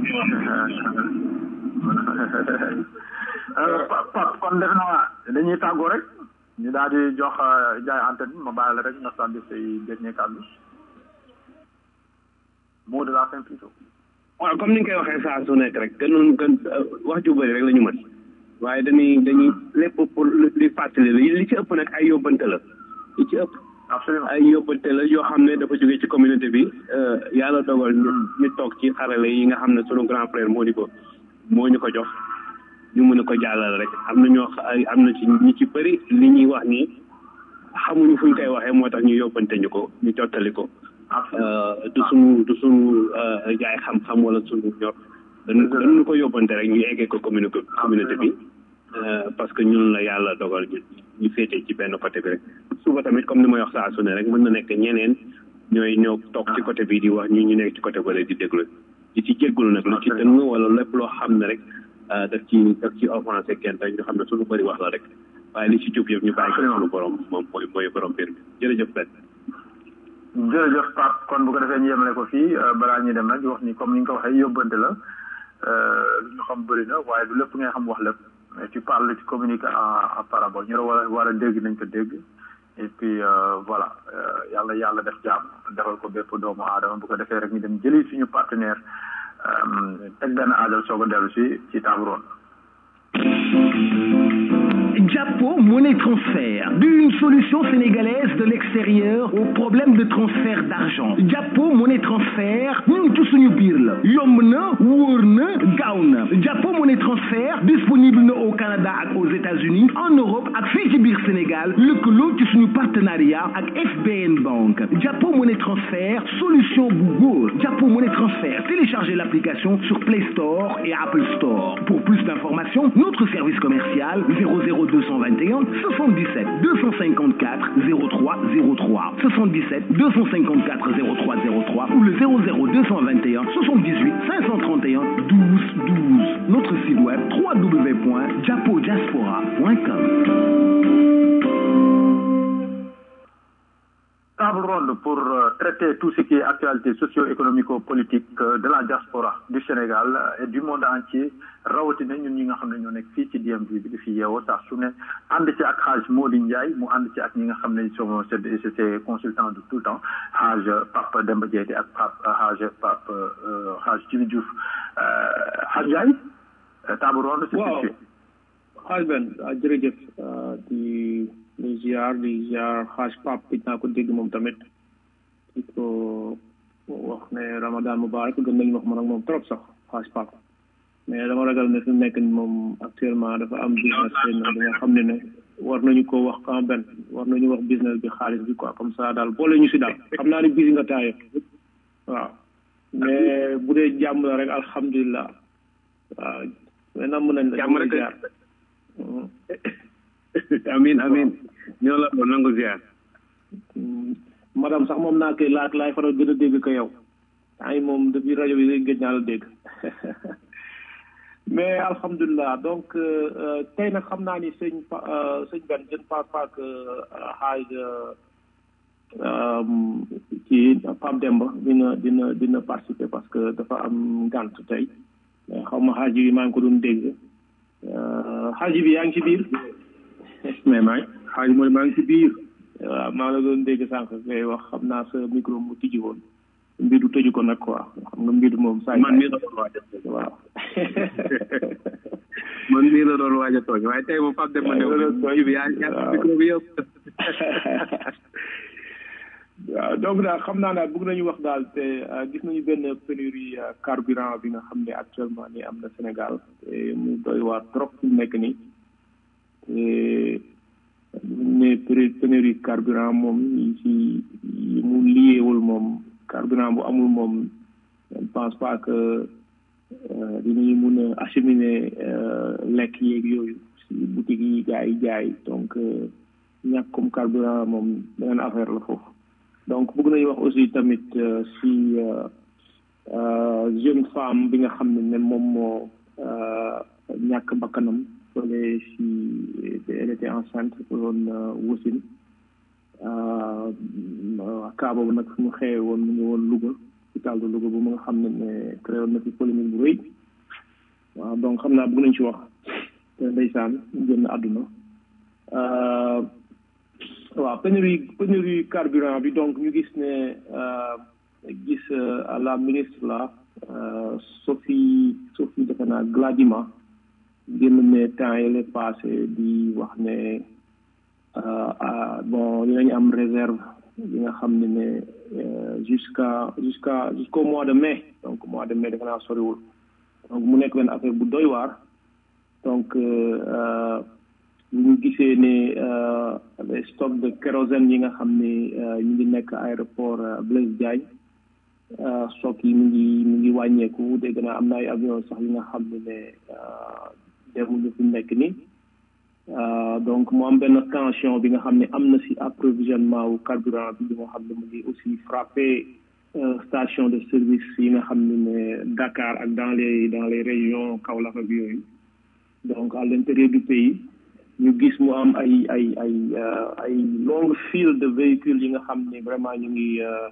Euh, Pa- Pape kon def naa dañuy tàggoo rek ñu daal di jox euh, jaay antenne bi ma bàyyi la rek nga sànni say dernier kàddu mot de la fin plutôt waaw comme ni nga koy waxee saa su nekk rek gënoon gën wax ju bëri rek la ñu mën waaye dañuy dañuy lépp pour li fàttali la li ci ëpp nag ay yóbbante la li ci ëpp ay yóbbante la yoo xam ne dafa jógee ci communauté bi euh, yàlla dogal ñu ñu toog ci xarale yi nga xam ne sunu grand frère moo ñu ko moo ñu ko jox ñu mën a ko jàllal rek am na ñoo xa- ay am na ci ñi ci bëri li ñuy wax nii xamuñu fu ñu koy waxee moo tax ñu yóbbante ñu ko ñu jottali ko Euh, du suñu du suñu euh, jaay xam-xam wala suñu ñor dañu dañu ko yóbbante rek ñu eggee ko commune communauté bi euh, parce que ñun la yàlla dogal ñu ñu féete ci benn côté bi rek suba tamit comme ni may wax saa su ne rek mën na nekk ñeneen ñooy ñëw toog ci côté bi di wax ñu ñu nekk ci côté bële di déglu di ci jéggulu nag lu ci dëng wala lépp loo xam ne rek euh, daf ci daf ci offensé kenn rek ñu xam ne suñu bëri wax la rek waaye li ci jub yëpp ñu bàyyi ko suñu borom moom mooy mooy borom mbir mi jërëjëf Ben jërëjëf Pape kon bu ko defee ñu yemale ko fii euh, balaa ñuy dem nag di wax ni comme ni nga ko waxee yóbbante la euh, lu ñu xam bëri na waaye du lépp ngay xam wax lépp mais tu parles ci communiquer en en parabole ñu la war a war a dégg nañ ko dégg et puis euh, voilà euh, yàlla yàlla def jàmm defal ko bépp doomu aadama bu ko defee rek ñu dem jëli suñu partenaire euh, teg benn aajal soog a dellu si ci table ronde. Japo Monnaie Transfert, une solution sénégalaise de l'extérieur aux problèmes de transfert d'argent. Japo Monnaie Transfert, ñun ci suñu biir la yomb na wóor na gaaw na Japo Monnaie Transfert disponible na au Canada ak aux États-Unis en Europe ak fii ci biir Sénégal lëkkaloo ci suñu partenariat ak FBN Bank Japo Monnaie Transfert solution bu góor Japo Monnaie Transfert téléchargez l'application sur Play Store et Apple Store pour plus d'informations notre service commercial 00221 77 254 0303 77 254 0303 ou le 00221 78 531 12 12 notre site web www.japodiaspora.com table ronde pour euh, traiter tout ce qui est actualité socio-économico-politique euh, de la diaspora du Sénégal euh, et du monde entier rawatina ñun ñi nga xam ne ñoo nekk fii ci DMV bi di fi yeewoo saa su ne ànd ci ak Haj Mody Ndiaye mu ànd ci ak ñi nga xam ne sont c'est c'est consultant de tout le temps Haj Pape Demba Diété ak Pape Haj Pape Haj Djibi Diouf Haj Ndiaye table ronde c'est Waaw. situé xaaj benn jërëjëf di di ziar di ziar xaaj pap it naa ko dégg moom tamit di ko wax ne ramadan mubarak gën nañu wax man ak moom trop sax xaaj pap mais dama ragal ne fi mu nekk ni moom actuellement dafa am business benn bi nga xam ne ne war nañu ko wax quand benn war nañu wax business bi xaalis bi quoi comme ça daal boole ñu si daal xam naa ni bisi nga taaye waaw mais bu dee jàmm la rek alhamdulilah waaw mais nam nañ la jàmm rek amin amin ñoo la ko nangu ziar madame sax moom naa koy laaj laay faral gën a dégg ko yow ay moom depuis rajo bi rek gëj naa la dégg mais alhamdulilah donc tey nag xam naa ni sëñ pa sëñ Ben je ne pense pas que xaaj ci Pape Demba dina dina dina participer parce que dafa am gànt tey mais xaw ma xaaji bi maa ngi ko doon dégg xaaji bi yaa ngi ci biir mais maa xaaji mooy maa ngi ci biir waaw maa la doon dégg sànq ngay wax xam naa sa micro mu tijji woon mbidu tëju ko nag quoi xam nga mbidu moom saa man mii la doon waaj a waaw man mii la doon waaj a tooñ waaye tey moom Pape Demba new bi yaa yaa micro bi yëpp waaw donc daal xam naa daal bëgg nañu wax daal te gis nañu benn pénurie carburant bi nga xam ne actuellement ni am na Sénégal te mu doy waar trop fi mu nekk nii te ne pénurie carburant moom yi ci yi mu liyeewul moom carburant bu amul moom je ne pense pas que dinañu mun a acheminer lekk yeeg yooyu si boutique yi gars yi jaay donc ñàkk comme carburant moom beneen affaire la foofu donc bëgg nañu wax aussi tamit si jeune femme bi nga xam ne ne moom moo ñàkk bakkanam fële si elle était enceinte pour doon wasin kaa boobu nag fu mu xewee woon mu ngi woon Louga hôpital de Louga bu mu nga xam ne ne créé woon na fi polémique bu rëy waaw donc xam naa bëgg nañ ci wax te ndeysaan génn àdduna waaw pénurie pénurie carburant bi donc ñu gis ne gis la ministre la Sophie Sophie defe naa Gladima génn ne temps yële passé di wax ne bon dinañu am réserve bi nga xam ne ne jusqu'à jusqu'à jusqu'au mois de mai donc mois de mai defe naa soriwul donc mu nekk benn affaire bu doy waar donc ñu gisee ne les stocks de kérosène yi nga xam ne ñu ngi nekk aéroport Blaise Diagne stock yi mu ngi mu ngi wàññeeku dégg naa am na ay avion sax yi nga xam ne ne demuñu fi nekk ni donc mu am benn tension bi nga xam ne am na si approvisionnement wu carburant bi nga xam ne mu ngi aussi frappé station de service yi nga xam ne ne Dakar ak dans les dans les régions Kaolack ak yooyu donc à l'intérieur du pays ñu gis mu am ay ay ay ay longue file de véhicules yi nga xam ne vraiment ñu ngi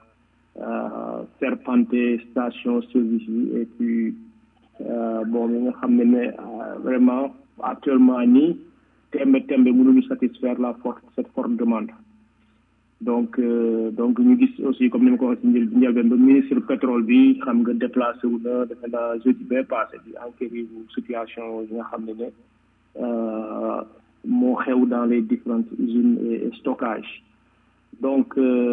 serpenté station service yi et puis bon yi nga xam ne ne vraiment actuellement nii tembe tembe mënuñu satisfaire la forte cette forte demande donc donc ñu gis aussi comme ni ma ko waxee si njël njëlbeen ba ministre pétrole bi xam nga déplacé wu na defe naa jeudi bee passé bi enquérir bu situation yi nga xam ne ne moo xew dans les différentes usines et stockage donc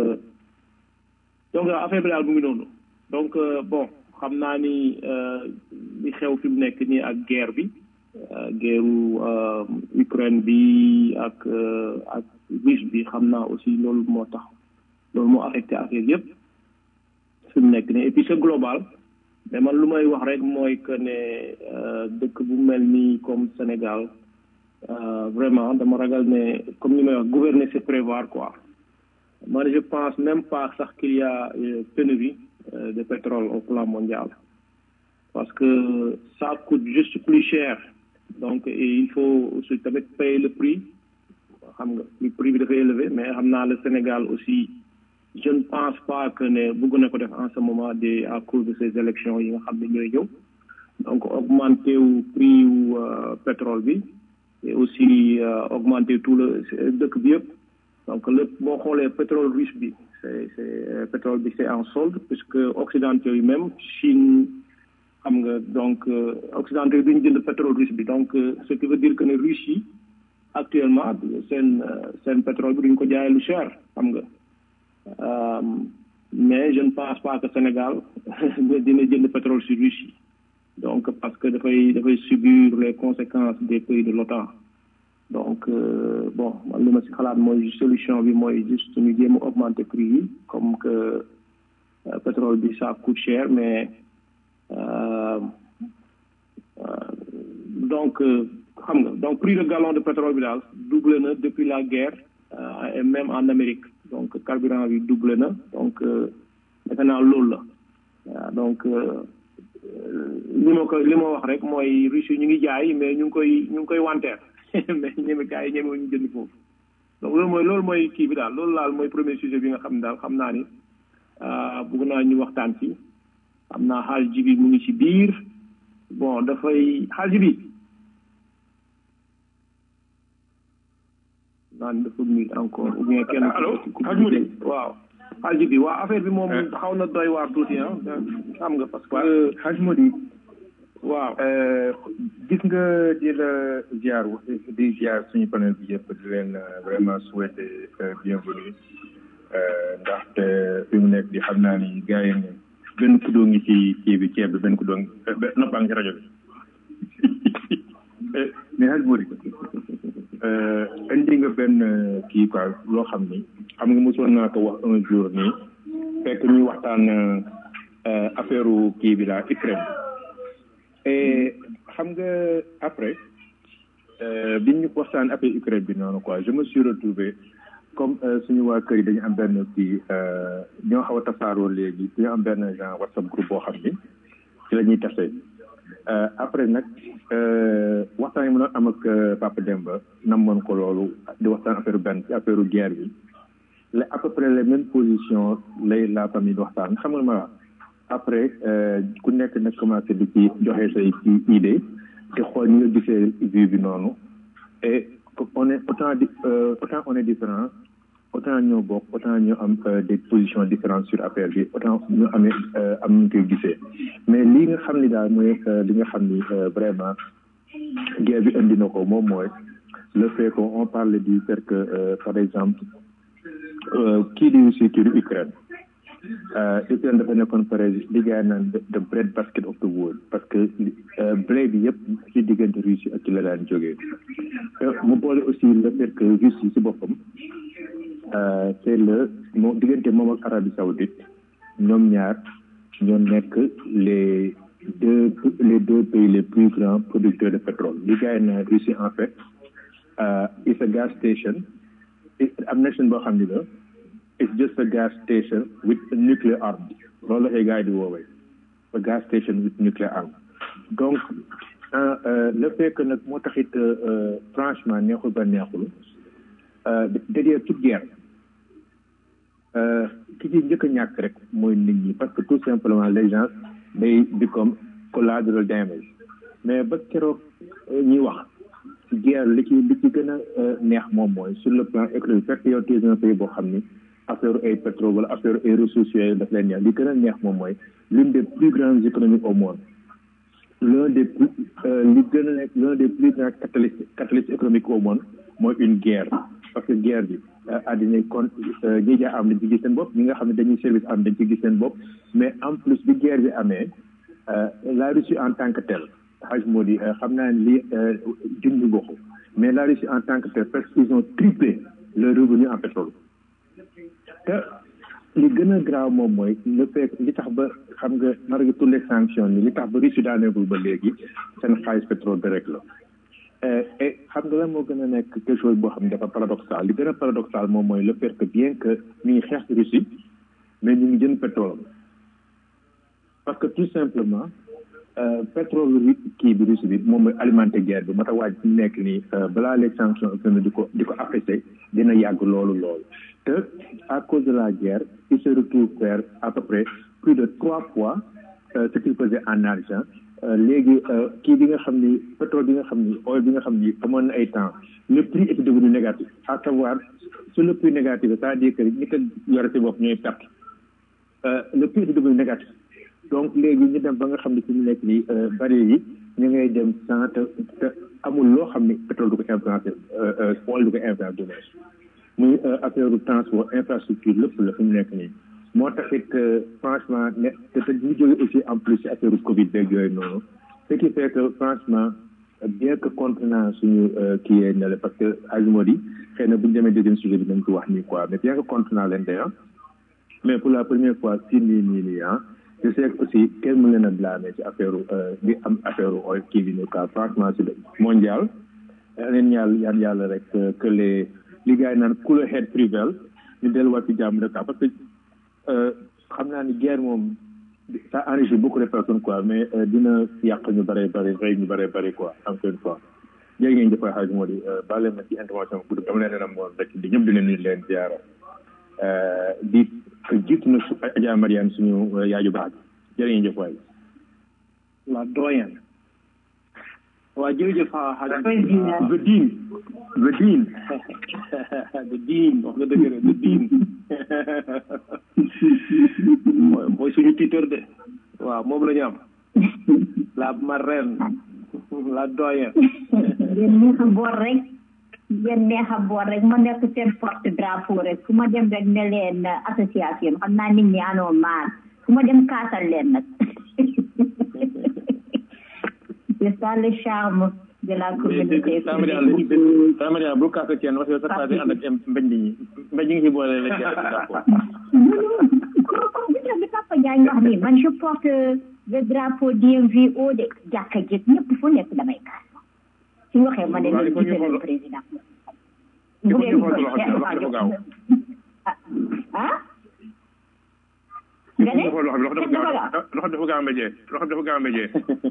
donc affaire bi daal mu ngi noonu donc bon xam naa ni li xew fi mu nekk nii ak guerre bi guerru Ukraine bi ak ak Russie bi xam naa aussi loolu moo tax loolu moo affecté affaire yëpp fi mu nekk nii et puis c'est global mais man lu may wax rek mooy que ne dëkk bu mel nii comme Sénégal vraiment dama ragal ne comme ni may wax gouverner c'est prévoir quoi man je pense même pas sax qu'il y a pénurie de pétrole au plan mondial parce que ça coûte juste plus cher donc et il faut aussi tamit payer le prix xam nga le prix bi dafa élevé mais xam naa le Sénégal aussi je ne pense pas que ne bëgg na ko def en ce moment de à cause de ces élections yi nga xam ne ñooy ñëw donc augmenter wu prix wu pétrole bi et aussi augmenter tout le dëkk bi yëpp donc le boo xoolee pétrole russe bi c'est c'est pétrole bi c'est en solde puisque occidentaux yi même Chine xam nga donc occidentaux yi duñu jënd pétrole russe bi donc ce qui veut dire que ne russe yi actuellement seen seen pétrole bi duñ ko jaayee lu cher xam nga mais je ne pense pas que Sénégal dina jënd pétrole sur russe yi donc parce que dafay dafay subir les conséquences des pays de l'OTAN donc bon man li ma si xalaat mooy solution bi mooy juste ñu jéem a augmenter prix yi comme que pétrole bi ça coûte cher mais donc xam nga donc prix de gallon de pétrole bi daal doublé na depuis la guerre et même en Amérique donc carburant bi doublé na donc defe naa loolu la waaw donc li ma ko li ma wax rek mooy Russie ñu ngi jaay mais ñu ngi koy ñu ngi koy wanteer mais ñeme gars yi ñeme ñu jënd foofu donc loolu mooy loolu mooy kii bi daal loolu laal mooy premier sujet bi nga xam ne daal xam naa ni bëgg naa ñu waxtaan ci xam naa xaal ji bi mu ngi ci biir bon dafay xaal ji bi naan dafa nuyu encore ou bien kenn allo xaaj mu di waaw xaal ji bi waaw affaire bi moom xaw na doy waar tuuti ah xam nga parce que xaaj mu di waaw gis nga di la ziar di ziar suñu panel bi yëpp di leen vraiment souhaiter bienvenue ndaxte fi mu nekk di xam naa ni gars yi ne benn kuddoo ngi ci kii bi ceeb bi benn kuddoo ngi noppaa ngi ci rajo bi mais xaj moo di indi nga benn kii quoi loo xam ni xam nga mosoon naa ko wax un jour nii fekk ñuy waxtaan affaire kii bi la Ukraine et xam nga après bi ñu waxtaan affaire Ukraine bi noonu quoi je me suis retrouvé comme suñu waa kër yi dañu am benn kii ñoo xaw a tasaaroo léegi dañu am benn genre whatsapp groupe boo xam ni ci la ñuy tase après nag waxtaan yi mu doon am ak Papa Demba namoon ko loolu di waxtaan affaire benn ci affaire guerre bi la à peu près les mêmes positions lay la famille di waxtaan xam nga ma après ku nekk nag commencé di ci joxe say ci idée di xool ñi nga gisee vue bi noonu et on est autant di autant on est différent autant ñoo bokk autant ñoo am des positions différentes sur affaire bi autant ñu amee am ñu koy gisee mais lii nga xam ni daal mooy li nga xam ni vraiment guerre bi indi na ko moom mooy le fait que on parle du fait que par exemple kii di Russie kii di Ukraine Ukraine dafa nekkoon par exemple li gars yi naan the bread basket of the world parce que blé bi yëpp ci diggante Russie ak ci la daan jógee mu boole aussi le fait que Russie si boppam c'est le moom diggante moom ak Arabie Saoudite ñoom ñaar ñoo nekk les deux les deux pays les plus grands producteurs de pétrole li gars yi naan Russie en fait it's a gas station am nation boo xam ni la it's just a gas station with a nuclear arm loolu la ay gars yi di woowee a gas station with nuclear arm donc le fait que nag moo taxit franchement neexul ba neexul derrière toute guerre ki ci njëkk a ñàkk rek mooy nit ñi parce que tout simplement les gens day become collateral damage mais ba keroog ñuy wax guerre li ci li ci gën a neex moom mooy sur le plan économique fekk yow tu es un pays boo xam ni affaire ay pétrole wala affaire ay ressources yooyu daf leen neex li gën a neex moom mooy l'une des plus grandes économies au monde l'un des plus li gën a nekk l'un des plus grands catalystes catalystes économiques au monde mooy une guerre parce que guerre bi àddina kon ñi jaa am dañ ci gis seen bopp ñi nga xam ne dañuy service am dañ ci gis seen bopp mais en plus bi guerre bi amee la Russie en tant que telle xaj moo di xam naa ne lii junñu bokku mais la Russie en tant que telle parce qu'ils ont triplé leur revenu en pétrole te li gën a graaw moom mooy le fait li tax ba xam nga malgré toutes les sanctions ni li tax ba Russie daaneegul ba léegi seen xaalis pétrole bi rek la et xam nga lan moo gën a nekk quelque chose boo xam ne dafa paradoxal li gën a paradoxal moom mooy le fait que bien que ñu ngi xeex Russie mais ñu ngi jënd pétrole parce que tout simplement pétrole bi kii bi Russie bi moom mooy alimenter guerre bi moo tax waaj fi mu nekk nii balaa les sanctions économiques di ko di ko affaissé dina yàgg loolu loolu te à cause de la guerre il se retrouve faire à peu près plus de trois fois ce qu'il faisait en argent léegi kii bi nga xam ni pétrole bi nga xam ni oil bi nga xam ni amoon na ay temps le prix était devenu négatif à savoir sur le prix négatif c'est-à-dire que ñi ko yore si bopp ñooy perte le prix était devenu négatif donc léegi ñu dem ba nga xam ne fi mu nekk nii baril yi ñu ngay dem sans te te amul loo xam ne pétrole du ko influencé oil du ko influencé du moins muy affaire transport infrastructure lépp la fi mu nekk nii moo taxit franchement ne te te ñu jóge aussi en plus ci affaire covid beeg yooyu noonu ce qui fait que franchement bien que contre naa suñu kii yee ne la parce que Azimodi xëy na bu ñu demee deuxième sujet bi nañ ko wax nii quoi mais bien que contre naa leen d'ailleurs mais pour la première fois si nii nii nii ah je sais que aussi kenn mu leen a blâmer ci affaire bi am affaire oil kii bi ñu quoi franchement c'est mondial leen ñaal yaan yàlla rek que les li gars yi naan cooler head prevail ñu delluwaat ci jàmm rek parce que xam naa ni guerre moom ça enrichit beaucoup de personnes quoi mais dina yàq ñu bare bare rey ñu bare bare quoi encore une fois jërë ngeen jëfay xaaj moo di baale ma ci intervention bu gudd dama leen leen am woon rek di ñëpp di leen nuyu leen ziara di jiitu na su Adja Mariane suñu yaaju baax jërë ngeen jëf waay la doyen waa jërëjëf xaaj the dean the dean the dean wax nga dëgg the dean mooy suñu titeur de waaw moom la ñu am la marraine la doyen ngeen neex a boor rek ngeen neex a boor rek ma nekk seen porte drapeau rek fu ma dem rek ne leen association xam naa nit ñi anoo maar fu ma dem kaasal leen nag c'est ça le charme de la communauté Samaria bu kaasa kenn parce que sa paa bi ànd ak mbañ ñi mbañ ñi ngi ci boole la bi Papa Diagne wax nii man je porte le drapeau DMVO de jàkka jëg ñëpp fu nekk damay kaas su waxee ma ne leen jiite le président bu leen ko ah nga ne loxo dafa gaaw mbéjee loxo dafa gaaw mbéjee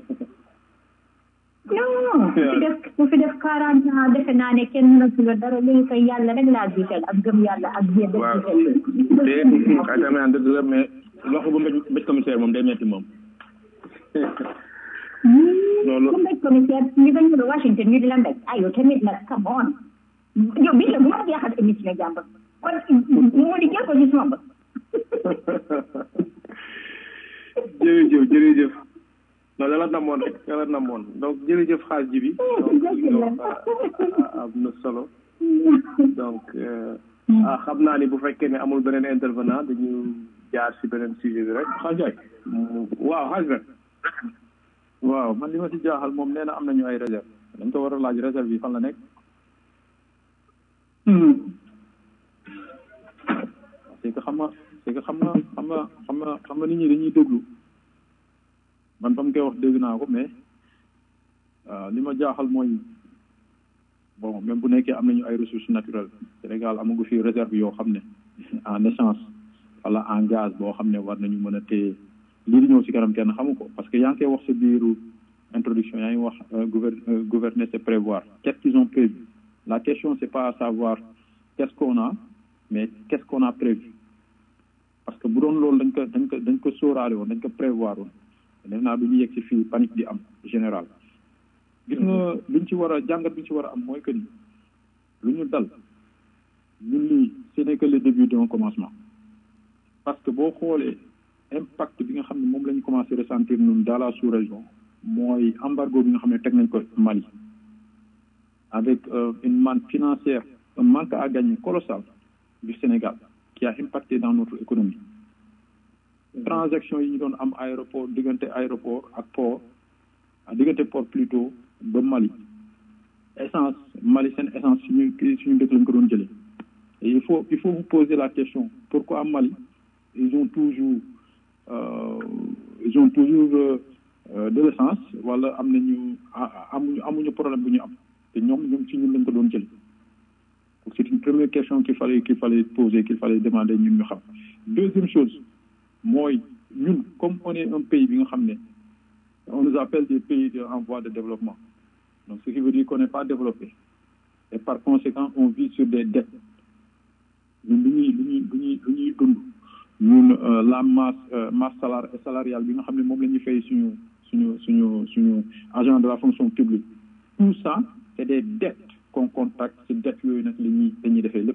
non ku fi def ku fi def quarante ans defe naa ne kenn mënatu la dara léegi koy yàlla rek laa jiital ak gëm yàlla ak biir dëgg te ay tamit naan dëgg la mais loxo bu mbéj mbéj commissaire moom day metti moom loolu ku mbéj commissaire ñu nga ñëw Washington ñu di la mbéj ayo tamit nag come on yow bi la bu ma jeexal émission jàmbur kon moo di jël ko ci suma bët jërëjëf jërëjëf non dala namoon rek dala namoon donc jërëjëf xaaj ji bi donc am na solo donc ah xam naa ni bu fekkee ne amul beneen intervenant dañu jaar si beneen sujet bi rek xaaj jaay waaw xaaj ben waaw man li ma si jaaxal moom nee na am nañu ay réserve dañ ko war a laaj réserve yi fan la nekk c'est que xam nga c'est que xam nga xam nga xam nga xam nga nit ñi dañuy déglu man ba mu koy wax dégg naa ko mais li ma jaaxal mooy bon même bu nekkee am nañu ay ressources naturelles Sénégal amagu fi réserve yoo xam ne en essence wala en gaz boo xam ne war nañu mën a téye lii di ñëw si kanam kenn xamu ko parce que yaa ngi koy wax sa biiru introduction yaa ngi wax gouverner c'est prévoir qu'est-ce qu'ils ont prévu la question c'est pas à savoir qu'est-ce qu'on a mais qu'est-ce qu'on a prévu parce que bu doon loolu dañ ko dañ ko dañ ko sóoraale woon dañ ko prévoir woon def naa du ñu yegg si fii panique di am général gis nga luñ ci war a jàngat bi ñu ci war a am mooy que ni lu ñu dal ñun lii ce n'est que le début d'un commencement parce que boo xoolee impact bi nga xam ne moom la ñu commencé ressentir ñun dans la sous-région mooy embargo bi nga xam ne teg nañ ko Mali avec une manne financière un manque à gagner colossal du Sénégal qui a impacté dans notre économie transaction yi ñu doon am aéroport diggante aéroport ak port diggante port plutôt ba Mali essence Mali seen essence suñu suñu dëkk lañ ko doon jëlee et il faut il faut vous poser la question pourquoi Mali ils ont toujours euh, ils ont toujours euh, de l'essence wala am nañu amuñu amuñu problème bu ñu am te ñoom ñoom ci ñun lañ ko doon jëlee donc c'est une première question qu'il fallait qu'il fallait poser qu'il fallait demander ñun ñu xam deuxième chose mooy ñun comme on est un pays bi nga xam ne on nous appelle des pays de, en voie de développement donc ce qui veut dire qu'on n'est pas développé et par conséquent on vit sur des dettes ñun lu ñuy lu ñuy lu ñuy lu ñuy dund ñun la masse masse salari salariale bi nga xam ne moom la ñuy fay suñu suñu suñu suñu agent de la fonction publique tout ça c'est des dettes qu'on contracte ci dettes yooyu nag la ñuy dañuy defee lépp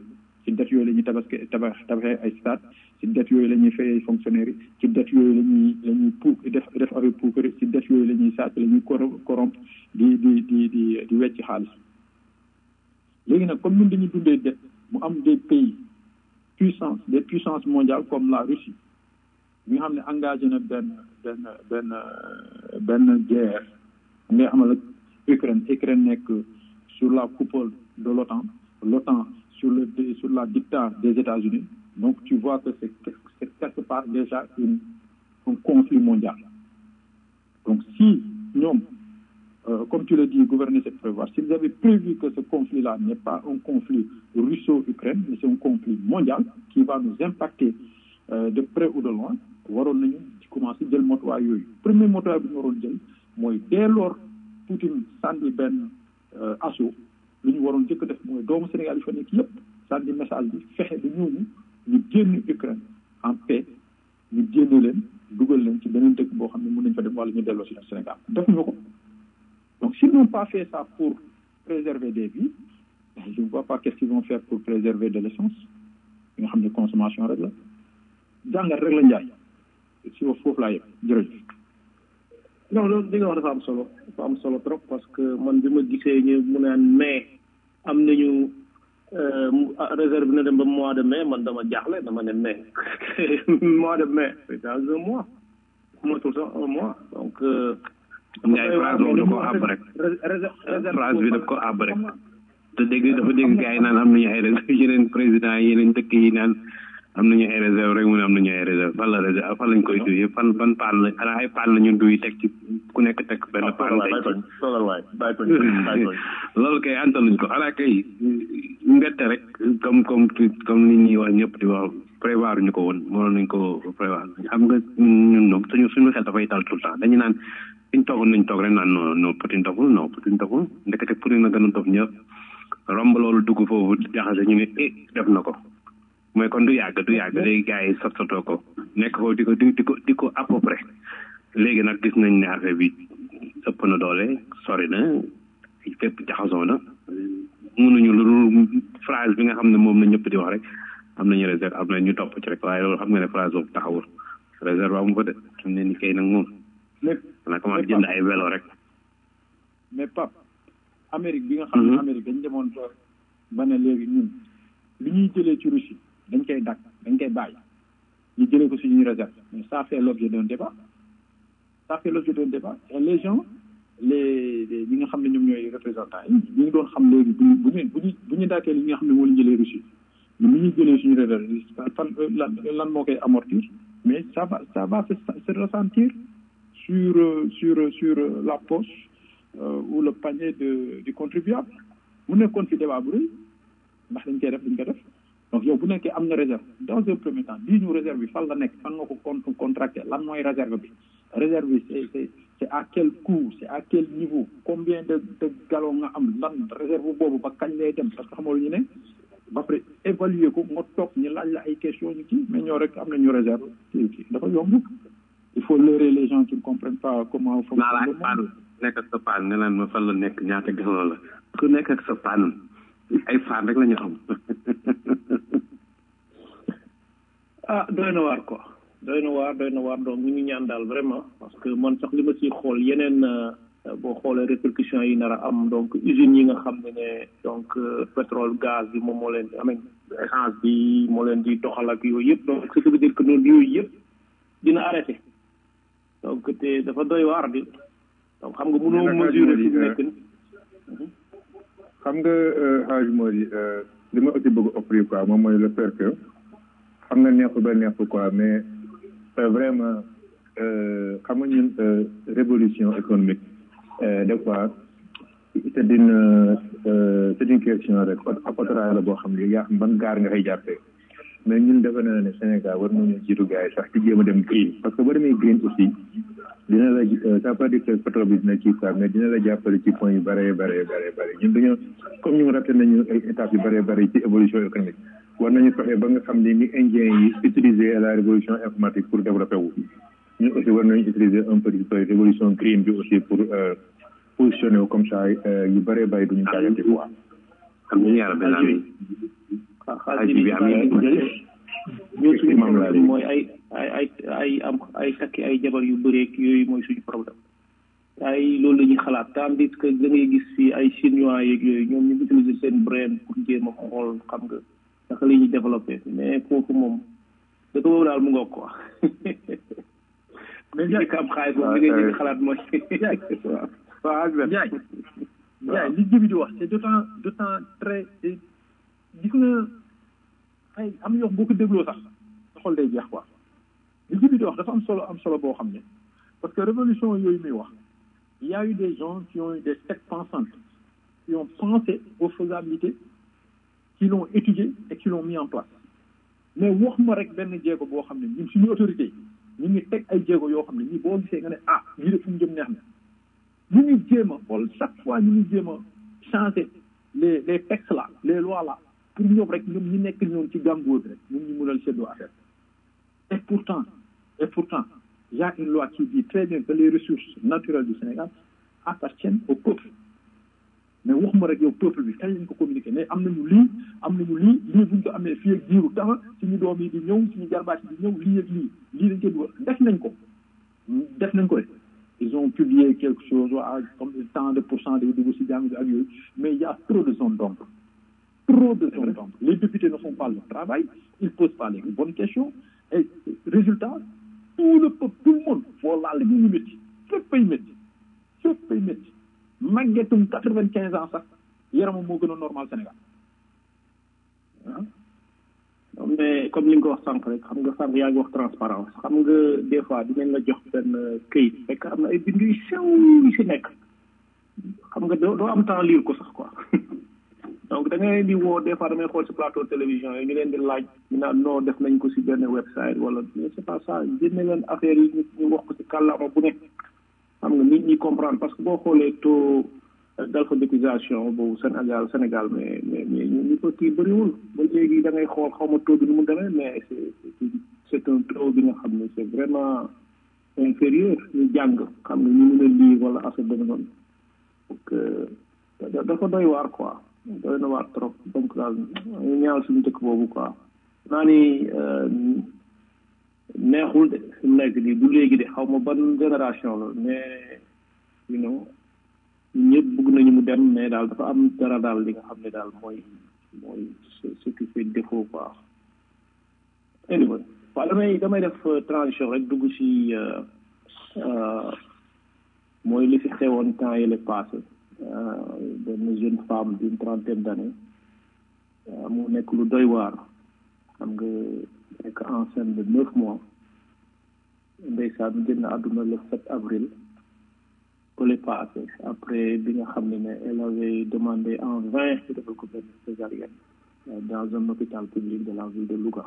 ci dette yooyu la ñuy tabaske tabax tabaxee ay stade ci dette yooyu la ñuy fayee fonctionnaire yi ci dette yooyu la ñuy la ñuy pou def def affaire puukari ci dette yooyu la ñuy sàcc la ñuy corrompre di di di di di wecc xaalis léegi nag comme ñun dañuy dundee dette mu am des pays puissance des puissances mondiales comme la Russie bi nga xam ne engagé na benn benn benn benn guerre nga xamal ak Ukraine Ukraine nekk sur la coupole de l'OTAN l'OTAN sur le sur la dictat des États-Unis donc tu vois que c'est c'est quelque part déjà une un conflit mondial donc si ñoom euh, comme tu le dis gouverner c'est prévoir s'ils avaient prévu que ce conflit-là n'est pas un conflit russo-ukraine mais c'est un conflit mondial qui va nous impacter euh, de près ou de loin waroon nañu ci commencer jël motuwaay yooyu premier motuwaay bi ñu waroon jël mooy dès lors Poutine sànni benn assaut lu ñu waroon jëkk def mooy doomu Sénégal yi fa nekk yépp sànni message bi fexe ba ñooñu ñu génn Ukraine en paix ñu génne leen dugal leen ci beneen dëkk boo xam ne mën nañ fa dem wala ñu delloo si Sénégal defuñu ko donc s'ils n'ont pas fait ça pour préserver des vies je ne vois pas qu'est-ce qu'ils vont faire pour préserver de l'essence bi nga xam ne consommation rek la jàngat rek la njaay si wa foofu laa yëpp jërëjëf non loolu li nga wax dafa am solo dafa am solo trop parce que man bi ma gisee ñu mu naan mai am nañu réserve na dem ba mois de mai man dama jaaxle dama ne mai mois de mai c'est dans un mois motul sax un mois donc Ndiaye phrase boobu da koo àbb rek phrase bi daf ko àbb rek te dégg dafa dégg gars yi naan am nañu ay réserve yeneen président yi yeneen dëkk yi naan am nañu ay réserve rek mu ne am nañu ay réserve fan la réserve fan lañ koy duy fan ban paan la xanaa ay paan la ñu duy teg ci ku nekk teg benn paan loolu kay antaluñ ko xanaa kay mbette rek comme comme comme nit ñi wax ñëpp di wax prévoir ñu ko woon mënoon nañ ko prévoir xam nga ñun ñoom suñu suñu xel dafay dal tout le temps dañu naan fiñ toogoon nañ toog rek naan non non Poutine doful non Poutine doful ndekete Poutine na gën a dof ñëpp romb loolu dugg foofu jaxase ñu ne eh def na ko mooy kon du yàgg du yàgg léegi gars yi sot sotoo ko nekk foofu di ko di ko di ko à peu près léegi nag gis nañ ne affaire bi ëpp na doole sori na fépp jaxasoo na mënuñu lu dul phrase bi nga xam ne moom la ñëpp di wax rek am nañu réserve am na ñu topp ci rek waaye loolu xam nga ne phrase boobu taxawul réserve amu fa de xam ne ni kay nag moom xanaa commencé jënd ay vélo rek mais Pape Amérique bi nga xam ne Amérique dañ demoon ba ba ne léegi ñun li ñuy jëlee ci Russie dañ koy dàq dañ koy bàyyi ñu jëlee ko suñuy réserve mais ça fait l'objet d'un débat ça fait l'objet d'un débat et les gens les ñi nga xam ne ñoom ñooy représentants yi ñu ngi doon xam léegi bu ñu bu ñu bu ñu bu ñu dàkkee li nga xam ne moo leen jëlee Russie ñu ni ñuy jëlee suñu réserve fan lan lan moo koy amortir mais ça va ça va se, se ressentir sur sur sur la poche euh, ou le panier de du contribuable mu nekkoon fi débat bu rëy ndax dañ koy def dañ koy def donc yow bu nekkee am na réserve dans un premier temps bii ñu réserve bi fan la nekk fan nga ko con contracté lan mooy réserve bi réserve bi c'est c'est c'est à quel coût c'est à quel niveau combien de de gallons nga am lan réserve boobu ba kañ lay dem parce que xamoo lu ñu ne ba pare évaluer ko nga toog ñu laaj la ay question ñu kii mais ñoo rek am na ñu réserve kii kii dafa yomb il faut leurrer les gens qui ne comprennent pas comment naa la ak paan nekk ak sa paan nga naan ma fan la nekk ñaata gallon la ku nekk ak sa paan ay faan rek la ñu xam ah doy na waar quoi doy na waar doy na waar donc ñu ngi ñaan daal vraiment parce que man sax li ma siy xool yeneen boo xoolee répercussions yi nar a am donc usines yi nga xam ne ne donc pétrole gaz bi moom moo leen di amee essence bi moo leen di doxal ak yooyu yëpp donc ce qui veut dire que noonu yooyu yëpp dina arrêté donc te dafa doy waar di donc xam nga mënoo mesurer fi mu nekk ni xam nga xaaj moo di li ma aussi bëgg offrir quoi moom mooy le fait que xam nga neexul ba neexul quoi mais vraiment xam nga ñun révolution économique des fois c'est une c'est une question rek autorail la boo xam ne yaa xam ban gaar nga koy jàppee mais ñun defe naa ne Sénégal war nañu jiitu gars yi sax ci jéem a dem green parce que boo demee green aussi dina la ça pas dire que pétrole bi dina kii quoi mais dina la jàppale ci point yu bëree bëree bëree bëri ñun dañoo comme ñun raté nañu ay étapes yu bëree bëri ci évolution économique war nañu fexe ba nga xam ne ni indien yi utiliser la révolution informatique pour développer wu ñun aussi war nañu utiliser un peu révolution green bi aussi pour positionner wu comme ça yu bëree bëri duñu jaagante quoi amin yaa rabbi amin xaalis bi amin ñun suñu problème mooy ay ay ay ay am ay takki ay jabar yu bëreeg yooyu mooy suñu problème ay loolu la ñuy xalaat tandis que da ngay gis fii ay chinois yeeg yooyu ñoom ñu utiliser seen brain pour jéem a xool xam nga naka la ñuy développé mais foofu moom dëkk boobu daal mu ngoog quoi mais jaay am xaalis moom li ngay njëkk xalaat mooy waaw waaw ak jaay jaay li jibi di wax c'est d'autant d'autant très gis nga ay am na yoo boo ko dégloo sax sa xol day jeex quoi li jibi di wax dafa am solo am solo boo xam ne parce que révolution yooyu muy wax il y a eu des gens qui ont eu des têtes pensantes qui ont pensé aux faisabilités qui l'ont étudié et qui l'ont mis en place mais wax ma rek benn jéego boo xam ne ñun suñu autorité ñu ngi teg ay jéego yoo xam ne ñii boo gisee nga ne ah lii de fu mu jëm neex na ñu ngi jéem a xool chaque fois ñu ngi jéem a changer les les textes là les lois là pour ñoom rek ñoom ñi nekk ñoom ci gàngoor rek ñun ñu mënal seddoo affaire et pourtant et pourtant il y a une loi qui dit très bien que les ressources naturelles du Sénégal appartiennent au peuple mais waxuma rek yow peuple bi kañ lañ ko communiqué mais am nañu lii am nañu lii lii buñ ko amee fii ak diiru temps suñu doom yi di ñëw suñu jarbaat yi di ñëw lii ak lii lii dañ koy dugal def nañ ko def nañ ko rek ils ont publié quelque chose waa comme tant de pourcent day dugg si jàng bi ak yooyu mais il y a trop de zones d'ombre trop de zones d'ombre les députés ne font pas le travail ils posent pas les bonnes questions et résultat tout le peuple tout le monde foo laal ñu ngi métti fépp ay métti fépp ay métti màggetum quatre vingt quinze ans sax yaramam moo gën a normal Sénégal ah mais comme li nga ko wax sànq rek xam nga sànq yaa ngi wax transparence xam nga des fois dinañ la jox benn këyit fekk am na ay bind yu sew yu si nekk xam nga doo doo am temps lire ko sax quoi donc da ngay di woo des fois damay xool si plateau télévision yi ñu leen di laaj ñu naan non def nañ ko si benn website wala mais c'est pas ça génne leen affaire yi ñu wax ko si kàllaama bu nekk xam nga nit ñi comprendre parce que boo xoolee taux d'alphabétisation boobu Sénégal Sénégal mais mais mais ñu ko kii bëriwul ba léegi da ngay xool xaw ma taux bi nu mu demee mais c'est c'est un taux bi nga xam ne c'est vraiment inférieur ñu jàng xam nga ñu mën a lire wala affaire dana noonu donc dafa doy waar quoi doy na waar trop donc daal ñu ñaawal suñu dëkk boobu quoi naa ni neexul de fi mu nekk nii du léegi de xaw ma ban génération la mais you know ñëpp bëgg nañu mu dem mais daal dafa am dara daal li nga xam ne daal mooy mooy ce qui fait défaut quoi anyway waaw damay damay def transition rek dugg si mooy li fi xewoon temps yële passé benn jeune femme d'une trentaine d'années mu nekk lu doy waar xam nga nekk enceinte de neuf mois ndeysaan génn àdduna le 7 avril bële passé après bi nga xam ne ne elle avait demandé en vain ñu defal ko benn césarienne dans un hôpital public de la ville de Louga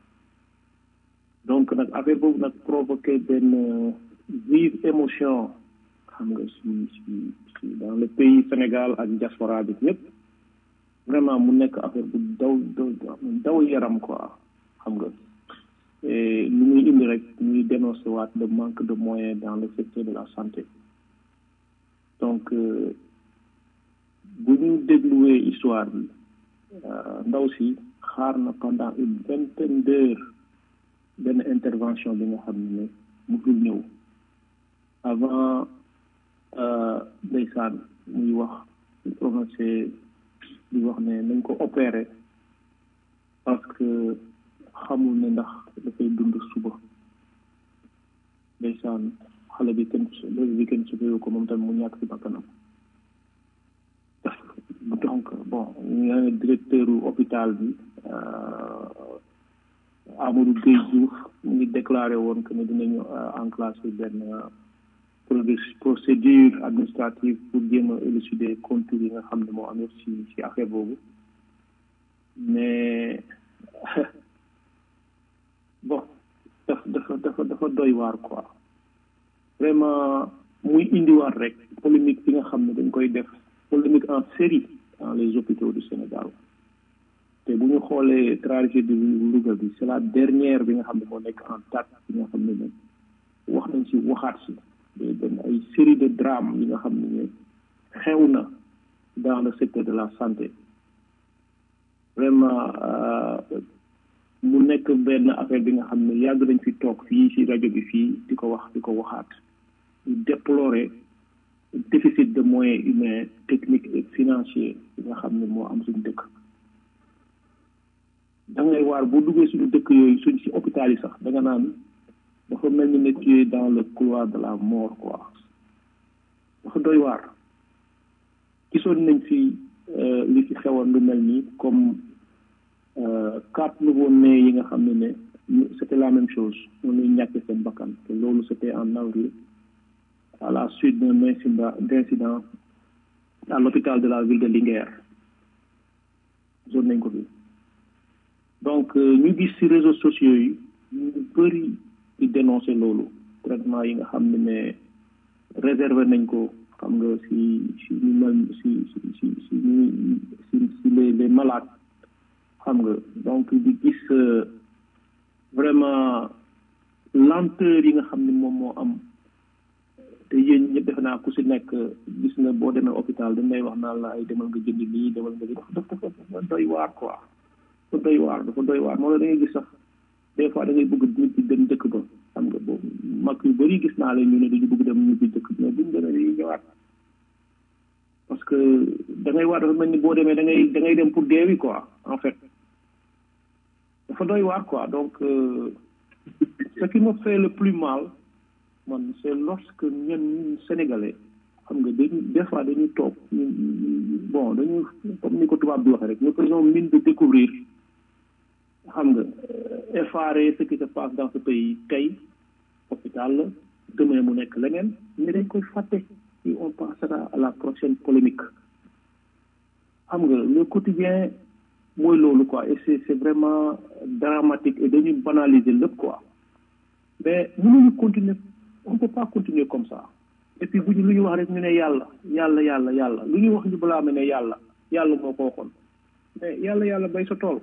donc nag affaire boobu nag provoqué benn vive émotion xam nga si si si dans le pays Sénégal ak diaspora bi ñëpp vraiment mu nekk affaire bu daw daw yaram quoi xam nga lu muy indi rek ñuy dénoncer waat le manque de moyens dans le secteur de la santé donc bu ñu dégluwee histoire bi ndaw si xaar na pendant une vingtaine d'heures benn intervention bi nga xam ne musul ñëw avant ndeysaan muy wax ñu prononcé di wax ne nañ ko opéré parce que xamul ne ndax dafay dund suba ndeysaan xale bi kenn léegi bi kenn supéyu ko moom tamit mu ñàkk si bakkanam donc bon ñu ne directeur hôpital bi Amadou Gueye Diouf mu ngi déclaré woon que ne dinañu enclencher benn procédure administrative pour jéem a élucider contours yi nga xam ne moo amee si si affaire boobu mais bon dafa dafa dafa dafa doy waar quoi vraiment muy indiwaat rek polémique bi nga xam ne dañ koy def polémique en série dans les hôpitaux du Sénégal te bu ñu xoolee tragédie bi Louga bi c'est la dernière bi nga xam ne moo nekk en date bi nga xam ne ne wax nañ si waxaat si day benn ay série de drames yi nga xam ne ne xew na dans le secteur de la santé vraiment mu nekk benn affaire bi nga xam ne yàgg nañ fi toog fii ci rajo bi fii di ko wax di ko waxaat ñu déplorer déficit de moyens humains techniques et financiers bi nga xam ne moo am suñu dëkk da ngay waar boo duggee suñu dëkk yooyu suñ ci hôpital yi sax da nga naan dafa mel ni ne tu es dans le couloir de la mort quoi dafa doy waar gisoon nañ fi li fi xewoon lu mel nii comme quatre nouveaux nés yi nga xam ne ne c'était la même chose noonu ñuy ñàkk seen bakkan te loolu c'était en avril à la suite d'un incident d'incident à l'hôpital de la ville de Linguère gisoon nañ ko fi donc ñu gis ci réseaux sociaux yi ñu bëri di dénoncer loolu traitement yi nga xam ne ne réservé nañ ko xam nga si si ñu mel si si si si si si les les malades xam nga donc di gis vraiment lenteur yi nga xam ne moom moo am te yéen ñëpp defe naa ku si nekk gis na boo demee hôpital dañ lay wax naan la ay demal nga jënd lii demal nga lii dafa dafa doy waar quoi dafa doy waar dafa doy waar moo la da ngay gis sax des fois da ngay bëgg nit di dem dëkk ba xam nga boobu mag yu bëri gis naa leen ñu ne dañu bëgg dem ñibbi dëkk mais buñ demee dañuy ñëwaat parce que da ngay waar dafa mel ni boo demee da ngay da ngay dem pour deewi quoi en fait dafa doy waar quoi donc ce qui me fait le plus mal man c'est lorsque ñun ñun sénégalais xam nga dañu des fois dañuy toog bon dañu comme ni ko tubaab di waxee rek nous faisons mine de découvrir xam nga effarer ce qui se passe dans ce pays tey hôpital la demain mu nekk leneen mais dañ koy fàtte si on passera à la prochaine polémique xam nga le quotidien mooy loolu quoi et c'est c'est vraiment dramatique et dañuy banaliser lépp quoi mais mënuñu continuer on peut pas continuer comme ça et puis bu ñu lu ñu wax rek ñu ne yàlla yàlla yàlla yàlla lu ñu wax ñu balaa ne yàlla yàlla moo ko waxoon mais yàlla yàlla bay sa tool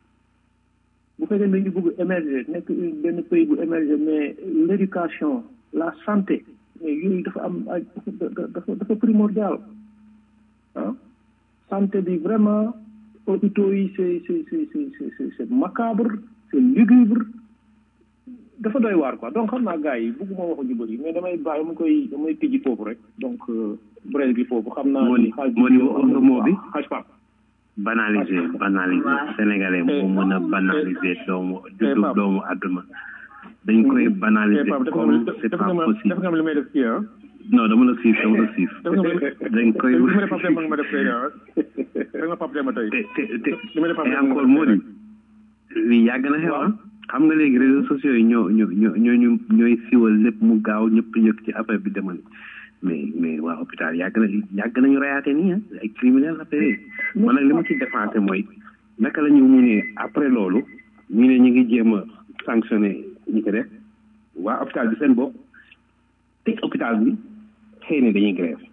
bu fekkee ne ñu bëgg émerger nekk benn pays bu émerger mais l'éducation la santé mais yooyu dafa am ay dafa dafa primordial ah santé bi vraiment hôpitaux yi c'est c'est c'est c'est c'est macabre c'est lugubre dafa doy waar quoi donc xam naa gars yi bëgguma waxu ñu bëri mais damay bàyyi mu koy damay tijji foofu rek donc bref bi foofu xam naa moo di moo di wax nga moo bi xaj pap banaliser banaliser sénégalais moo mën a banaliser doomu juddu doomu àdduna dañ koy banaliser comme c'est pas possible def nga li may def kii ah non dama la siif dama la siif dañ koy li ma def Pape Demba nga ma def tey ah da nga Pape Demba tey te te te li ma def Pape et Demba encore moo di lii yàgg na xew ah xam nga léegi réseaux sociaux yi ñoo ñoo ñoo ñooñu ñooy siwal lépp mu gaaw ñëpp yëg ci affaire bi demal mais mais waa hôpital yàgg na yàgg nañu rayaate nii ah ay criminel affaire yi man nag li ma ci défensé mooy naka la ñu mu ne après loolu ñu ne ñu ngi jéem a sanctionné ñi ko def waa hôpital bi seen bopp tëj hôpital bi xëy na dañuy grève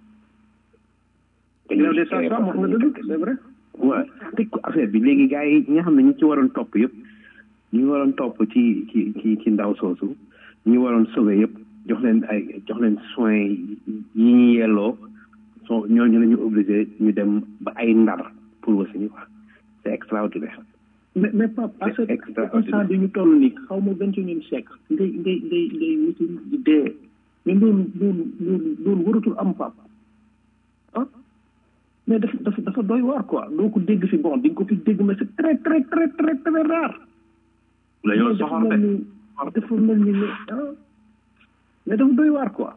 grève des sages-femmes wax nga dëgg c'est vrai waaw tëj ko affaire bi léegi gars yi ñi nga xam ne ñu ci waroon topp yëpp ñu waroon topp ci ci ci ci ndaw soosu ñu waroon sauver yëpp jox leen ay jox leen soins yi ñu yelloo so ñooñu la ñu obligé ñu dem ba ay ndar pour wasini quoi c'est extraordinaire mais mais Pape à ce instant bi ñu toll nii xaw ma vingt et unième siècle ngay ngay ngay ngay wuti di dee mais loolu loolu loolu loolu waratul am Pape ah mais dafa dafa dafa doy waar quoi doo ko dégg fi bon di nga ko fi dégg mais c'est très très très très très rare la ñoo soxor de dafa mel ni ne ah mais dafa doy waar quoi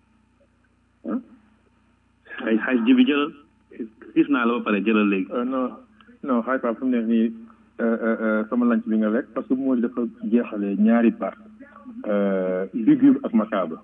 ah ay xaj ji bi jëlal gis naa la ba pare jëlal léegi non non xaay Pape fu mu nekk nii sama lanc bi nga lekk parce que moo dafa jeexale ñaari part lugubre ak macabre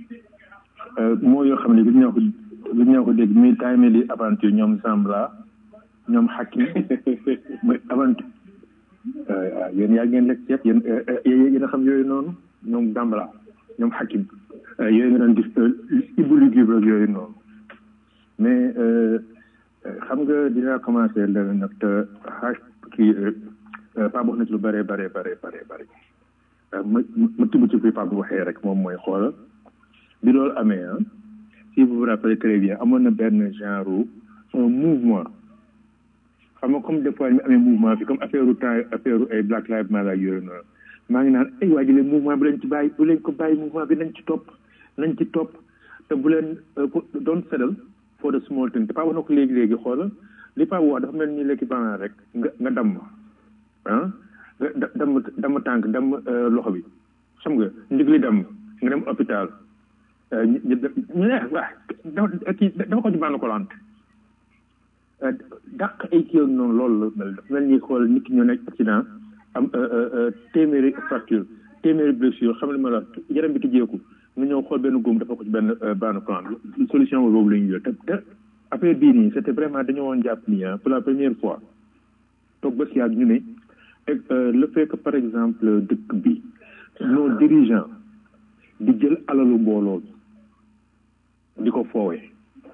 moo yoo xam ne gis ñoo ko gis ñoo ko dégg muy time li aventure ñoom Zambla ñoom Hakim muy aventure waaw yéen yaa ngeen lekk ceeb yéen yéen a xam yooyu noonu ñoom Zambla ñoom Hakim yooyu nga doon gis ibu lugubre ak yooyu noonu mais xam nga dinaa commencé leneen nag te xaaj kii Pape wax na ci lu bëree bëree bëree bëree bëri ma ma tibb ci kuy Pape waxee rek moom mooy xoolal bi loolu amee ah si vous vous rappelez très bien amoon na benn genre un mouvement xam nga comme des fois ñu amee mouvement bi comme affaire temps affaire ay Black Lives Matter yooyu noonu maa ngi naan ay waa ji leen mouvement bi lañ ci bàyyi bu leen ko bàyyi mouvement bi nañ ci topp nañ ci topp te bu leen doon settle for the small thing te Paa wax na ko léegi léegi xoola li Paa wax dafa mel ni l'équivalent rek nga nga damm ah nga damm damm tànk damm loxo bi xam nga ndig li damm nga dem hôpital ñu ñu ne waa kii dafa ko ci bànn kolante dàq ay kii noonu loolu la mel dafa mel ni xool nit ki ñoo nekk accident am téeméeri fracture téeméeri blessure xam ne ma la yaram bi tijjeeku nga ñëw xool benn góom dafa ko ci benn bànn kolante solution boobu la ñu jël te te affaire bii nii c'était vraiment dañoo woon jàpp nii pour la première fois toog ba si yàgg ñu ne le fait que par exemple dëkk bi nos dirigeants di jël alalu mbooloo di ko foowee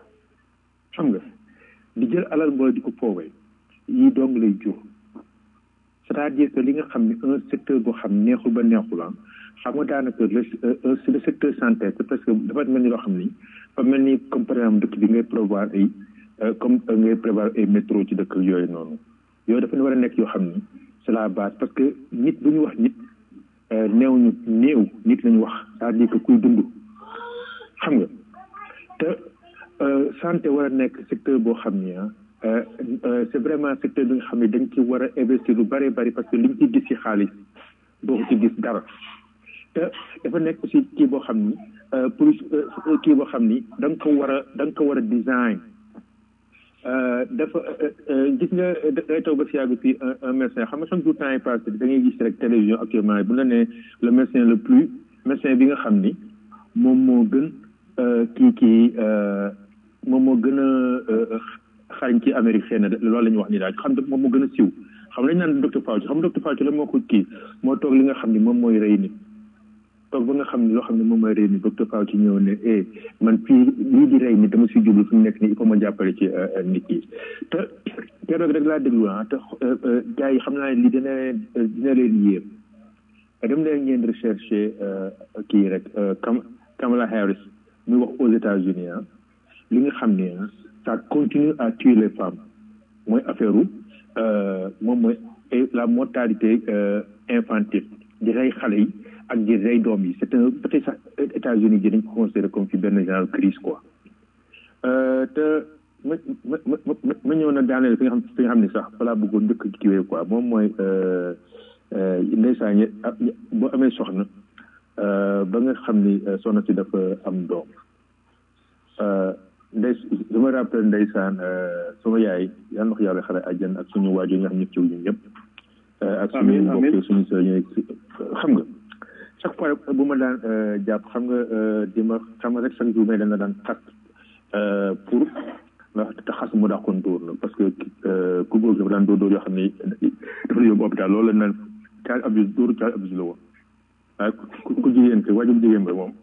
xam nga di jël alal mbooloo di ko foowee yii dong lay jur c'est-à-dire que li nga xam ne un secteur boo xam neexul ba neexul ah xam nga daanaka le le secteur santé c'est parce que dafa mel ni loo xam ni fa mel ni comme par exemple dëkk bi ngay prévoir ay comme ngay prévoir ay métro ci dëkk yooyu noonu yooyu dafa war a nekk yoo xam ni c'est la base parce que nit bu ñu wax nit néew ñu néew nit lañu wax c'est-à-dire que kuy dund xam nga te santé war a nekk secteur boo xam ni ah c'est vraiment secteur bi nga xam ne dañ ci war a investir lu bari bari parce que liñ ci gis ci xaalis doo ko ci gis dara te dafa nekk aussi kii boo xam ni pour kii boo xam ni da nga ko war a da nga ko war a design dafa gis nga day taw ba si yàgg fii un médecin xam nga chaque jour temps yi passé da ngay gis rek télévision actuellement bu la nee le médecin le plus médecin bi nga xam ni moom moo gën kii kii moom moo gën a xarañ ci Amérique xëy na loolu la ñuy wax ni daal xam moom moo gën a siw xam nañ naan docteur Fauci xam docteur Fauci la moo ko kii moo toog li nga xam ni moom mooy rey nit toog ba nga xam ne loo xam ne moom mooy rey nit docteur Fauci ñëw ne eh man fii lii di rey nit dama si jublu fi mu nekk nii il faut ma jàppale ci nit yi te keroog rek laa déglu ah te gars yi xam naa ne lii dina leen dina leen yéem dem leen ngeen recherche kii rek Kam Kamala Harris muy wax aux États-Unis ah li nga xam ne ça continue à tuer les femmes mooy affaire moom mooy la mortalité infantile di rey xale yi ak di rey doom yi c'est un peut-être sax États-Unis ji dañ ko considéré comme ci benn genre crise quoi te ma ma ma ma ñëw na daaneel fi nga xam fi nga xam ne sax balaa bëggoon njëkk kiwee quoi moom mooy ndeysaan boo amee soxna ba nga xam ni soxna si dafa am doom ndey je me rappelle ndeysaan sama yaay yàlla na ko yàlla xare àjjan ak suñu waajur nga xam ñëpp ci ñun ñëpp ak suñu mbokk suñu sœur xam nga chaque fois bu ma daan jàpp xam nga di ma xam nga rek chaque jour mais dana daan xas pour ndax te xas mu dàqoon dóor la parce que ku góor dafa daan dóor dóor yoo xam ne dafa la yóbbu hôpital loolu la naan child abuse dóoru child abuse la woon waaye ku jigéen ke waajur jigéen ba moom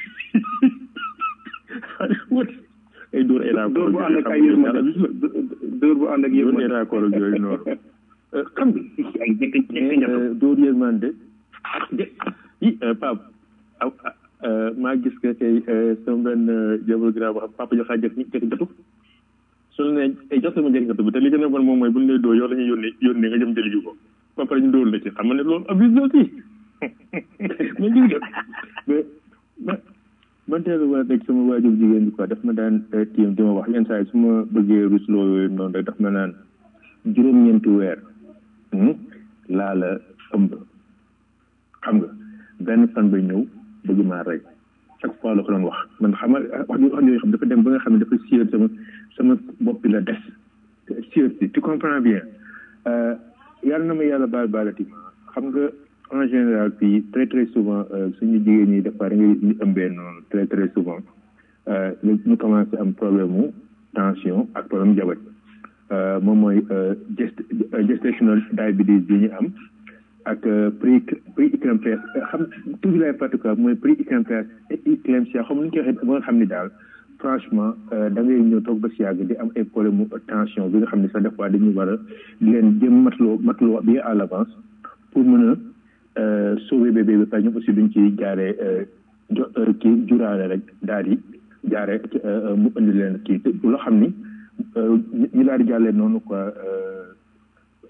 ay dóor ay raakoor dóor bu ànd ak ay yërmande dóor bu ànd ak yërmande dóor ay raakoor ak yooyu noonu xam nga dóor yërmande i pap maa gis que tey sama benn jabal gra boo xam papa joxaa jëkk jëkk jatu su la ne ay jox sama jëkk jatu bi te li gën a bon moom mooy bu ñu lay dóor yow la ñuy yónnee yónnee nga jëm jëli ji ko ba pare ñu dóor la ci xam nga ne loolu abuse aussi mais gis nga mais man teel a war a nekk sama waajur jigéen bi quoi daf ma daan tiim di ma wax yenn saa yi su ma bëggee rusloo yooyu noonu rek daf ma naan juróom-ñeenti weer laa la ëmb xam nga benn fan ba ñëw bëgg maa rey chaque fois la ko doon wax man xam nga wax wax yooyu xam dafa dem ba nga xam ne dafa sieur sama sama bopp bi la des sieur si tu comprends bien yàlla na ma yàlla baal baalati xam nga en général fii très très souvent suñu jigéen ñi dafa da ngay ñu ëmbee noonu très très souvent ñu commencé am problème mu tension ak problème jabet moom mooy gest gestational diabetes bi ñu am ak pré pré éclampsia xam toujours lay particulier mooy pré éclampsia éclampsia xam lu ñu koy waxee ba nga xam ni daal franchement da ngay ñëw toog ba si yàgg di am ay problème mu tension bi nga xam ne sax des fois dañuy war a di leen jëm matloo matloo bien à l'avance pour mën a sauver bébé bi pare ñoom aussi duñ ci jaaree jo kii juraale rek daal di jaaree mu indi leen kii loo xam ni ñu daal di jàllee noonu quoi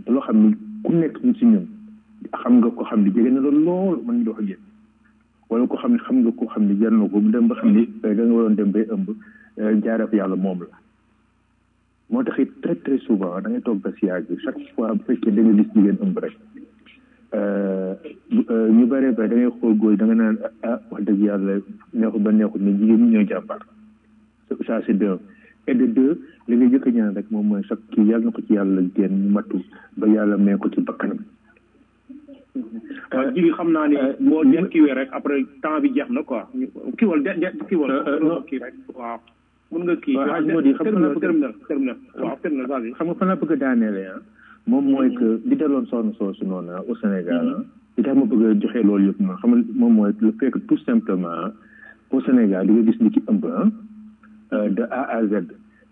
loo xam ni ku nekk ñu si ñun xam nga ko xam ni jege na la lool mën ñu dox ak yéen wala ko xam ne xam nga ko xam ne jar na ko mu dem ba xam ni da nga waroon dem bay ëmb jaaree fa yàlla moom la moo tax it très très souvent da ngay toog ba si yàgg chaque fois bu fekkee da nga gis jigéen ëmb rek ñu bëree ba da ngay xool góor da nga naan ah wax dëgg yàlla neexul ba neexul mais jigéen ñi ñooy jàmbaar ça c'est deux et de deux li nga jëkk ñaan rek moom mooy chaque kii yàlla na ko ci yàlla génn mu matu ba yàlla may ko ci bakkanam waaw jigi xam naa ni boo den kiiwee rek après temps bi jeex na quoi kiiwal de de kiiwal kii rek waaw mun nga kii waaw moo di xam nga terminal terminal waaw terminal vas-y xam nga fan laa bëgg a daaneele ah moom mooy que li daloon soxna soosu noonu au Sénégal ah li tax ma bëgg a joxe loolu yëpp noonu xam nga moom mooy le fait que tout simplement au Sénégal di nga gis ni ki ëmb ah de A à Z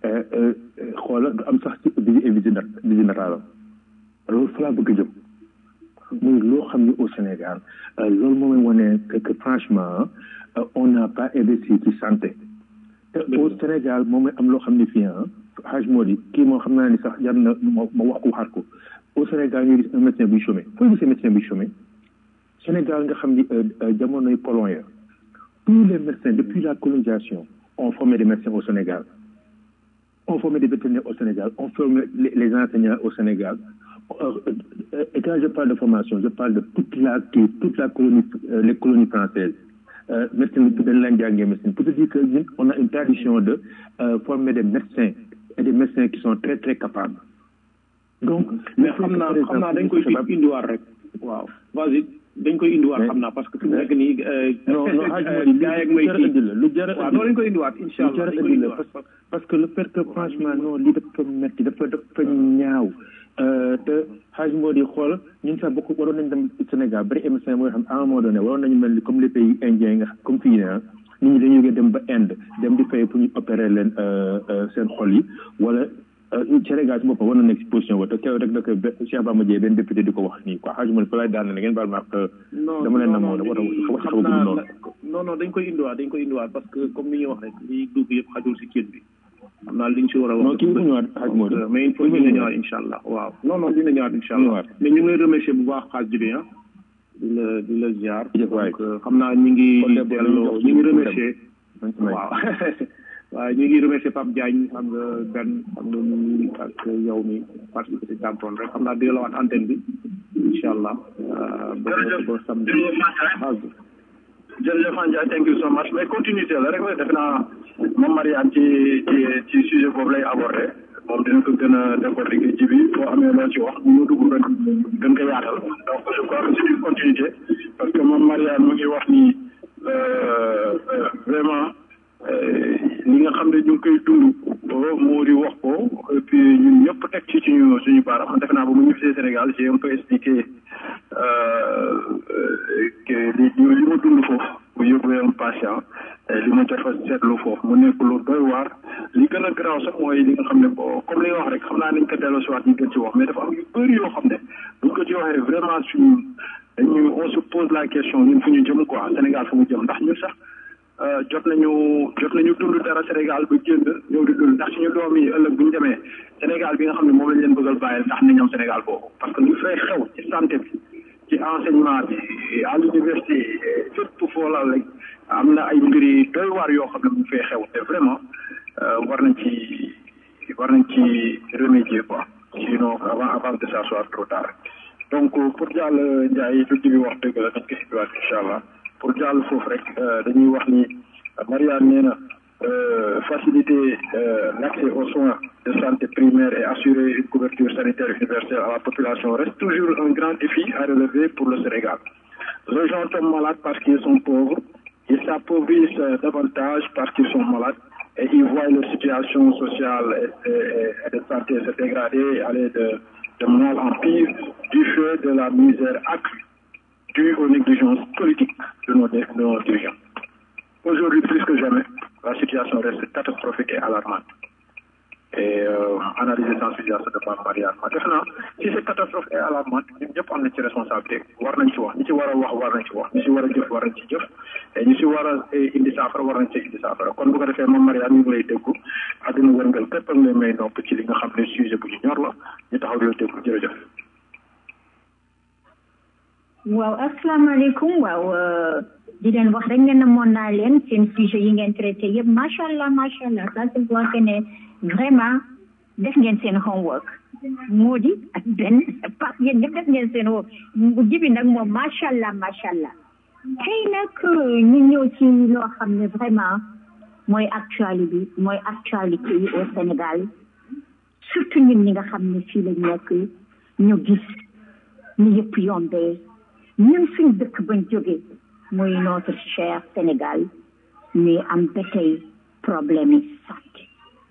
xoola du am sax ci visite visite natale loolu fa laa bëgg a jëm muy loo xam ne au Sénégal loolu moom mooy wane que que franchement on n'a pas investi ci santé te au Sénégal moom mooy am loo xam ne fii ah Haj Modi kii moom xam naa ni sax jar na ma ma wax ko waxaat ko au Sénégal ñu gis un médecin buy chômé fooy gisee médecin buy chômé Sénégal nga xam ni jamonoy colon ya tous les médecins depuis la colonisation ont formé des médecins au Sénégal ont formé des vétérinaires au Sénégal ont formé les, les enseignants au Sénégal et quand je parle de formation je parle de toute la toute la colonie les colonies françaises euh, médecine dañ leen jàngee médecine pour te dire que ñun on a une tradition de euh, former des médecins et des médecins qui sont très très capables donc mais xam naa xam naa dañ koy indiwaat rek waaw vas-y dañ koy indiwaat xam naa parce que fi mu nekk nii non non xaaj gaa yeeg may kii la lu jar waaw noonu lañ koy indiwaat incha allah lu jar indi la parce que le fait que franchement non lii dafa metti dafa dafa ñaaw te xaaj moo di xool ñun sax bokk waroon nañ dem Sénégal bari émission mooy xam à un moment donné waroon nañu mel ni comme les pays indiens nga comme fii ne nit ñi dañu dem ba Inde dem di fay pour ñu opérer leen seen xol yi wala Sénégal si boppam war na nekk si position ba te kew rek da ko Cheikh Bamba Dieye benn député di ko wax nii quoi xaaj moo di fa lay daan na ngeen baal ma dama leen namoo da wax xaw a noonu non non dañ koy indiwaat dañ koy indiwaat parce que comme ni ñuy wax rek li dugg yëpp xajul si kii bi xam naa liñ si war a wax. non kii bu ñëwaat xaaj moo mais il faut dina ñëwaat incha allah waaw non non dina ñëwaat incha allah mais ñu ngi lay remercier bu baax xaaj jibi ah di la di la ziar donc xam naa ñu ngi delloo ñu ngi remercier waaw waaw ñu ngi remercier Pape Diagne xam nga benn xam nga ñu ak yow mi participé si tàmpoon rek xam naa di la waat antenne bi incha allah ba ba samedi jërëjëf Ndiaye thank you so much mais continuité la rek defe naa moom Mariane ci ci ci sujet boobu lay abordé moom dina ko gën a décortiquer ci bi boo amee loo ci wax ñu dugg rek gën ko yaatal donc je crois que c'est une continuité parce que moom Mariane mu ngi wax ni vraiment li nga xam ne ñu ngi koy dund moo di wax ko et puis ñun ñëpp teg ci suñu suñu baaraam man defe naa ba mu ñibbisee Sénégal j'ai un peu expliqué que li li ma dund foofu bu yóbbee un patient li ma jot a seetlu foofu mu nekk lu doy waar li gën a garaaw sax mooy li nga xam ne boo comme li nga wax rek xam naa nañ ko delloo si waat ñu gën ci wax mais dafa am yu bëri yoo xam ne buñ ko ci waxee vraiment suñu dañu on se pose la question ñun fu ñu jëm quoi Sénégal fu mu jëm ndax ñun sax jot nañu jot nañu dund dara Sénégal ba génn ñëw di dund ndax suñu doom yi ëllëg bu ñu demee Sénégal bi nga xam ne moom lañ leen bëggal bàyyil ndax nañ am Sénégal boobu parce que lu fay xew ci santé bi ci enseignement bi à l'université fépp foo la rek am na ay mbir yi doy waar yoo xam ne mu fay xew te vraiment war nañ ci war nañ ci remédier quoi sinon avant avant que ça soit trop tard donc pour jàll Ndiaye lu bi wax dëgg la nañ ko indiwaat incha allah pour jàll foofu rek dañuy wax ni Mariane nee na faciliter l'accès aux soins de santé primaire et assurer une couverture sanitaire universelle à la population reste toujours un grand défi à relever pour le Sénégal. Les gens tombent malades parce qu'ils sont pauvres, ils s'appauvrissent davantage parce qu'ils sont malades et ils voient leur situation sociale et, et, et de santé se dégrader, aller de, de mal en pire du fait de la misère accrue due aux négligences politiques de nos, de nos dirigeants. Aujourd'hui, plus que jamais, la situation reste catastrophique et alarmante. Et euh, analyser sensibilisation de Mme Marianne. Maintenant, si cette catastrophe est alarmante, nous ñëpp am nañ ci responsabilité war nañ ci wax ñi ci war a wax war nañ ci wax ñi ci war a jëf war nañ ci jëf et ñi ci war a indi saafara war nañ ci indi saafara kon bu ko defee moom Marianne ñu ngi lay déggu àdduna wërngal képp ak lay may nopp ci li nga xam ne sujet bu ñu ñor la ñu taxaw di la déggu jërëjëf waaw asalaamaaleykum waaw di leen wax rek ne namoon naa leen seen sujet yi ngeen traité yëpp macha allah macha allah ça se voit que ne vraiment def ngeen seen homework moo di ak benn pap yéen ñëpp def ngeen seen homework jibi nag moom macha allah macha allah tey nag ñu ñëw ci loo xam ne vraiment mooy actualité bi mooy actualité yi au Sénégal surtout ñun ñi nga xam ne fii lañ nekk ñu gis ni yëpp yombee ñun suñ dëkk bañ jóge muy notre cher Sénégal ñuy am ba tey problème yi santé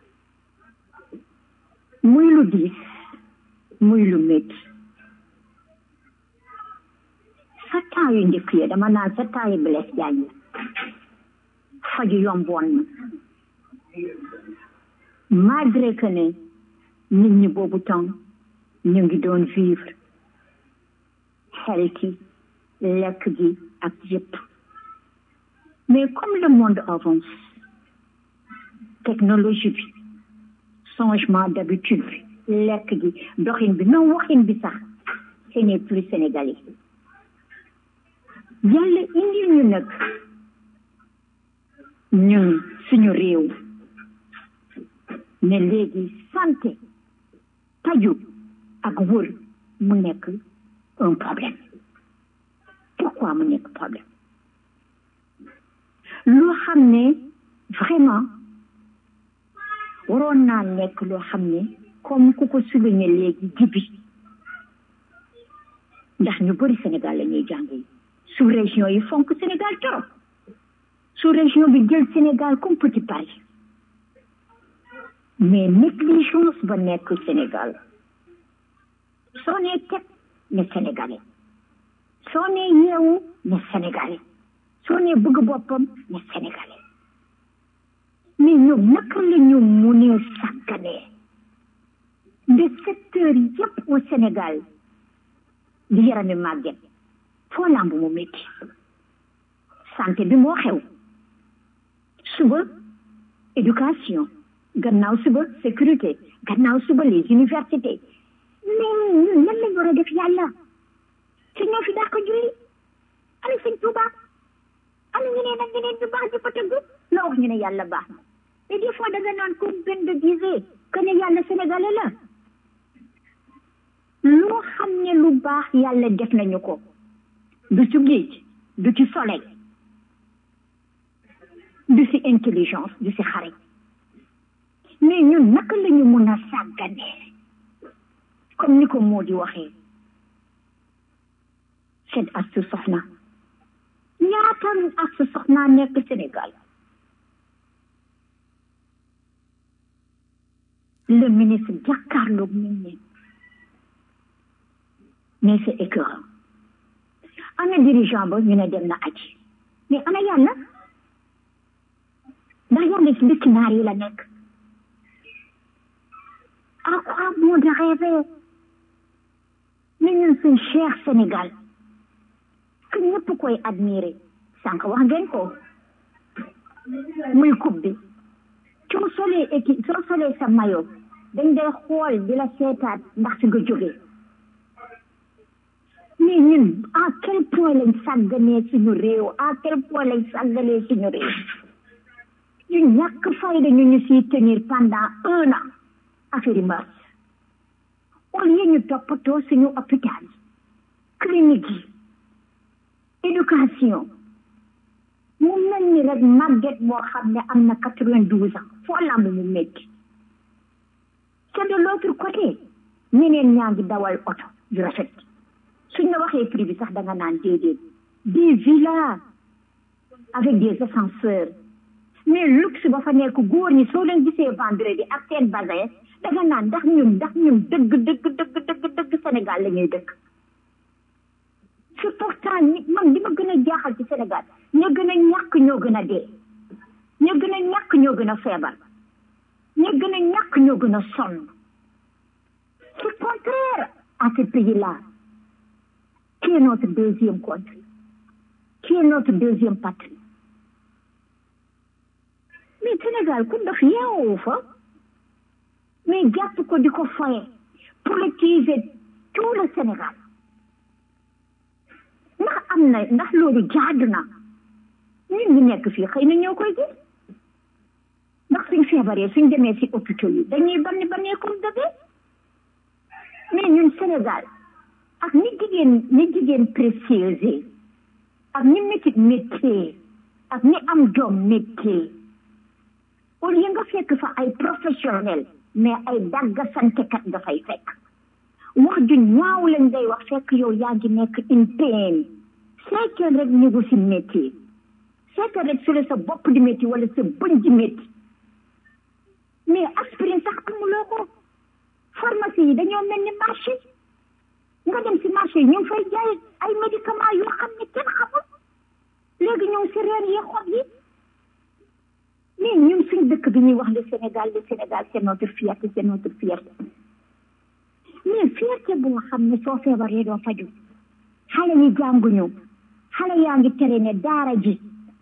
muy lu diis muy lu métti sa temps yu njëkk ya dama naan sa temps yu Blaise Diagne faju yomboon na malgré que ne nit ñi boobu temps ñu ngi doon vivre healthy lekk gi ak yëpp mais comme le monde avance technologie bi changement d'habitude bi lekk gi doxin bi non waxin bi sax ce n'est plus sénégalais yàlla indi ñu nag ñun suñu réew ne léegi santé taju ak wër mu nekk un problème pourquoi mu nekk problème loo xam ne vraiment waroon naa nekk loo xam ne comme ku ko souligné léegi jibi ndax ñu bëri Sénégal la ñuy jànge sous région yi fonk Sénégal trop sous région bi jël Sénégal comme petit Paris mais négligence ba nekk Sénégal soo nee teg ne Sénégalais soo nee yeewu ne Sénégalais soo nee bëgg boppam ne Sénégalais mais ñoom naka la ñu munee sàgganee de secteur yëpp au Sénégal di yarami màgget foo lamb mu métti santé bi moo xew suba éducation gannaaw suba sécurité gannaaw suba les universités mais ñun lan lañ war a def yàlla ci ñoo fi dàq julli ana sëñ Tuuba ana ñeneen ak ñeneen ñu baax ñu fa tëgg la wax ñu ne yàlla baax na mais des fois da nga naan comme benn de disait que ne yàlla sénégalais la loo xam ne lu baax yàlla def nañu ko du ci géej du ci soleil du ci intelligence du ci xarit mais ñun naka la ñu mun a sàgganee comme ni ko moo di waxee seen astu soxna ñaata astu soxna nekk Sénégal le ministre jàkkaarloog nit ñi mais c'est écœurant ana dirigeant ba ñu ne dem na aji mais ana yàlla ndax yàlla ci dëkk naar yi la nekk à quoi bon de rêver mais ñun suñ cher Sénégal que ñëpp koy admirer sànq wax ngeen ko muy coupe bi soo solee équipe soo solee sa maillot dañ day xool di la seetaat ndax si nga jógee mais ñun à quel point lañ sàgganee suñu réew à quel point lañ sàgganee suñu réew ñu ñàkk fayda ñu ñu siy tenir pendant un an affaire yi mars au lieu ñu toppatoo suñu hôpital clinique yi éducation mu mel ni rek màgget boo xam ne am na quatre vingt douze ans foo lamb mu métti c'est de l'autre côté ñeneen ñaa ngi dawal oto yu rafet suñ la waxee prix bi sax da nga naan déedéet des villas avec des ascenseurs mais luxe ba fa nekk góor ñi soo leen gisee vendredi ak seen bazin da nga naan ndax ñun ndax ñun dëgg dëgg dëgg dëgg dëgg Sénégal la ñuy dëkk c'est pourtant nit man li ma gën a jaaxal ci Sénégal ña gën a ñàkk ñoo gën a dee ña gën a ñàkk ñoo gën a feebar ña gën a ñàkk ñoo gën a sonn c'est contraire à ce pays-là qui est notre deuxième country qui est notre deuxième patrie mais Sénégal ku def yeewoo fa mais jàpp ko di ko foye politiser tout le Sénégal ndax am na ndax loolu jaadu na ñun ñu nekk fii xëy na ñoo koy gis ndax suñ feebaree suñ demee si hôpitaux yi dañuy banni bannee comme bébé mais ñun Sénégal ak ni jigéen ni jigéen précieuse ak ni métit métier ak ni am doom métier au lieu nga fekk fa ay professionnel mais ay dagga santekat nga fay fekk wax ju ñaaw lañ day wax fekk yow yaa ngi nekk in pain seetal rek négo si métier seetal rek su la sa bopp di métti wala sa bëñ di métti mais aspirine sax amuloo ko pharmacie yi dañoo mel ni marché nga dem si marché yi ñu ngi fay jaay ay médicaments yoo xam ne kenn xamul léegi ñoom si reen yi xob yi mais ñun suñ dëkk bi ñuy wax le Sénégal le Sénégal c'est notre fierté c'est notre fierté mais fierté boo xam ne soo feebaree doo faju xale yi jànguñu xale yaa ngi tere ne daara ji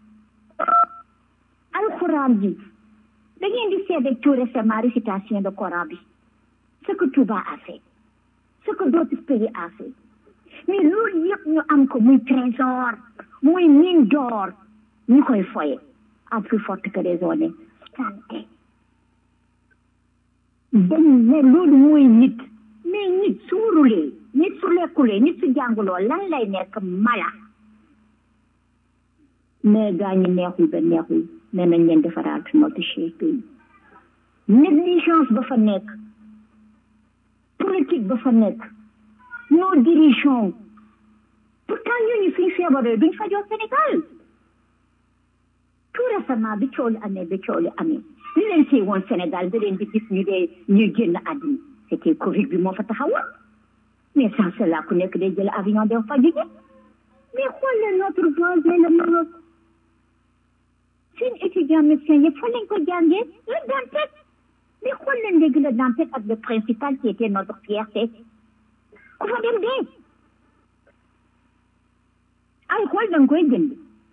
alxuraan ji da ngeen di seede tout récemment récitation de Coran bi ce que Touba a fait ce que d'autres pays a fait mais loolu yëpp ñu am ko muy trésor muy mine d'or ñu koy foye à plus forte que raison santé dañ ne loolu mooy nit mais nit su wurulee nit su lekkulee nit su jànguloo lan lay nekk mala mais gaa ñi neexul ba neexul mais nañ leen defaraat notre cher pays négligence ba fa nekk politique ba fa nekk nos dirigeants pourtant ñooñu suñ feebaree duñ fajoo Sénégal tout récemment bi coow li amee bi coow li amee li leen see woon Sénégal da leen di gis ñu dee ñuy génn àddina c'était Covid bi moo fa taxawoon mais sans cela ku nekk day jël avion dem faju ji mais xool leen notre voisin le Maroc seen étudiant médecin yëpp fa lañ ko jàngee le Dantec mais xool leen léegi le Dantec ak le principal qui était notre fierté ku fa dem dee ay xool da nga koy jënd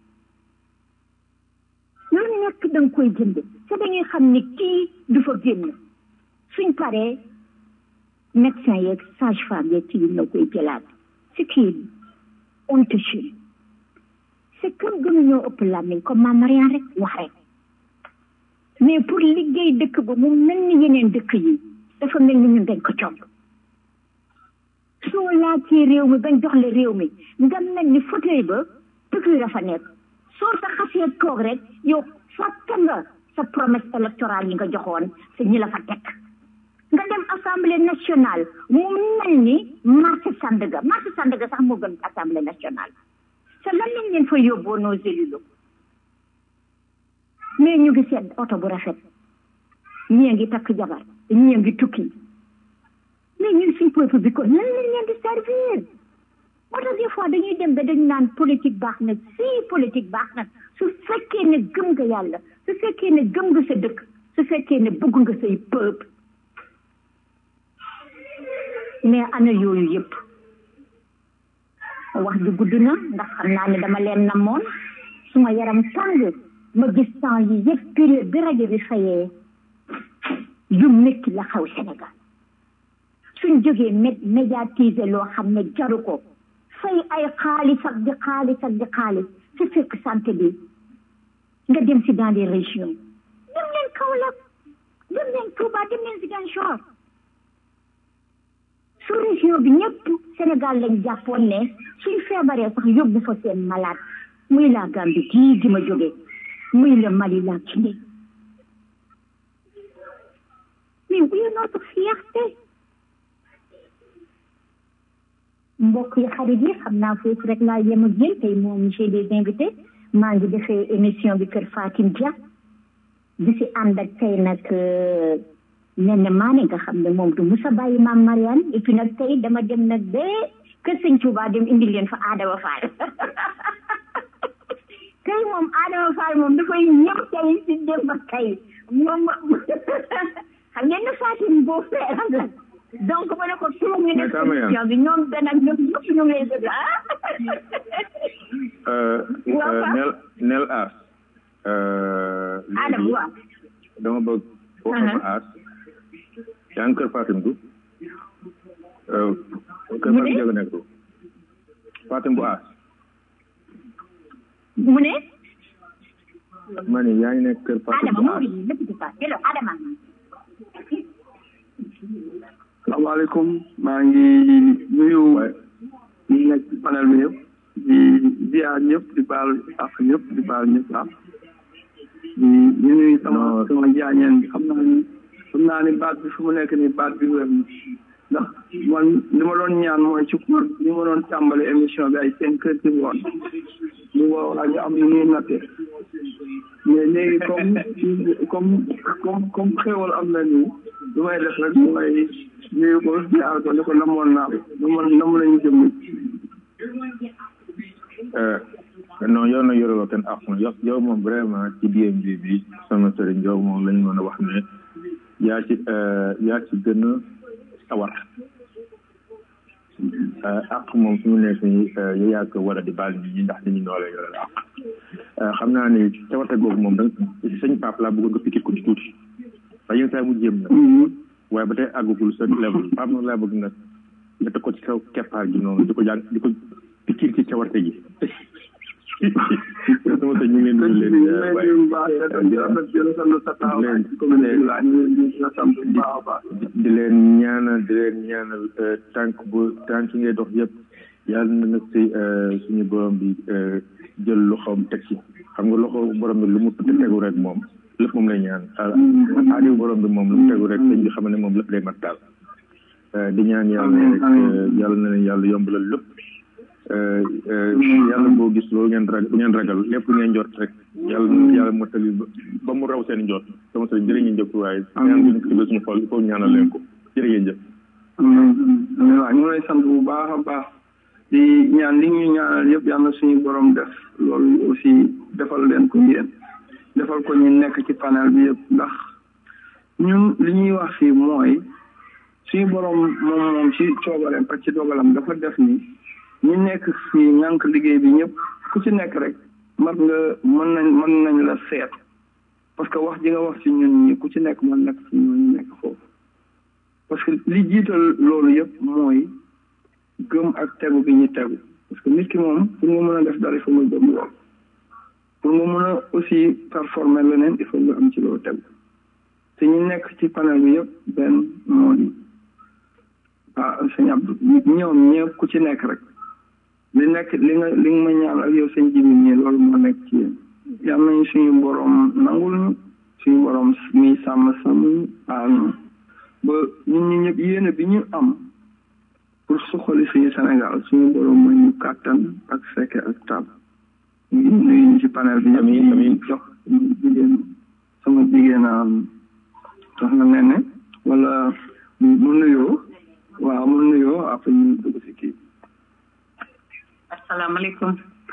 lu nekk da nga koy jënd te dañuy xam ne kii du fa génn suñ paree médecin yeeg sage femme yeeg kii na koy jëlaat ce qui est honteux c'est comme gënuñoo ëpp làmmiñ comme maam Mariane rek wax rek mais pour liggéey dëkk ba mu mel ni yeneen dëkk yi dafa mel ni ñun dañ ko comb soo laajtee réew mi bañ jox la réew mi nga mel ni fauteuil ba piqûre dafa nekk soo sa xasee toog rek yow fàtte nga sa promesse électorale yi nga joxoon sa ñi la fa teg nga dem assemblée nationale mu mel ni marché Sandaga marché Sandaga sax moo gën assemblée nationale te lan lañ leen fa yóbboo nos élus locaux mais ñu ngi seet oto bu rafet ñii ngi takk jabar ñii ngi tukki mais ñun suñ peuple bi ko lan lañ leen di servir moo tax des fois dañuy dem ba dañu naan politique baax na si politique baax na su fekkee ne gëm nga yàlla su fekkee ne gëm nga sa dëkk su fekkee ne bëgg nga say peuple mais ana yooyu yëpp wax ji gudd na ndax xam naa ne dama leen namoon suma yaram tàng ma gis temps yi yëpp période bi rajo bi fayee yu métti la xaw Sénégal suñ jógee mé médiatiser loo xam ne jaru ko fay ay xaalis ak di xaalis ak di xaalis su fekk santé bi nga dem si dans les régions dem leen Kaolack dem leen Touba dem leen Ziguinchor sous région bi ñëpp Sénégal lañ jàppoon ne suñ feebaree sax yóbbu fa seen malade muy la Gambie gii di ma jóge muy le Mali la Guinée mais oui notre fierté mbokk yi xarit yi xam naa foofu rek laa yem ak yéen tey moom j'ai des invités maa ngi defee émission bi kër Fatim Dia di si ànd ak tey nag nen maane nga xam ne moom du musa bàyyi maam Mariane et puis nag tey dama dem nag ba kër sëñ Touba dem indi leen fa Adama Fall tey moom Adama Fall moom dafay ñëw tey si dem ba tey moom xam ngeen ne Fatim boo feeram la donc ma ne ko tuuma ñu def émission bi ñoom benn ak ñoom ñëpp ñu ngi lay déglu ah. nel nel aas. Adama waaw. dama bëgg. foofu ma aas. yaa ngi kër Fatim du. kër Fatim Diaga nekk du. Fatim bu aas. mu ne ma ne yaa ngi nekk kër Fatou Adama moo ngi lépp di fa hello Adama salaamaaleykum maa ngi nuyu ñi nekk ci panel bi yëpp di ziar ñëpp di baal ak ñëpp di baal ñëpp ak di di nuyu sama sama jaañeen bi xam naa ni xam naa ni baat bi fu mu nekk ni baat bi wér na ndax man li ma doon ñaan mooy ci koor li ma doon tàmbali émission bi ay cinq heures ci ngoon bu boobaa ñu am lu ñuy natte mais léegi comme comme comme comme xéwal am na nii lu may def rek mooy nuyu ko ziar ko ni ko namoon naa ko namoon nam lañu jëm non yow nag yoreloo kenn ak yow yow moom vraiment ci DMV bi sama sëriñ yow moom lañ mën a wax ne yaa ci yaa ci gën a sawar ak moom fi mu nekk nii yow yaa ko war a di baal nit ñi ndax nit ñi noo lay yoreel ak xam naa ne cawarte googu moom da sëñ Pape laa bëggoon nga pikir ko ci tuuti waaye yenn saa mu jéem na waaye ba tey àggagul sa level Pape nag laa bëgg nag nga teg ko ci kaw keppaar gi noonu di ko jàng di ko pikir ci cawarte gi sama sëñ ñu ngi leen di leen di leen ñaanal di leen ñaanal tànk bu tànk ngay dox yëpp yàlla na nag si suñu borom bi jël loxoom teg ci xam nga loxo borom bi lu mu tegu rek moom lépp moom lay ñaan aadi borom bi moom lu mu tegu rek sëñ bi xam ne moom lépp lay mat daal di ñaan yàlla rek yàlla na leen yàlla yombalal lépp yàlla boo gis loolu ngeen ragal bu ngeen ragal lépp lu ngeen jot rek yàlla yàlla mottali ba mu raw seen jot sama sëriñ jërë ngeen jëf waaye ñaan bu ñu ko suñu xol il faut ñaanal leen ko jërë ngeen jëf waaw ñu ngi lay sant bu baax a baax di ñaan li ñu ñaanal yëpp yàlla suñu borom def loolu aussi defal leen ko yéen defal ko ñu nekk ci panel bi yëpp ndax ñun li ñuy wax fii mooy suñu borom moom moom ci coobareem ak ci dogalam dafa def ni ñu nekk fii ñànk liggéey bi ñëpp ku ci nekk rek mar nga mën nañ mën nañ la seet parce que wax ji nga wax ci ñun ñi ku ci nekk mën nekk ci ñun ñu nekk foofu parce que li jiital loolu yëpp mooy gëm ak tegu bi ñu tegu parce que nit ki moom pour nga mën a def dara il faut nga gëm loolu pour nga mën a aussi performer leneen il faut nga am ci loolu tegu te ñu nekk ci panel bi yëpp benn moo di ah sëñ Abdou ñoom ñëpp ku ci nekk rek li nekk li nga li nga ma ñaan ak yow sëñ jibi ñii loolu moo nekk ci yéen yal nañu suñu borom nangul ñu suñu borom mi sàmm sàmm ñu aar ñu ba ñun ñi ñëpp yéene bi ñu am pour suqali suñu Sénégal suñu borom mooy ñu kàttan ak fekke ak tab ñu ngi nuyu ñu ci panel bi ñëpp ñu jox jigéen sama jigéen am soxna Nene wala mu nuyoo waaw mu nuyoo après ñu dugg si kii asalaamaaleykum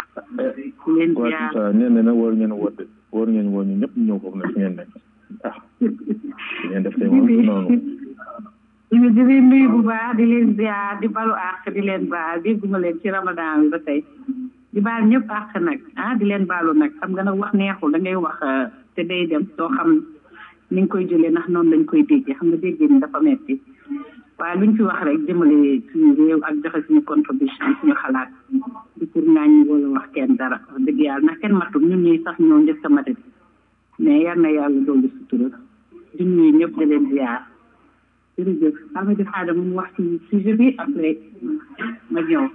waaw nee na nag war ngeen woote war ngeen woo ñu ñëpp ñëw foofu nag fi ngeen nekk ah ngeen def tey moom noonu ñu di leen nuyu bu baax di leen ziar di balu àq di leen baal dégguma leen ci ramadan bi ba tey di baal ñëpp àq nag ah di leen baalu nag xam nga nag wax neexul da ngay wax te day dem doo xam ni nga koy jëlee ndax noonu lañ koy déggee xam nga déggee ni dafa metti waaye luñ fi wax rek jëmale suñu réew ak joxe suñu contribution suñu xalaat di pour ngaañ wala wax kenn dara wax dëgg yàlla ndax kenn matul ñun ñuy sax ñoo njëkk a mate mais yar na yàlla dolli sutura di nuyu ñëpp di leen ziar jërëjëf Amadou Fada mu wax ci sujet bi après ma ñëw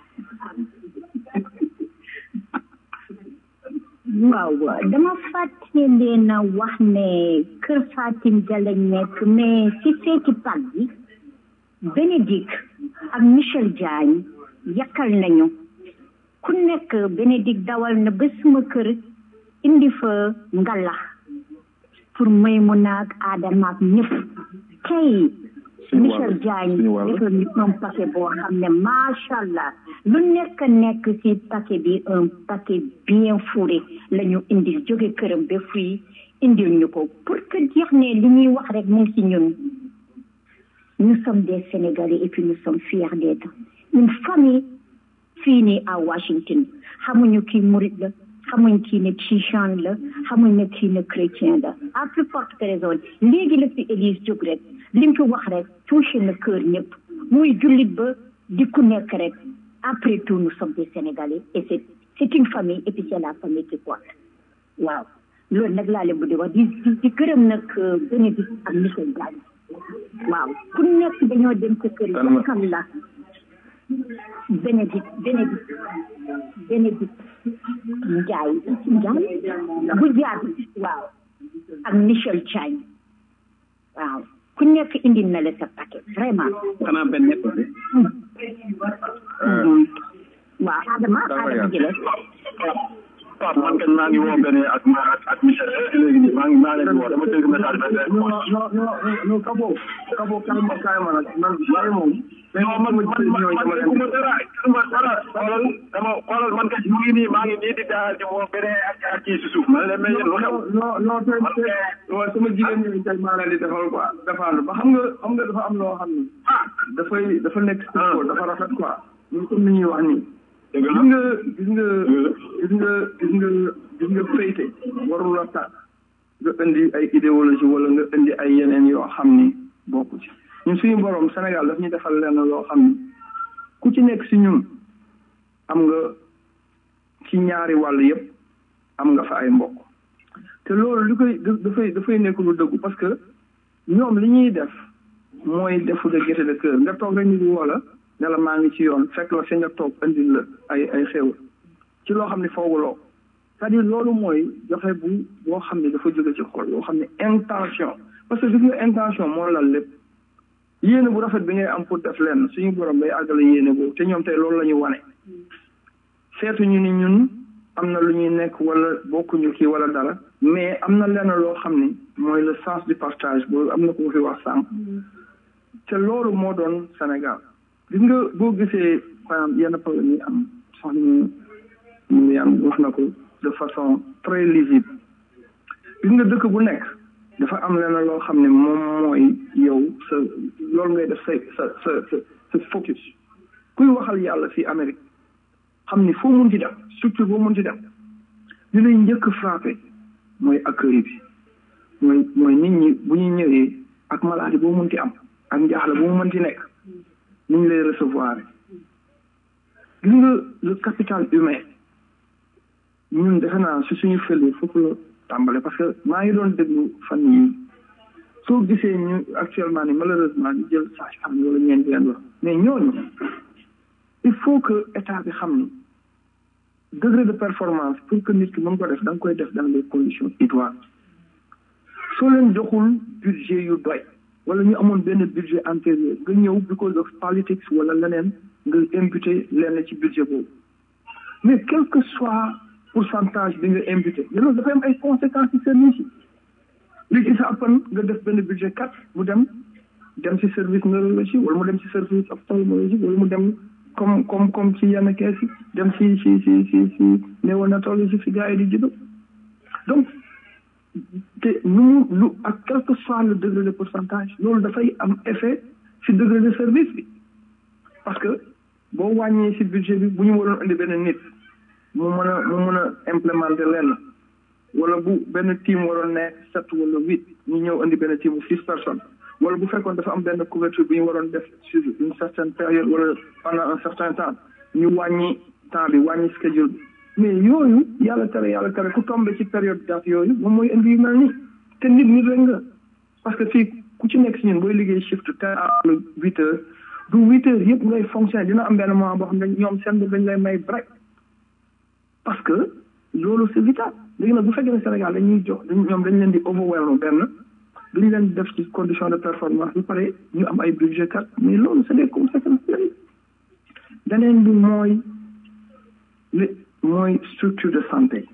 waaw dama fàtte leen a wax ne kër Fatim ga lañ nekk mais ci seeti pag bi Bénédicte ak Michel Diagne yakkal nañu ku nekk Bénédicte dawal na ba suma kër indi fa ngalax pour may mu naag aadama ak ñëpp tey Michel Diagne defal ñu un paquet boo xam ne macha allah lu nekk nekk ci paquet bi un paquet bien fourré la ñu indil jóge këram ba fii indil ñu ko pour que jeex ne li ñuy wax rek mu ngi ci ñun nous sommes des Sénégalais et puis nous sommes fiers d'être une famille fii nii à Washington xamuñu kii murit la xamuñ kii ne tijaan la xamuñ ne kii ne chrétien la à plus forte raison léegi la fi Élise jóg rek li mu fi wax rek touché na cœur ñëpp muy jullit ba di ku nekk rek après tout nous sommes des Sénégalais et c'est c'est une famille et puis c'est la famille qui compte waaw loolu nag laa leen bu di wax di di di gërëm nag bénéfice ak monsieur Diagne waaw ku nekk dañoo dem sa kër yi xam la bénéfice bénéfice bénéfice Ndiaye Ndiaye bu jaar waaw ak Michel Diagne waaw ku nekk indi na la sa paquet vraiment xanaa benn nekk waaw Adama Adama jëlee Pape man kañ maa ngi woo benn ak ak Michel léegi nii maa ngi maa leen di woo dama dégg message bi non non non non kabo kabo kaay ma kaay ma nag man waaye moom non man man man man dégguma dara dégguma dara xoolal dama xoolal man kat mu ngi nii maa ngi nii di daal di woo beneen ak ak kii si suuf ma leen mais yéen lu xew non non tey tey waaw sama jigéen ñi tey maa leen di defal quoi defal ba xam nga xam nga dafa am loo xam ni dafay dafa nekk ko dafa rafet quoi ñun comme ni ñuy wax nii gis nga gis nga gis nga gis nga gis nga féyte warul la tax nga indi ay idéologie wala nga indi ay yeneen yoo xam ni bokku ci ñun suñu borom Sénégal daf ñu defal lenn loo xam ni ku ci nekk si ñun am nga ci ñaari wàll yépp am nga fa ay mbokk te loolu li koy dafay dafay nekk lu dëggu parce que ñoom li ñuy def mooy defu de gaieté de cœur nga toog rek nit woo la ne la maa ngi ci yoon fekk la fi nga toog indil la ay ay xew ci loo xam ne fooguloo c'est-à-dire loolu mooy joxe bu boo xam ne dafa jóge ci xol loo xam ne intention parce que gis nga intention moo lal lépp yéene bu rafet bi ngay am pour def lenn suñu borom day àggale yéene boobu te ñoom tey loolu la ñu wane seetuñu ni ñun am na lu ñuy nekk wala bokkuñu kii wala dara mais am na lenn loo xam ni mooy le sens du partage boobu am na ko fi wax sànq te loolu moo doon Sénégal gis nga boo gisee par exemple yenn problème yi am sax ñu ñu am wax na ko de façon très lisible gis nga dëkk bu nekk dafa am lenn loo xam ne moom mooy yow sa loolu ngay def sa sa sa sa sa focus kuy waxal yàlla fii Amérique xam ni foo mun ci dem structure boo mun ci dem li lay njëkk frappé mooy accueil bi mooy mooy nit ñi bu ñu ñëwee ak maladie boo mun ci am ak njaaxle boo mun ci nekk ni ñu lay recevoir gis nga le capital humain ñun defe naa si suñu fële foofu la tàmbale parce que maa ngi doon déglu fan yi soo gisee ñu actuellement ni malheureusement ñu jël sage femme wala ñeenti leen wax mais ñooñu il faut que état bi xam ni degré de performance pour que nit ki mën ko def da nga koy def dans les conditions idoines soo leen joxul budget yu doy wala ñu amoon benn budget antérieur nga ñëw because of politics wala leneen nga imputé lenn ci budget boobu mais quel que soit pourcentage bi nga imputé mais loolu dafay am ay conséquences ci service yi li ci sa appan nga def benn budget kat mu dem dem ci service neurologie wala mu dem ci service ophtalmologie wala mu dem comme comme comme ci yenn kees yi dem ci ci ci ci ci néonatologie fi gars yi di judo donc te nu mu lu ak quel que soit le degré de pourcentage loolu dafay am effet ci degré de service bi parce que boo wàññee ci budget bi bu ñu waroon indi benn nit mu mën a mu mën a implémenter lenn wala bu benn team waroon nekk sept wala huit ñu ñëw indi benn team bu six personnes wala bu fekkoon dafa am benn couverture bu ñu waroon def sur une certaine période wala pendant un certain temps ñu wàññi temps bi wàññi schedule bi mais yooyu yàlla tere yàlla tere ku tombé ci période date yooyu moom mooy indi yu mel nii te nit nit rek nga parce que fii ku ci nekk si ñun booy liggéey shift te à huit heures du huit heures yëpp ngay fonctionner dina am benn moment boo xam ne ñoom seen bopp dañ lay may break parce que loolu c'est vital léegi nag bu fekkee ne Sénégal dañuy jox ñoom dañ leen di overwhelm benn duñ leen def ci condition de performance bi pare ñu am ay budget kat mais loolu c'est des conséquences beneen bi mooy li mooy structure de santé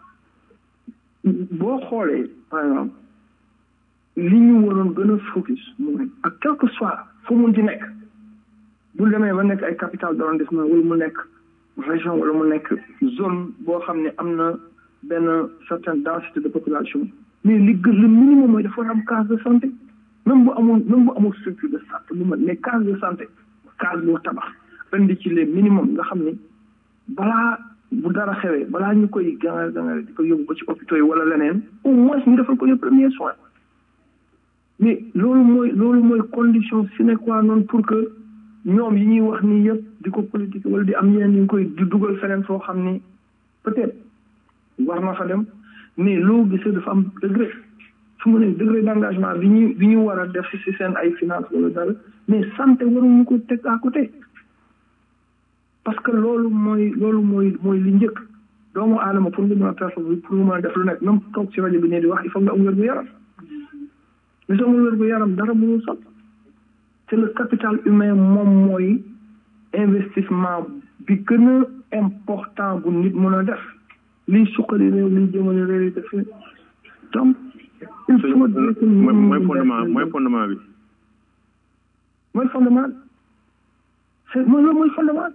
boo xoolee par exemple li ñu waroon gën a focus mooy ak quel que soit fu mun ci nekk bu demee ba nekk ay capital d'arrondissement wala mu nekk région wala mu nekk zone boo xam ne am na benn certaine densité de population mais li gën le minimum mooy dafa war am case de santé même bu amul même bu amul structure de santé bu mën mais case de santé case boo tabax indi ci les minimum nga xam ni balaa bu dara xewee balaa ñu koy gangal gangal di ko yóbbu ba ci hôpitaux yi wala leneen au moins ñu defal ko les premiers soins mais loolu mooy loolu mooy condition sine qua non pour que ñoom yi ñuy wax nii yëpp di ko politique wala di am yeneen ñu koy di dugal feneen foo xam ni peut-être war na fa dem mais loo gisee dafa am degré su mu ne degré d'engagement bi ñu bi ñu war a def si seen ay finance wala dara mais santé waruñu ko teg à côté parce que loolu mooy loolu mooy mooy li njëkk doomu aadama pour nga mën a performer pour nga mën a def lu nekk même toog ci rajo bi ne di wax il faut nga am wér gu yaram mais soo amul wér gu yaram dara mënul sot c'est le capital humain moom mooy investissement bi gën a important bu nit mën a def liy suqali réew liy jëmale réew yi def donc il faut mooy fondement mooy fondement bi mooy fondement c'est mooy loolu mooy fondement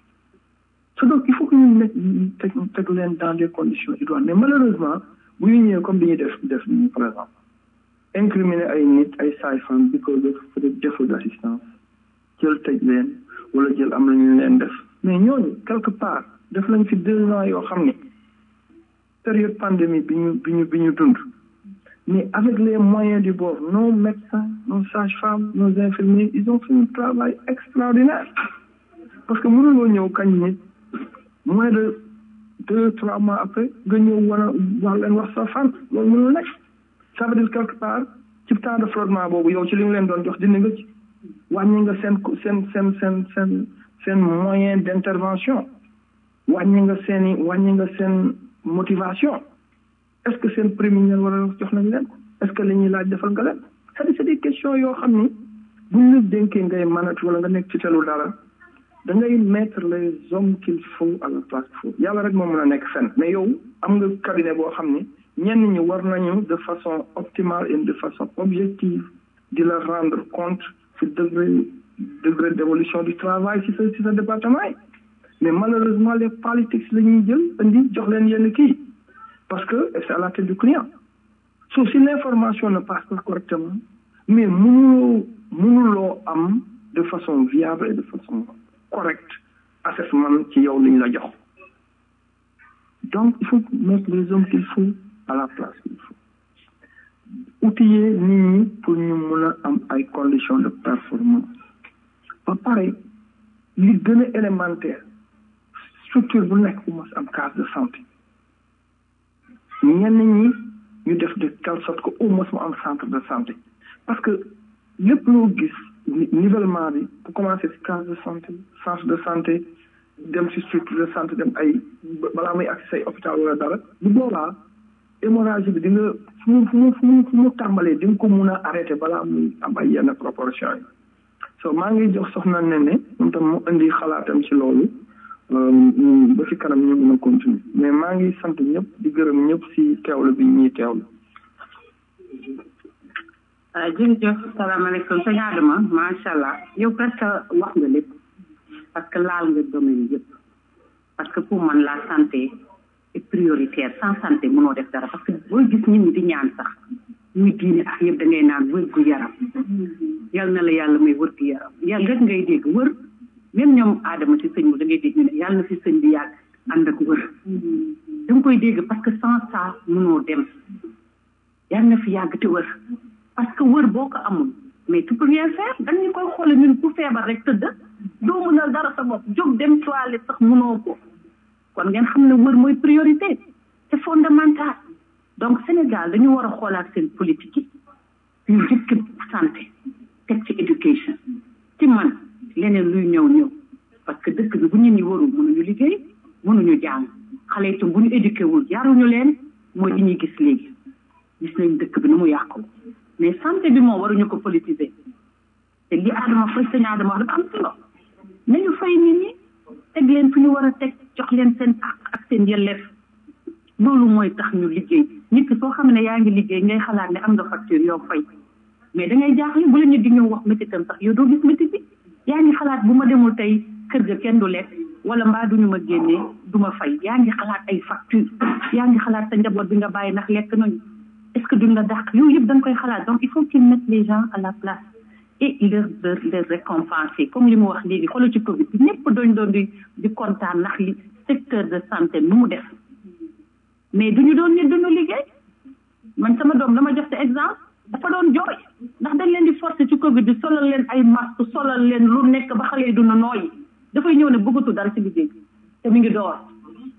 so donc il faut que ñu nekk teg teg leen dans des conditions idoines mais malheureusement bu ñu ñëwee comme dañuy def def nii par exemple incriminer ay nit ay sages-femmes because of peut-être défaut d'assistance jël tëj leen wala jël am lañu leen def mais ñooñu quelque part def lañ fi deux ans yoo xam ni période pandémie bi ñu bi ñu bi ñu dund mais avec les moyens du bord nos médecins nos sages-femmes nos infirmiers ils ont fait un travail extraordinaire parce que mënuloo ñëw kañ nit moins de deux trois mois après nga ñëw war a wax leen wax sa fan loolu mënul nekk ça veut dire quelque part ci temps de flottement boobu yow ci li nga leen doon jox dindi nga ci wàññi nga seen seen seen seen seen seen moyen d'intervention wàññi nga seen i wàññi nga seen motivation est-ce que seen prime yi war a jox nañ leen ko est-ce que li ñuy laaj defal nga leen c'est-à-dire c'est des questions yoo xam ni buñ la dénkee ngay manat wala nga nekk ci telu dara da ngay mettre les hommes qu'il faut à la place qu'il faut yàlla rek moo mën a nekk fenn mais yow am nga cabinet boo xam ni ñenn ñi war nañu de façon optimale et de façon objective di la rendre compte ci degré degré d'évolution du travail ci sa ci sa département yi mais malheureusement les politiques la ñuy jël indi jox leen yenn kii parce que c'est à la tête du client so si l'information ne passe pas correctement mais mënuloo mënuloo am de façon viable et de façon correcte assessment ci yow li ñu la jox donc il faut mettre les hommes qu'il faut à la place qu'il faut outiller nit ñi pour ñu mën a am ay conditions de performance ba pare li gën a élémentaire structure bu nekk bu mos am case de santé ñenn ñi ñu def de telle sorte que au moins mu am centre de santé parce que lépp loo gis nivellement bi bu commencé ci case de santé centre de santé dem ci structure de santé dem ay balaa muy accès say hôpital wala dara bu boobaa hémorragie bi di nga fu mu fu mu fu mu fu mu tàmbalee di nga ko mun a arrêté balaa muy am ay yenn proportion yi so maa ngi jox soxna ne ne moom tam mu indi xalaatam ci loolu ba ci kanam ñu mën a continuer mais maa ngi sant ñëpp di gërëm ñëpp si teewlu bi ñuy teewlu ah jërëjëf salaamaaleykum sëñ Adama macha allah yow presque wax nga lépp parce que laal nga domaine yëpp parce que pour man la santé est prioritaire sans santé mënoo def dara parce que booy gis nit ñi di ñaan sax muy diine ak yëpp da ngay naan wër gu yaram yal na la yàlla may wër gu yaram yàlla rek ngay dégg wër même ñoom Adama ci sëñ bi da ngay dégg ñu ne yàlla na fi sëñ bi yàgg ànd ak wër da nga koy dégg parce que sans ça mënoo dem yàlla na fi yàgg te wër parce que wër boo ko amul mais tu peux rien faire dañu koy xoole ñun ku feebar rek tëdd doo mënal dara sa bopp jóg dem toilette sax mënoo ko kon ngeen xam ne wër mooy priorité c'est fondamental donc Sénégal dañu war a xoolaat seen politique yi ñu jëkk santé teg ci éducation ci man leneen luy ñëw ñëw parce que dëkk bi bu ñu ni warul mënuñu liggéey mënuñu jàng xale itam bu ñu éduqué wul yaruñu leen mooy li ñuy gis léegi gis nañ dëkk bi nu mu yàqu mais santé bi moom waruñu ko politiser te li Adama fay sëñ Adama wax dafa am solo nañu fay nit ñi teg leen fi ñu war a teg jox leen seen ak ak seen yelleef loolu mooy tax ñu liggéey nit ki soo xam ne yaa ngi liggéey ngay xalaat ne am nga facture yow fay mais da ngay jaaxle bu la ñu di ñëw wax métitam sax yow doo gis métit bi yaa ngi xalaat bu ma demul tey kër ga kenn du lekk wala mbaa duñu ma génnee du ma fay yaa ngi xalaat ay facture yaa ngi xalaat sa njaboot bi nga bàyyi ndax lekk nañu est-ce que duñ la dàq yooyu yëpp da nga koy xalaat donc il faut qu'ils mettent les gens à la place et leur leur leur récompenser comme li mu wax léegi xoolal ci Covid bi ñëpp doñ doon di di kontaan ndax li secteur de santé nu mu def mais duñu doon nit duñu liggéey man sama doom dama jox te exemple dafa doon jooy ndax dañ leen di forcer ci Covid bi solal leen ay masque solal leen lu nekk ba xale yi duna nooyi dafay ñëw ne bëggatu dara ci liggéey te mi ngi door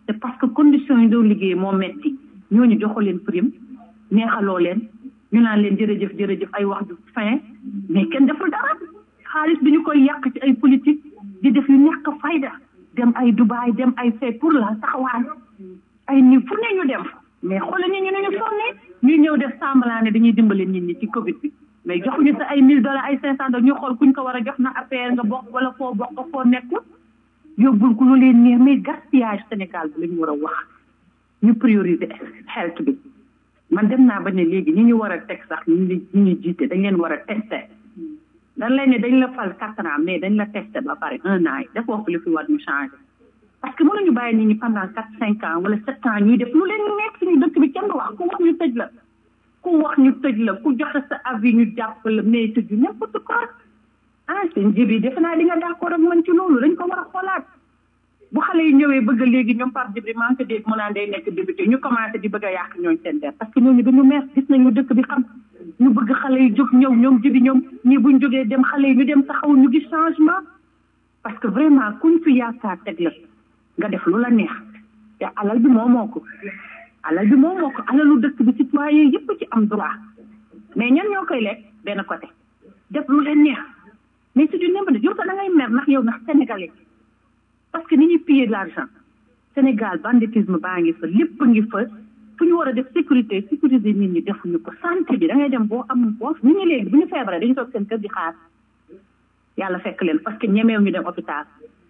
c'est parce que conditions yi doon liggéey moo metti ñooñu joxo leen prime neexaloo leen ñu naan leen jërëjëf jërëjëf ay wax du fin mais kenn deful dara xaalis bi ñu koy yàq ci ay politique di def yu ñàkk fayda dem ay Dubaï dem ay fee pour la taxawaay ay ni fu ne ñu dem fa mais xoolal nit ñi ne ñu sonne ñuy ñëw def semblant ne dañuy dimbale nit ñi ci Covid bi mais joxuñu sa ay mille dollars ay cinq cent dollars ñu xool kuñ ko war a jox na affaire nga bokk wala foo bokk foo nekkul yóbbul ku lu leen neex mais gaspillage Sénégal bi la ñu war a wax ñu prioriser health bi man dem naa ba ne léegi ñi ñu war a teg sax ñu ñi ñu jiite dañ leen war a testé dañ lay ne dañ la fal quatre ans mais dañ la testé ba pare un an yi defoo ko li fi war ñu changé parce que mënuñu bàyyi nit ñi pendant quatre cinq ans wala sept ans ñuy def lu leen nekk suñu dëkk bi kenn du wax ku wax ñu tëj la ku wax ñu tëj la ku joxe sa avis ñu jàpp la mais tëj n'importe quoi ah seen jib yi defe naa di nga d'accord ak man ci loolu dañ ko war a xoolaat bu xale yi ñëwee bëgg léegi ñoom Pape Djibril maa ngi ko dégg mu naan day nekk député ñu commencé di bëgg a yàq ñooñ seen der parce que ñooñu dañu mer gis nañu dëkk bi xam ñu bëgg xale yi jóg ñëw ñoom jibi ñoom ñii buñ jógee dem xale yi ñu dem taxaw ñu gis changement parce que vraiment kuñ fi yaakaar teg la nga def lu la neex te alal bi moo moo ko alal bi moo moo ko alalu dëkk bi citoyen yëpp ci am droit mais ñan ñoo koy lekk benn côté def lu leen neex mais c'est du n'importe yow sax da ngay mer ndax yow ndax sénégalais parce que ni ñuy piller de l'argent Sénégal banditisme baa ngi fa lépp ngi fa fu ñu war a def sécurité sécuriser nit ñi defuñu ko santé bi da ngay dem boo am boo nit ñi léegi bu ñu feebaree dañu toog seen kër di xaar yàlla fekk leen parce que ñemeew ñu dem hôpital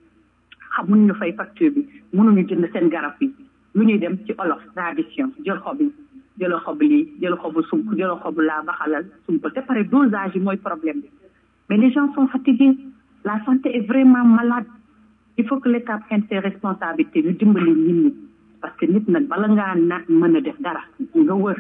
xamuñ ñu fay facture bi mënuñu jënd seen garab yi lu ñuy dem ci olof tradition jël xob yi jël xob lii jël xobu sump jël xobu laa baxalal sump te pare dosage yi mooy problème bi mais les gens sont fatigués la santé est vraiment malade il faut que l'état prenne ses responsabilités ñu dimbali nit ñi parce que nit nag bala ngaa na mën a def dara nga wër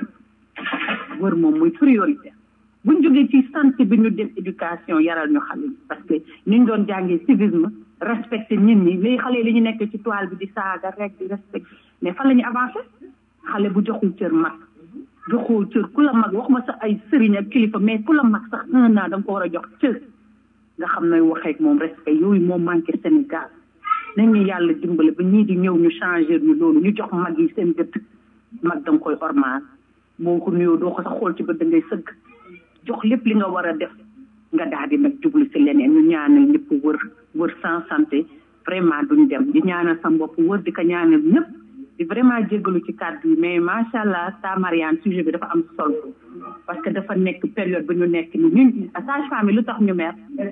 wër moom muy priorité buñ jógee ci santé bi ñu def éducation yaral ñu xale yi parce que ni ñu doon jàngee civisme respecté nit ñi léegi xale yi li ñu nekk ci toile bi di saaga rek di respecté mais fan la ñu avancé xale bu joxul cër mag joxul cër ku la mag wax ma sax ay sëriñ ak kilifa mais ku la mag sax un an da nga ko war a jox cër nga xam ne waxee ak moom respect yooyu moo manqué Sénégal nañ ñu yàlla dimbale ba ñii di ñëw ñu changer ñu loolu ñu jox mag yi seen gëtt mag da nga koy ormaal boo ko nuyoo doo ko sax xool ci bët da ngay sëgg jox lépp li nga war a def nga daal di nag jublu si leneen ñu ñaanal ñëpp wër wër sans santé vraiment duñ dem di ñaanal sa bopp wër di ko ñaanal ñëpp di vraiment jéggalu ci kàddu yi mais macha allah ta Mariane sujet bi dafa am solo parce que dafa nekk période bi ñu nekk ni ñun sage-femme yi lu tax ñu mer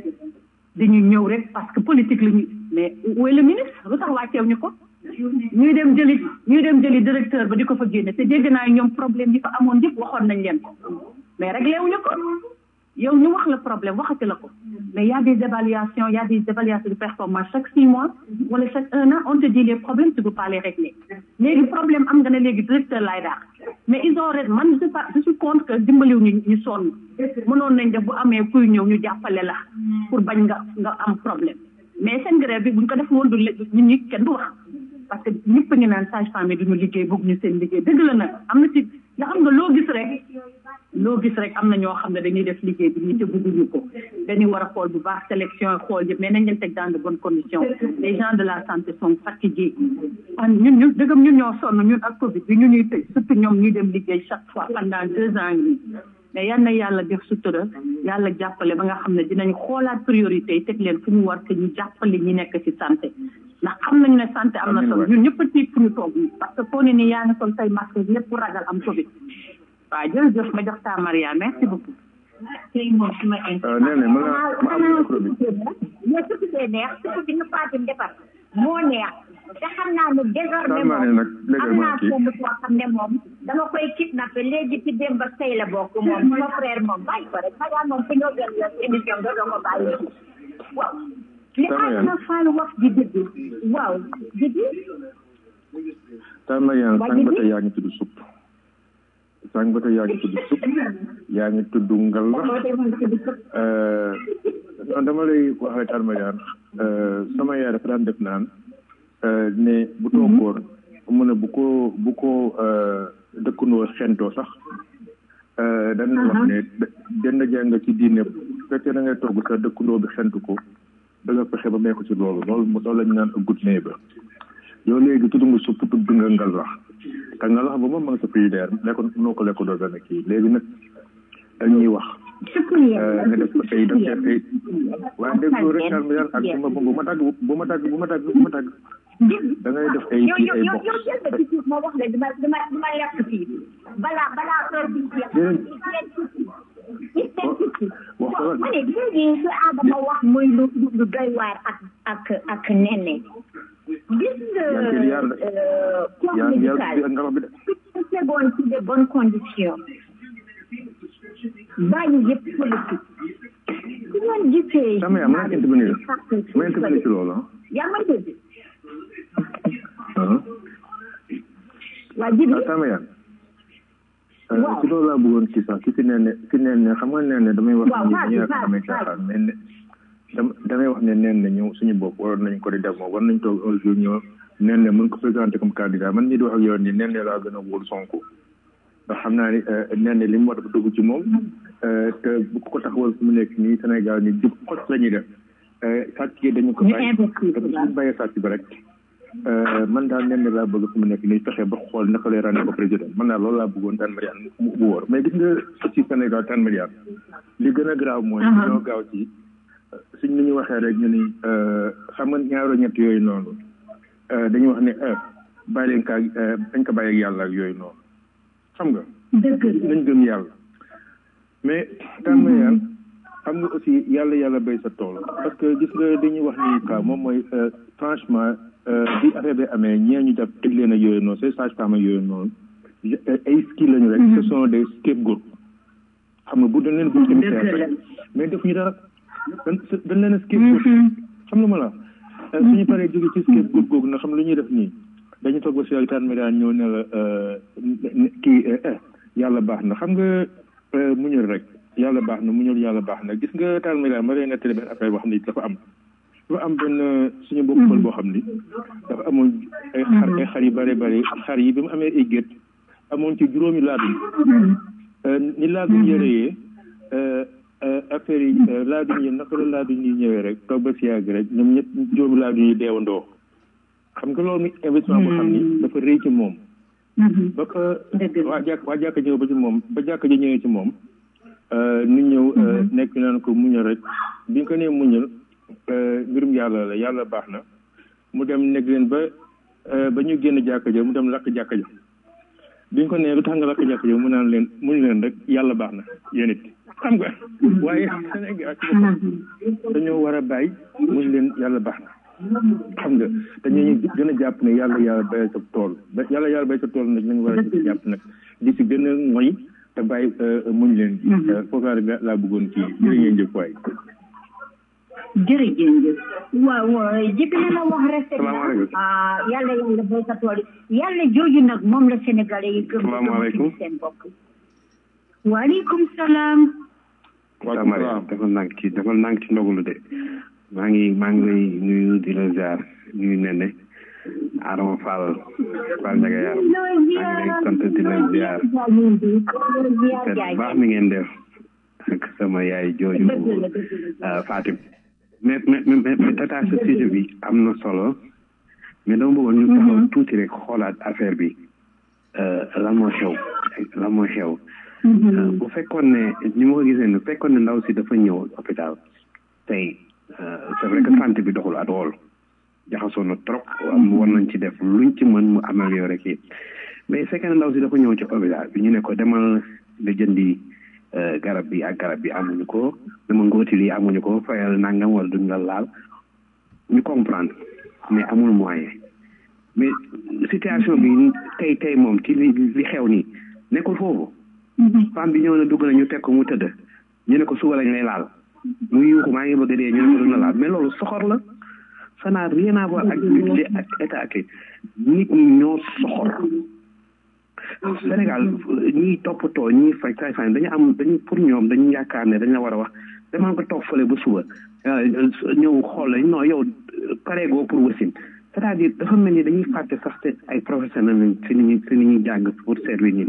dañu ñëw rek parce que politique la ñu mais où est le ministre lu tax wàcceew ñu ko ñuy dem jëli ñuy dem jëli directeur ba di ko fa génne te dégg naa ñoom problème yi fa amoon yëpp waxoon nañ leen ko mais réglé wuñu ko yow ñu wax la problème waxati la ko mais y a des évaluations y a des évaluations de performance chaque six mois wala chaque un an on te dit les problèmes tu peux pas les régler léegi problème am nga ne léegi directeur laay daax mais ils ont ret man je pas je suis contre que dimbaliw ñu ñu sonn mënoon nañ def bu amee kuy ñëw ñu jàppale la pour bañ nga nga am problème mais seen grève bi buñ ko def woon du ñun ñi kenn du wax parce que ñëpp ngi naan sage femme yi duñu liggéey bëgg ñu seen liggéey dëgg la nag am na ci nga xam nga loo gis rek loo gis rek am na ñoo xam ne dañuy def liggéey bi ñu te bëgguñu ko dañuy war a xool bu baax sélection xool yëpp mais nañ leen teg dans de bonnes conditions les gens de la santé sont fatigués an ñun ñun dëggam ñun ñoo sonn ñun ak covid bi ñu ñuy tëj surtout ñoom ñuy dem liggéey chaque fois pendant deux ans yi mais yal na yàlla def sutura yàlla jàppale ba nga xam ne dinañ xoolaat priorité yi teg leen fu ñu war te ñu jàppale ñi nekk ci santé ndax xam nañu ne santé am na solo ñun ñëpp a tiit fu ñu toog nii parce que foo ne nii yaa ngi sol say masque lépp ragal am covid waaw jërëjëf ma jox taa Maria merci beaucoup. tey moom su ma nee na ma ma am micro bi. mais surtout bee neex surtout bi nga Fatim defar moo neex te xam naa ne désormais xam naa ne nag moom am naa foofu koo xam ne moom dama koy kidnappé léegi ci démb ak tey la bokk moom sama frère moom bàyyi ko rek Maria moom fi ñoo gën la émission doo doo ko bàyyi waaw li am na Fall wax di dëgg waaw dëgg ta Mariane sànq ba tey yaa ngi tudd supp sànq ba tey yaa ngi tudd supp yaa ngi tudd ngal non dama lay wax rek ta Mariane sama yaay dafa daan def naan ne bu toogoon mu ne bu ko bu ko dëkkandoo xentoo sax dañ wax ne denn jàng ci diine fekkee da ngay togg sa dëkkandoo bi xent ko da nga fexe ba mee ko ci loolu loolu loolu lañ naan a good neighbor yow léegi tudd nga supp tudd nga ngalax te ngalax ba moom ma nga sa frigidaire lekk noo ko lekk doo benn kii léegi nag dañuy wax nga def ko tey def def tey waaye déggoo rek daal mi ak bu ma bu ma dagg bu ma dagg bu ma dagg bu ma dagg da ngay def ay yow kii yow ay yow box yow jël ba ci suuf ma wax la dama dama dama lekk fii balaa balaa heure bi jeex ma ne léegi su Adama wax muy lu lu lu doy waar ak ak ak nenne gis nga corps yaa ngi yàlla médical bi ngalax bi de su tegoon ci de bonnes conditions bàyyi yëpp politique su ngeen gisee sama yaa mën intervenir ma intervenir ci loolu ah yaa ma dégg ah waa jibi ah sama yaa ci loolu laa bëggoon kii sax ki fi nee ne ki nee ne xam nga nee ne damay wax Waaw, ni vas-y, dañuy wax damay vas-y, caaxaan mais ne dam damay wax ne neen ne ñëw suñu bopp waroon nañ ko di def moom war nañ toog un jour ñëw neen ne mën ko présenté comme candidat man ñi di wax ak yow nii neen ne laa gën a wóolu Sonko ndax xam naa ni neen ne li mu war a dugg ci moom te bu ko taxawal fu mu nekk nii Sénégal ni jub xos la ñuy def sàcc yi dañu ko bàyyi te bu suñu bàyyee sàcc bi rek man daal nen laa bëgg fu mu nekk nii fexe ba xool naka lay ràññee ko président man daal loolu laa bëggoon tan Mariane mu bu wóor mais gis nga ci Sénégal tan Mariane li gën a garaaw mooy ñoo gaaw ci suñ ni ñu waxee rek ñu ni xam nga ñaaro ñett yooyu noonu dañuy wax ne bàyyi leen kaa dañ ko bàyyi ak yàlla ak yooyu noonu xam nga nañ gëm yàlla mais tan Mariane xam nga aussi yàlla yàlla béy sa tool parce que gis nga dañuy wax ni ka moom mooy franchement bi affaire bi amee ñee ñu jàpp tëj leen ak yooyu noonu ces sages-femmes ak yooyu noonu ay ski lañu rek ce sont des scapegoats xam nga bu dañ leen bu commissaire rek mais def ñu dara dañ dañ leen scapegoat xam nga ma la suñu paree jóge ci scapegoat googu na xam lu ñuy def nii dañu toog ba si ak taan médiane ñëw ne la kii yàlla baax na xam nga muñul rek yàlla baax na muñul yàlla baax na gis nga taan médiane ma lay nettali benn affaire boo xam ne dafa am dafa am benn suñu mbokk pël boo xam ni dafa amoon ay xar ay xar yu bare bare xar yi bi mu amee ay gétt amoon ci juróomi laadum ni laadum yëreyee affaire yi laadum yi naka la laadum yi ñëwee rek toog ba si yàgg rek ñoom ñëpp juróomi laadum yi deewandoo xam nga loolu investissement boo xam ni dafa rëy ci moom ba ko waa jàkk waa jàkk ñëw ba ci moom ba jàkk ji ñëwee ci moom nu ñëw nekk naan ko muñal rek bi nga ko nee muñal mbirum yàlla la yàlla baax na mu dem nekk leen ba ba ñu génn jàkka ja mu dem lakk jàkka ja bi ñu ko nee lu tax nga lakk jàkka ja mu naan leen muñ leen rek yàlla baax na yéen it xam nga waaye Sénégal ci boppam dañoo war a bàyyi muñ leen yàlla baax na xam nga dañuy gën a jàpp ne yàlla yàlla bay sa tool ba yàlla yàlla bay sa tool nag nañu war a jàpp nag di si gën a moy te bàyyi muñ leen ji foofu laa laa bëggoon kii jërë ngeen jëf waay jërëjëf waaw jëkk na la wax rafet na ah yàlla yàlla bay sa tool yàlla jooju nag moom la sénégalais yi gëm salaamaaleykum seen bopp waaleykum salaam waaw Maria dafa nànk ci dafa nànk ci ndogalu de maa ngi maa ngi lay nuyu di la ziar nuyu nene Adama Fall Fall Ndiaga Yaar maa ngi lay sant di la ziar seet baax mi ngeen def ak sama yaay jooju Fatim mais mais mais mais tata sa sujet bi am na solo mais dama bëggoon ñu taxaw tuuti rek xoolaat affaire bi lan moo xew lan moo xew bu fekkoon ne ni ma ko gisee ne bu fekkoon ne ndaw si dafa ñëw hôpital tey c'est vrai que santé bi doxul at wool jaxasoo na trop war nañ ci def luñ ci mën mu amélioré kii mais fekkee ne ndaw si dafa ñëw ci hôpital bi ñu ne ko demal nga jëndi garab bi ak garab bi amuñu ko dama ngooti lii amuñu ko fayal nangam wala duñ la laal ñu comprendre mais amul moyen mais situation bi tey tey moom ci li li xew nii nekkul foofu femme bi ñëw na dugg na ñu teg ko mu tëdd ñu ne ko suba lañ lay laal mu yuuxu maa ngi bëgg a dee ñu ne ko duñ la laal mais loolu soxor la ça n'a rien à voir ak ak état ak nit ñi ñoo soxor Sénégal ñiy toppatoo ñiy faj say fay dañu am dañu pour ñoom dañu yaakaar ne dañ la war a wax damaa ko toog fële ba suba ñëw xool la non yow pareegoo pour wasin c'est-à-dire dafa mel ni dañuy fàtte sax te ay professionnel lañ si ni ñuy si ni ñuy jàng pour servir nit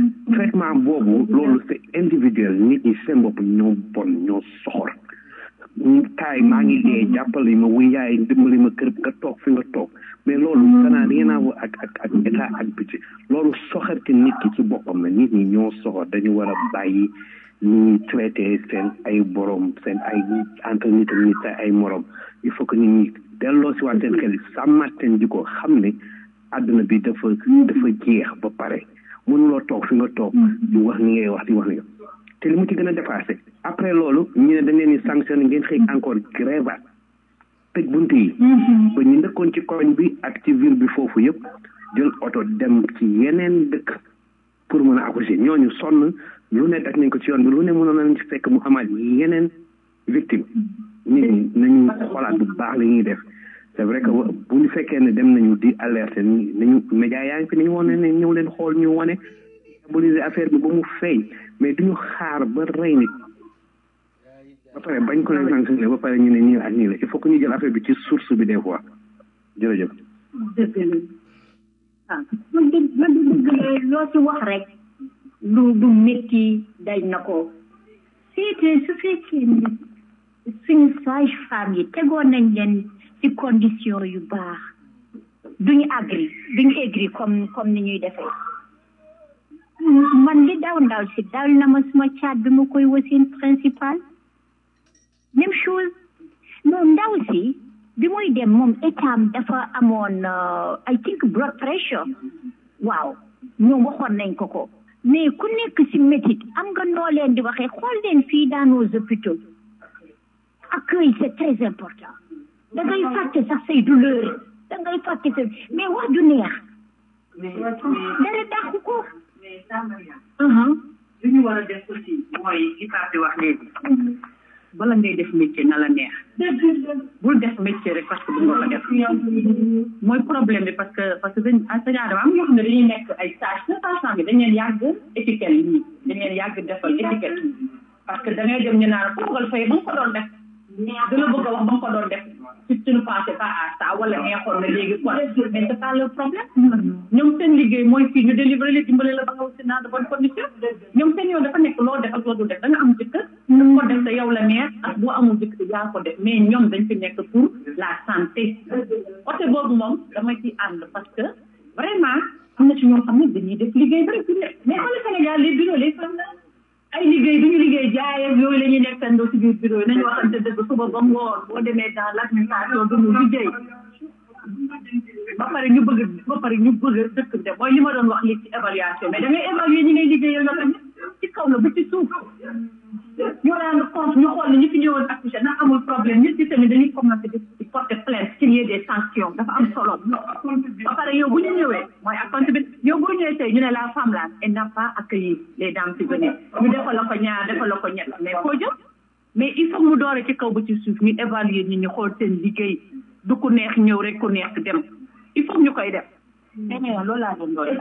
traitement boobu loolu c'est individuel nit ñi seen bopp ñoo bon ñoo soxor taay maa ngi dee jàppale ma wuy yaay dimbali ma kër nga toog fi nga toog mais loolu ça n'a rien à voir ak ak ak état ak budget loolu soxarte nit ki ci boppam la nit ñi ñoo soxor dañu war a bàyyi ni ñuy traité seen ay borom seen ay entre nit ak nit ay morom il faut que nit ñi delloo si waat seen xel sàmmaat seen jikko xam ne àdduna bi dafa dafa jeex ba pare mënuloo toog fi nga toog di wax ni ngay wax di wax ni te li mu ci gën a dépassé après loolu ñu ne dañ leen di sanctionné ngeen xëy encore grève tëj bunt yi ba ñu ndëkkoon ci koñ bi ak ci ville bi foofu yëpp jël oto dem ci yeneen dëkk pour mën a accoucher ñooñu sonn lu ne daj nañ ko ci yoon bi lu ne mënoon nañ ci fekk mu amaat yeneen victime nit ñi nañu xoolaat bu baax li ñuy def c'est vrai que bu ñu fekkee ne dem nañu di alerter nañu média yaa ngi fi nañu wane ne ñëw leen xool ñu wane diaboliser affaire bi ba mu feeñ mais duñu xaar ba rey nit ba pare bañ ko leen sanctionné ba pare ñu ne nii ak nii la il faut que ñu jël affaire bi ci source bi des fois jërëjëf dëgg la ah man de man de dëgg la loo ci wax rek lu du métti daj na ko seete su fekkee ni suñu sage femme yi tegoon nañ leen ci condition yu baax duñu agri duñu aigri comme comme ni ñuy defee man li daw ndaw si dal na ma suma caat bi ma koy wasin principal même chose non ndaw si bi muy dem moom état dafa amoon I think blood pressure waaw ñoom waxoon nañ ko ko mais ku nekk si métit am nga noo leen di waxee xool leen fii dans nos hôpitaux accueil c'est très important da ngay fàtte sax say douleur da ngay fàtte sa mais wax du neex dara dàqu ko li ñu war a def aussi mooy li Pape di wax léegi bala ngay def métier na la neex bul def métier rek parce que bu nga ko def mooy problème bi parce que parce que dañ enseignant dama am ñoo xam ne dañuy nekk ay stage na sage bi dañ leen yàgg étiquette yi dañ leen yàgg defal étiquette parce que da ngay dem ñu naan toogal fay ba nga ko doon def da la bëgg a wax ba nga ko doon def si tu ne pensais pas à ça wala neexoon na léegi quoi mais c'est pas le problème ñoom seen liggéey mooy fii ñu délivrer la dimbale la ba nga aussi dans de bonnes conditions ñoom seen yoon dafa nekk loo def ak loo dul def da nga am jëkkër ko def te yow la neex ak boo amul jëkkër yaa ko def mais ñoom dañ fi nekk pour la santé côté boobu moom dama ci ànd parce que vraiment am na ci ñoo xam ne dañuy def liggéey bari fi nekk mais xool Sénégal les bureaux les femmes ay liggéey du ñu liggéey jaay ak yooyu la ñuy nekkandoo ci biir bureau yi nañu waxante dëgg suba ba ngoon boo demee dans l' administration du ñu liggéey ba pare ñu bëgg ba pare ñu bëgg dëkk bi mooy li ma doon wax li ci évaluation mais da ngay évaluer ñi ngay liggéeyal nga tamit ci kaw la ba ci suuf ñu rendre compte ñu xool ne ñi fi ñëwoon accoucher ndax amul problème nit ci tamit dañuy commencé di porter plainte s'il y a des sanctions dafa am solo ba pare yow bu ñu ñëwee mooy accountabilité yow boo ñëwee tey ñu ne la femme là elle n'a pas accueilli les dames qui venaient ñu defal la ko ñaar defal la ko ñett mais foo jëm mais il faut mu doore ci kaw ba ci suuf ñu évaluer ñi ñu xool seen liggéey du ku neex ñëw rek ku neex dem il faut ñu koy def dañu loolu laa doon doole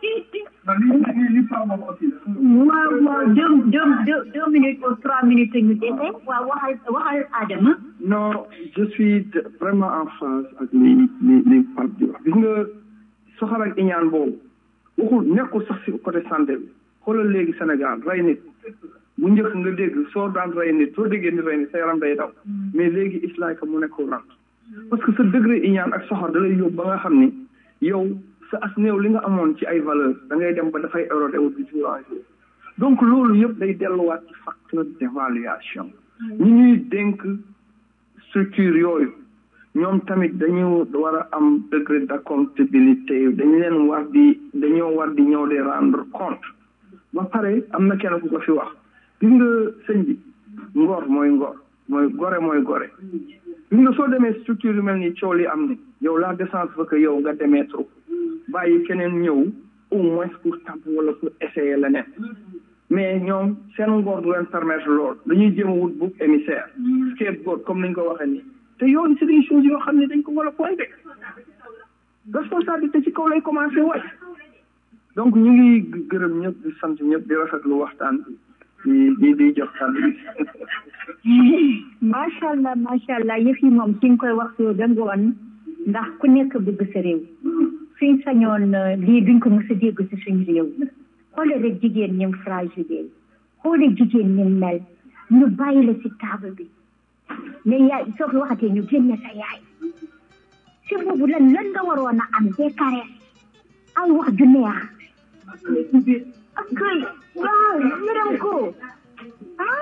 waaw waaw deux deux deux deux minutes ou trois minutes ñu dese waaw waxal waxal Adama non je suis de- vraiment en phase ak li li li Pape di wax gis nga soxal ak iñaan boobu waxul nekkul sax si côté santé bi xoolal léegi Sénégal rey nit bu njëkk nga dégg soo daan rey nit soo déggee nit rey nit sa yaram day daw mais léegi islaay ka mu nekk rant parce que sa degré iñaan ak soxor da lay yóbbu ba nga xam ni yow sa as néew li nga amoon ci ay valeur da ngay dem ba dafay érodé wu di violence donc loolu yëpp day delluwaat ci facteur d'évaluation ñi ñuy dénk structure yooyu ñoom tamit dañu war a am degré d'accountabilité dañu leen war di dañoo war di ñëw di rendre compte ba pare am na kenn ku ko fi wax gis nga sëñ bi ngor mooy ngor mooy gore mooy gore gis nga soo demee structure yu mel ni coow li am ni yow la décence fa que yow nga démettre bàyyi keneen ñëw au moins pour tamp wala pour essayer leneen mais ñoom seen ngor du leen permettre lool dañuy jéem a wut bouc émissaire scapegoat comme ni ñu ko waxee nii te yooyu c'est des choses yoo xam ne dañ ko war a pointé responsabilité ci kaw lay commencé wàcc donc ñu ngi gërëm ñëpp di sant ñëpp di rafetlu waxtaan bi di di jox kàddu bi macha allah macha allah yëf yi moom ki nga koy wax soo da ngoon ndax ku nekk bëgg sa réew suñ sañoon euh, lii duñ ko mës a dégg si suñu réew xoole rek jigéen ñim fragile xoole jigéen ñim mel ñu bàyyi la si table bi ne yaay soo fi waxatee ñu génne sa yaay si boobu lan lan nga waroon a am des caresses ay wax ju neex ak kay waaw yërëm ko ah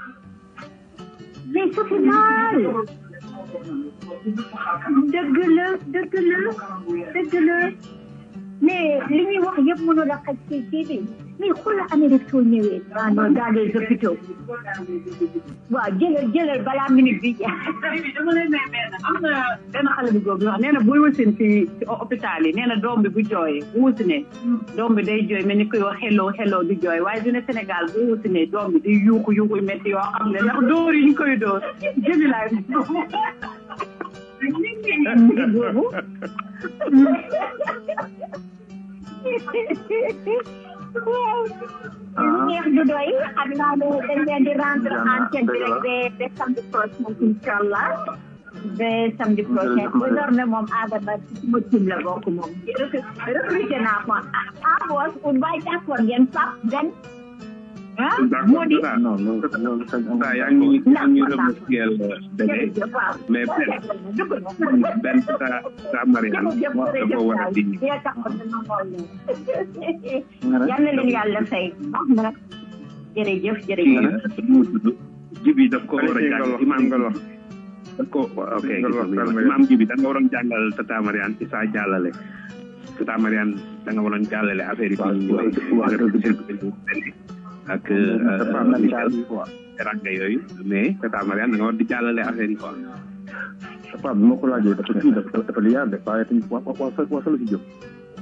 mais ça fait mal dëgg la dëgg la dëgg la mais li ñuy wax yëpp mënu la xaj ci kii bi mais xoolal Amérique soo ñëwee ah non dans les hôpitaux waaw jëlal jëlal balaa minute bi dama lay may benn am na benn xale bu góor bi wax nee na buy wasin ci ci hôpital yi nee na doom bi bu jooyee bu wasinee doom bi day jooy mel ni koy wax hello hello di jooy waaye dina Sénégal bu wasinee doom bi di yuuxu yuuxu yu métti yoo xam ne ndax dóor yi ñu koy dóor jëbi laay boobu waaw neex du doy xam naa ne dañ leen di rendre antenne bi rek ba ba samedi prochain incha allah ba samedi prochain désormais moom Adama ci suma team la bokk moom recruté naa ko ah boos pour bàyyi d'accord ngeen Pape Ben ah moo di non loolu loolu ça yaa ngi yaa ngi remercier bébé mais benn benn sa sa Mariane dafa war a di yal na leen yàlla fay wax na jërëjëf kii jërëjëf mu tudd jibi daf ko war a jàng imam daf ko ok imam jibi da nga waroon jàngal tata Mariane ci sa jàllale tata Mariane da nga waroon jàllale affaire yi ak teranga yooyu mais tata Mariane da nga war di jàllale affaire yi quoi Pape bi ma ko laajee dafa kii dafa dafa liyaar de waaye tamit wa wa wa wasala si jëm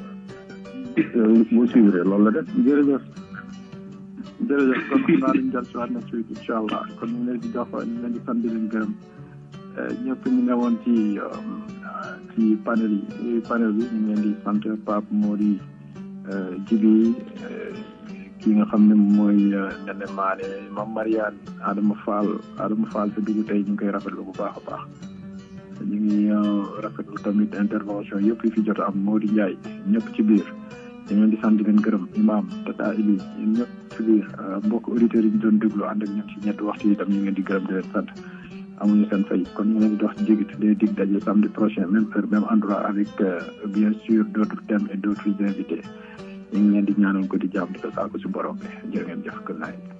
boo suivre loolu la def jërëjëf jërëjëf kon xam naa dañu jël si waat next week incha allah kon ñu ngi leen di jox ñu ngi leen di sant di leen gërëm ñëpp ñu newoon ci ci panel yi panel bi ñu ngi leen di sant Pape Mody Jibi ki nga xam ne mooy Nene Maane Mame Mariane Adama Fall Adama Fall sa dugg tey ñu ngi koy rafetlu bu baax a baax ñu ngi rafetlu tamit intervention yëpp yi fi jot am Mody Ndiaye ñëpp ci biir ñu ngi leen di sant di leen gërëm imam tata Eli ñun ñëpp ci biir mbokk auditeurs yi ñu doon déglu ànd ak ñun ci ñetti waxtu yi tam ñu ngi leen di gërëm di leen sant amuñu seen fay kon ñu ngi leen di dox jégit day dig daje samedi prochain même heure même endroit avec bien sûr d' autres thèmes et d' autres invités ñu ngi leen di ñaanal ko di jàmm di ko saako si borom bi jërë ngeen jëf good night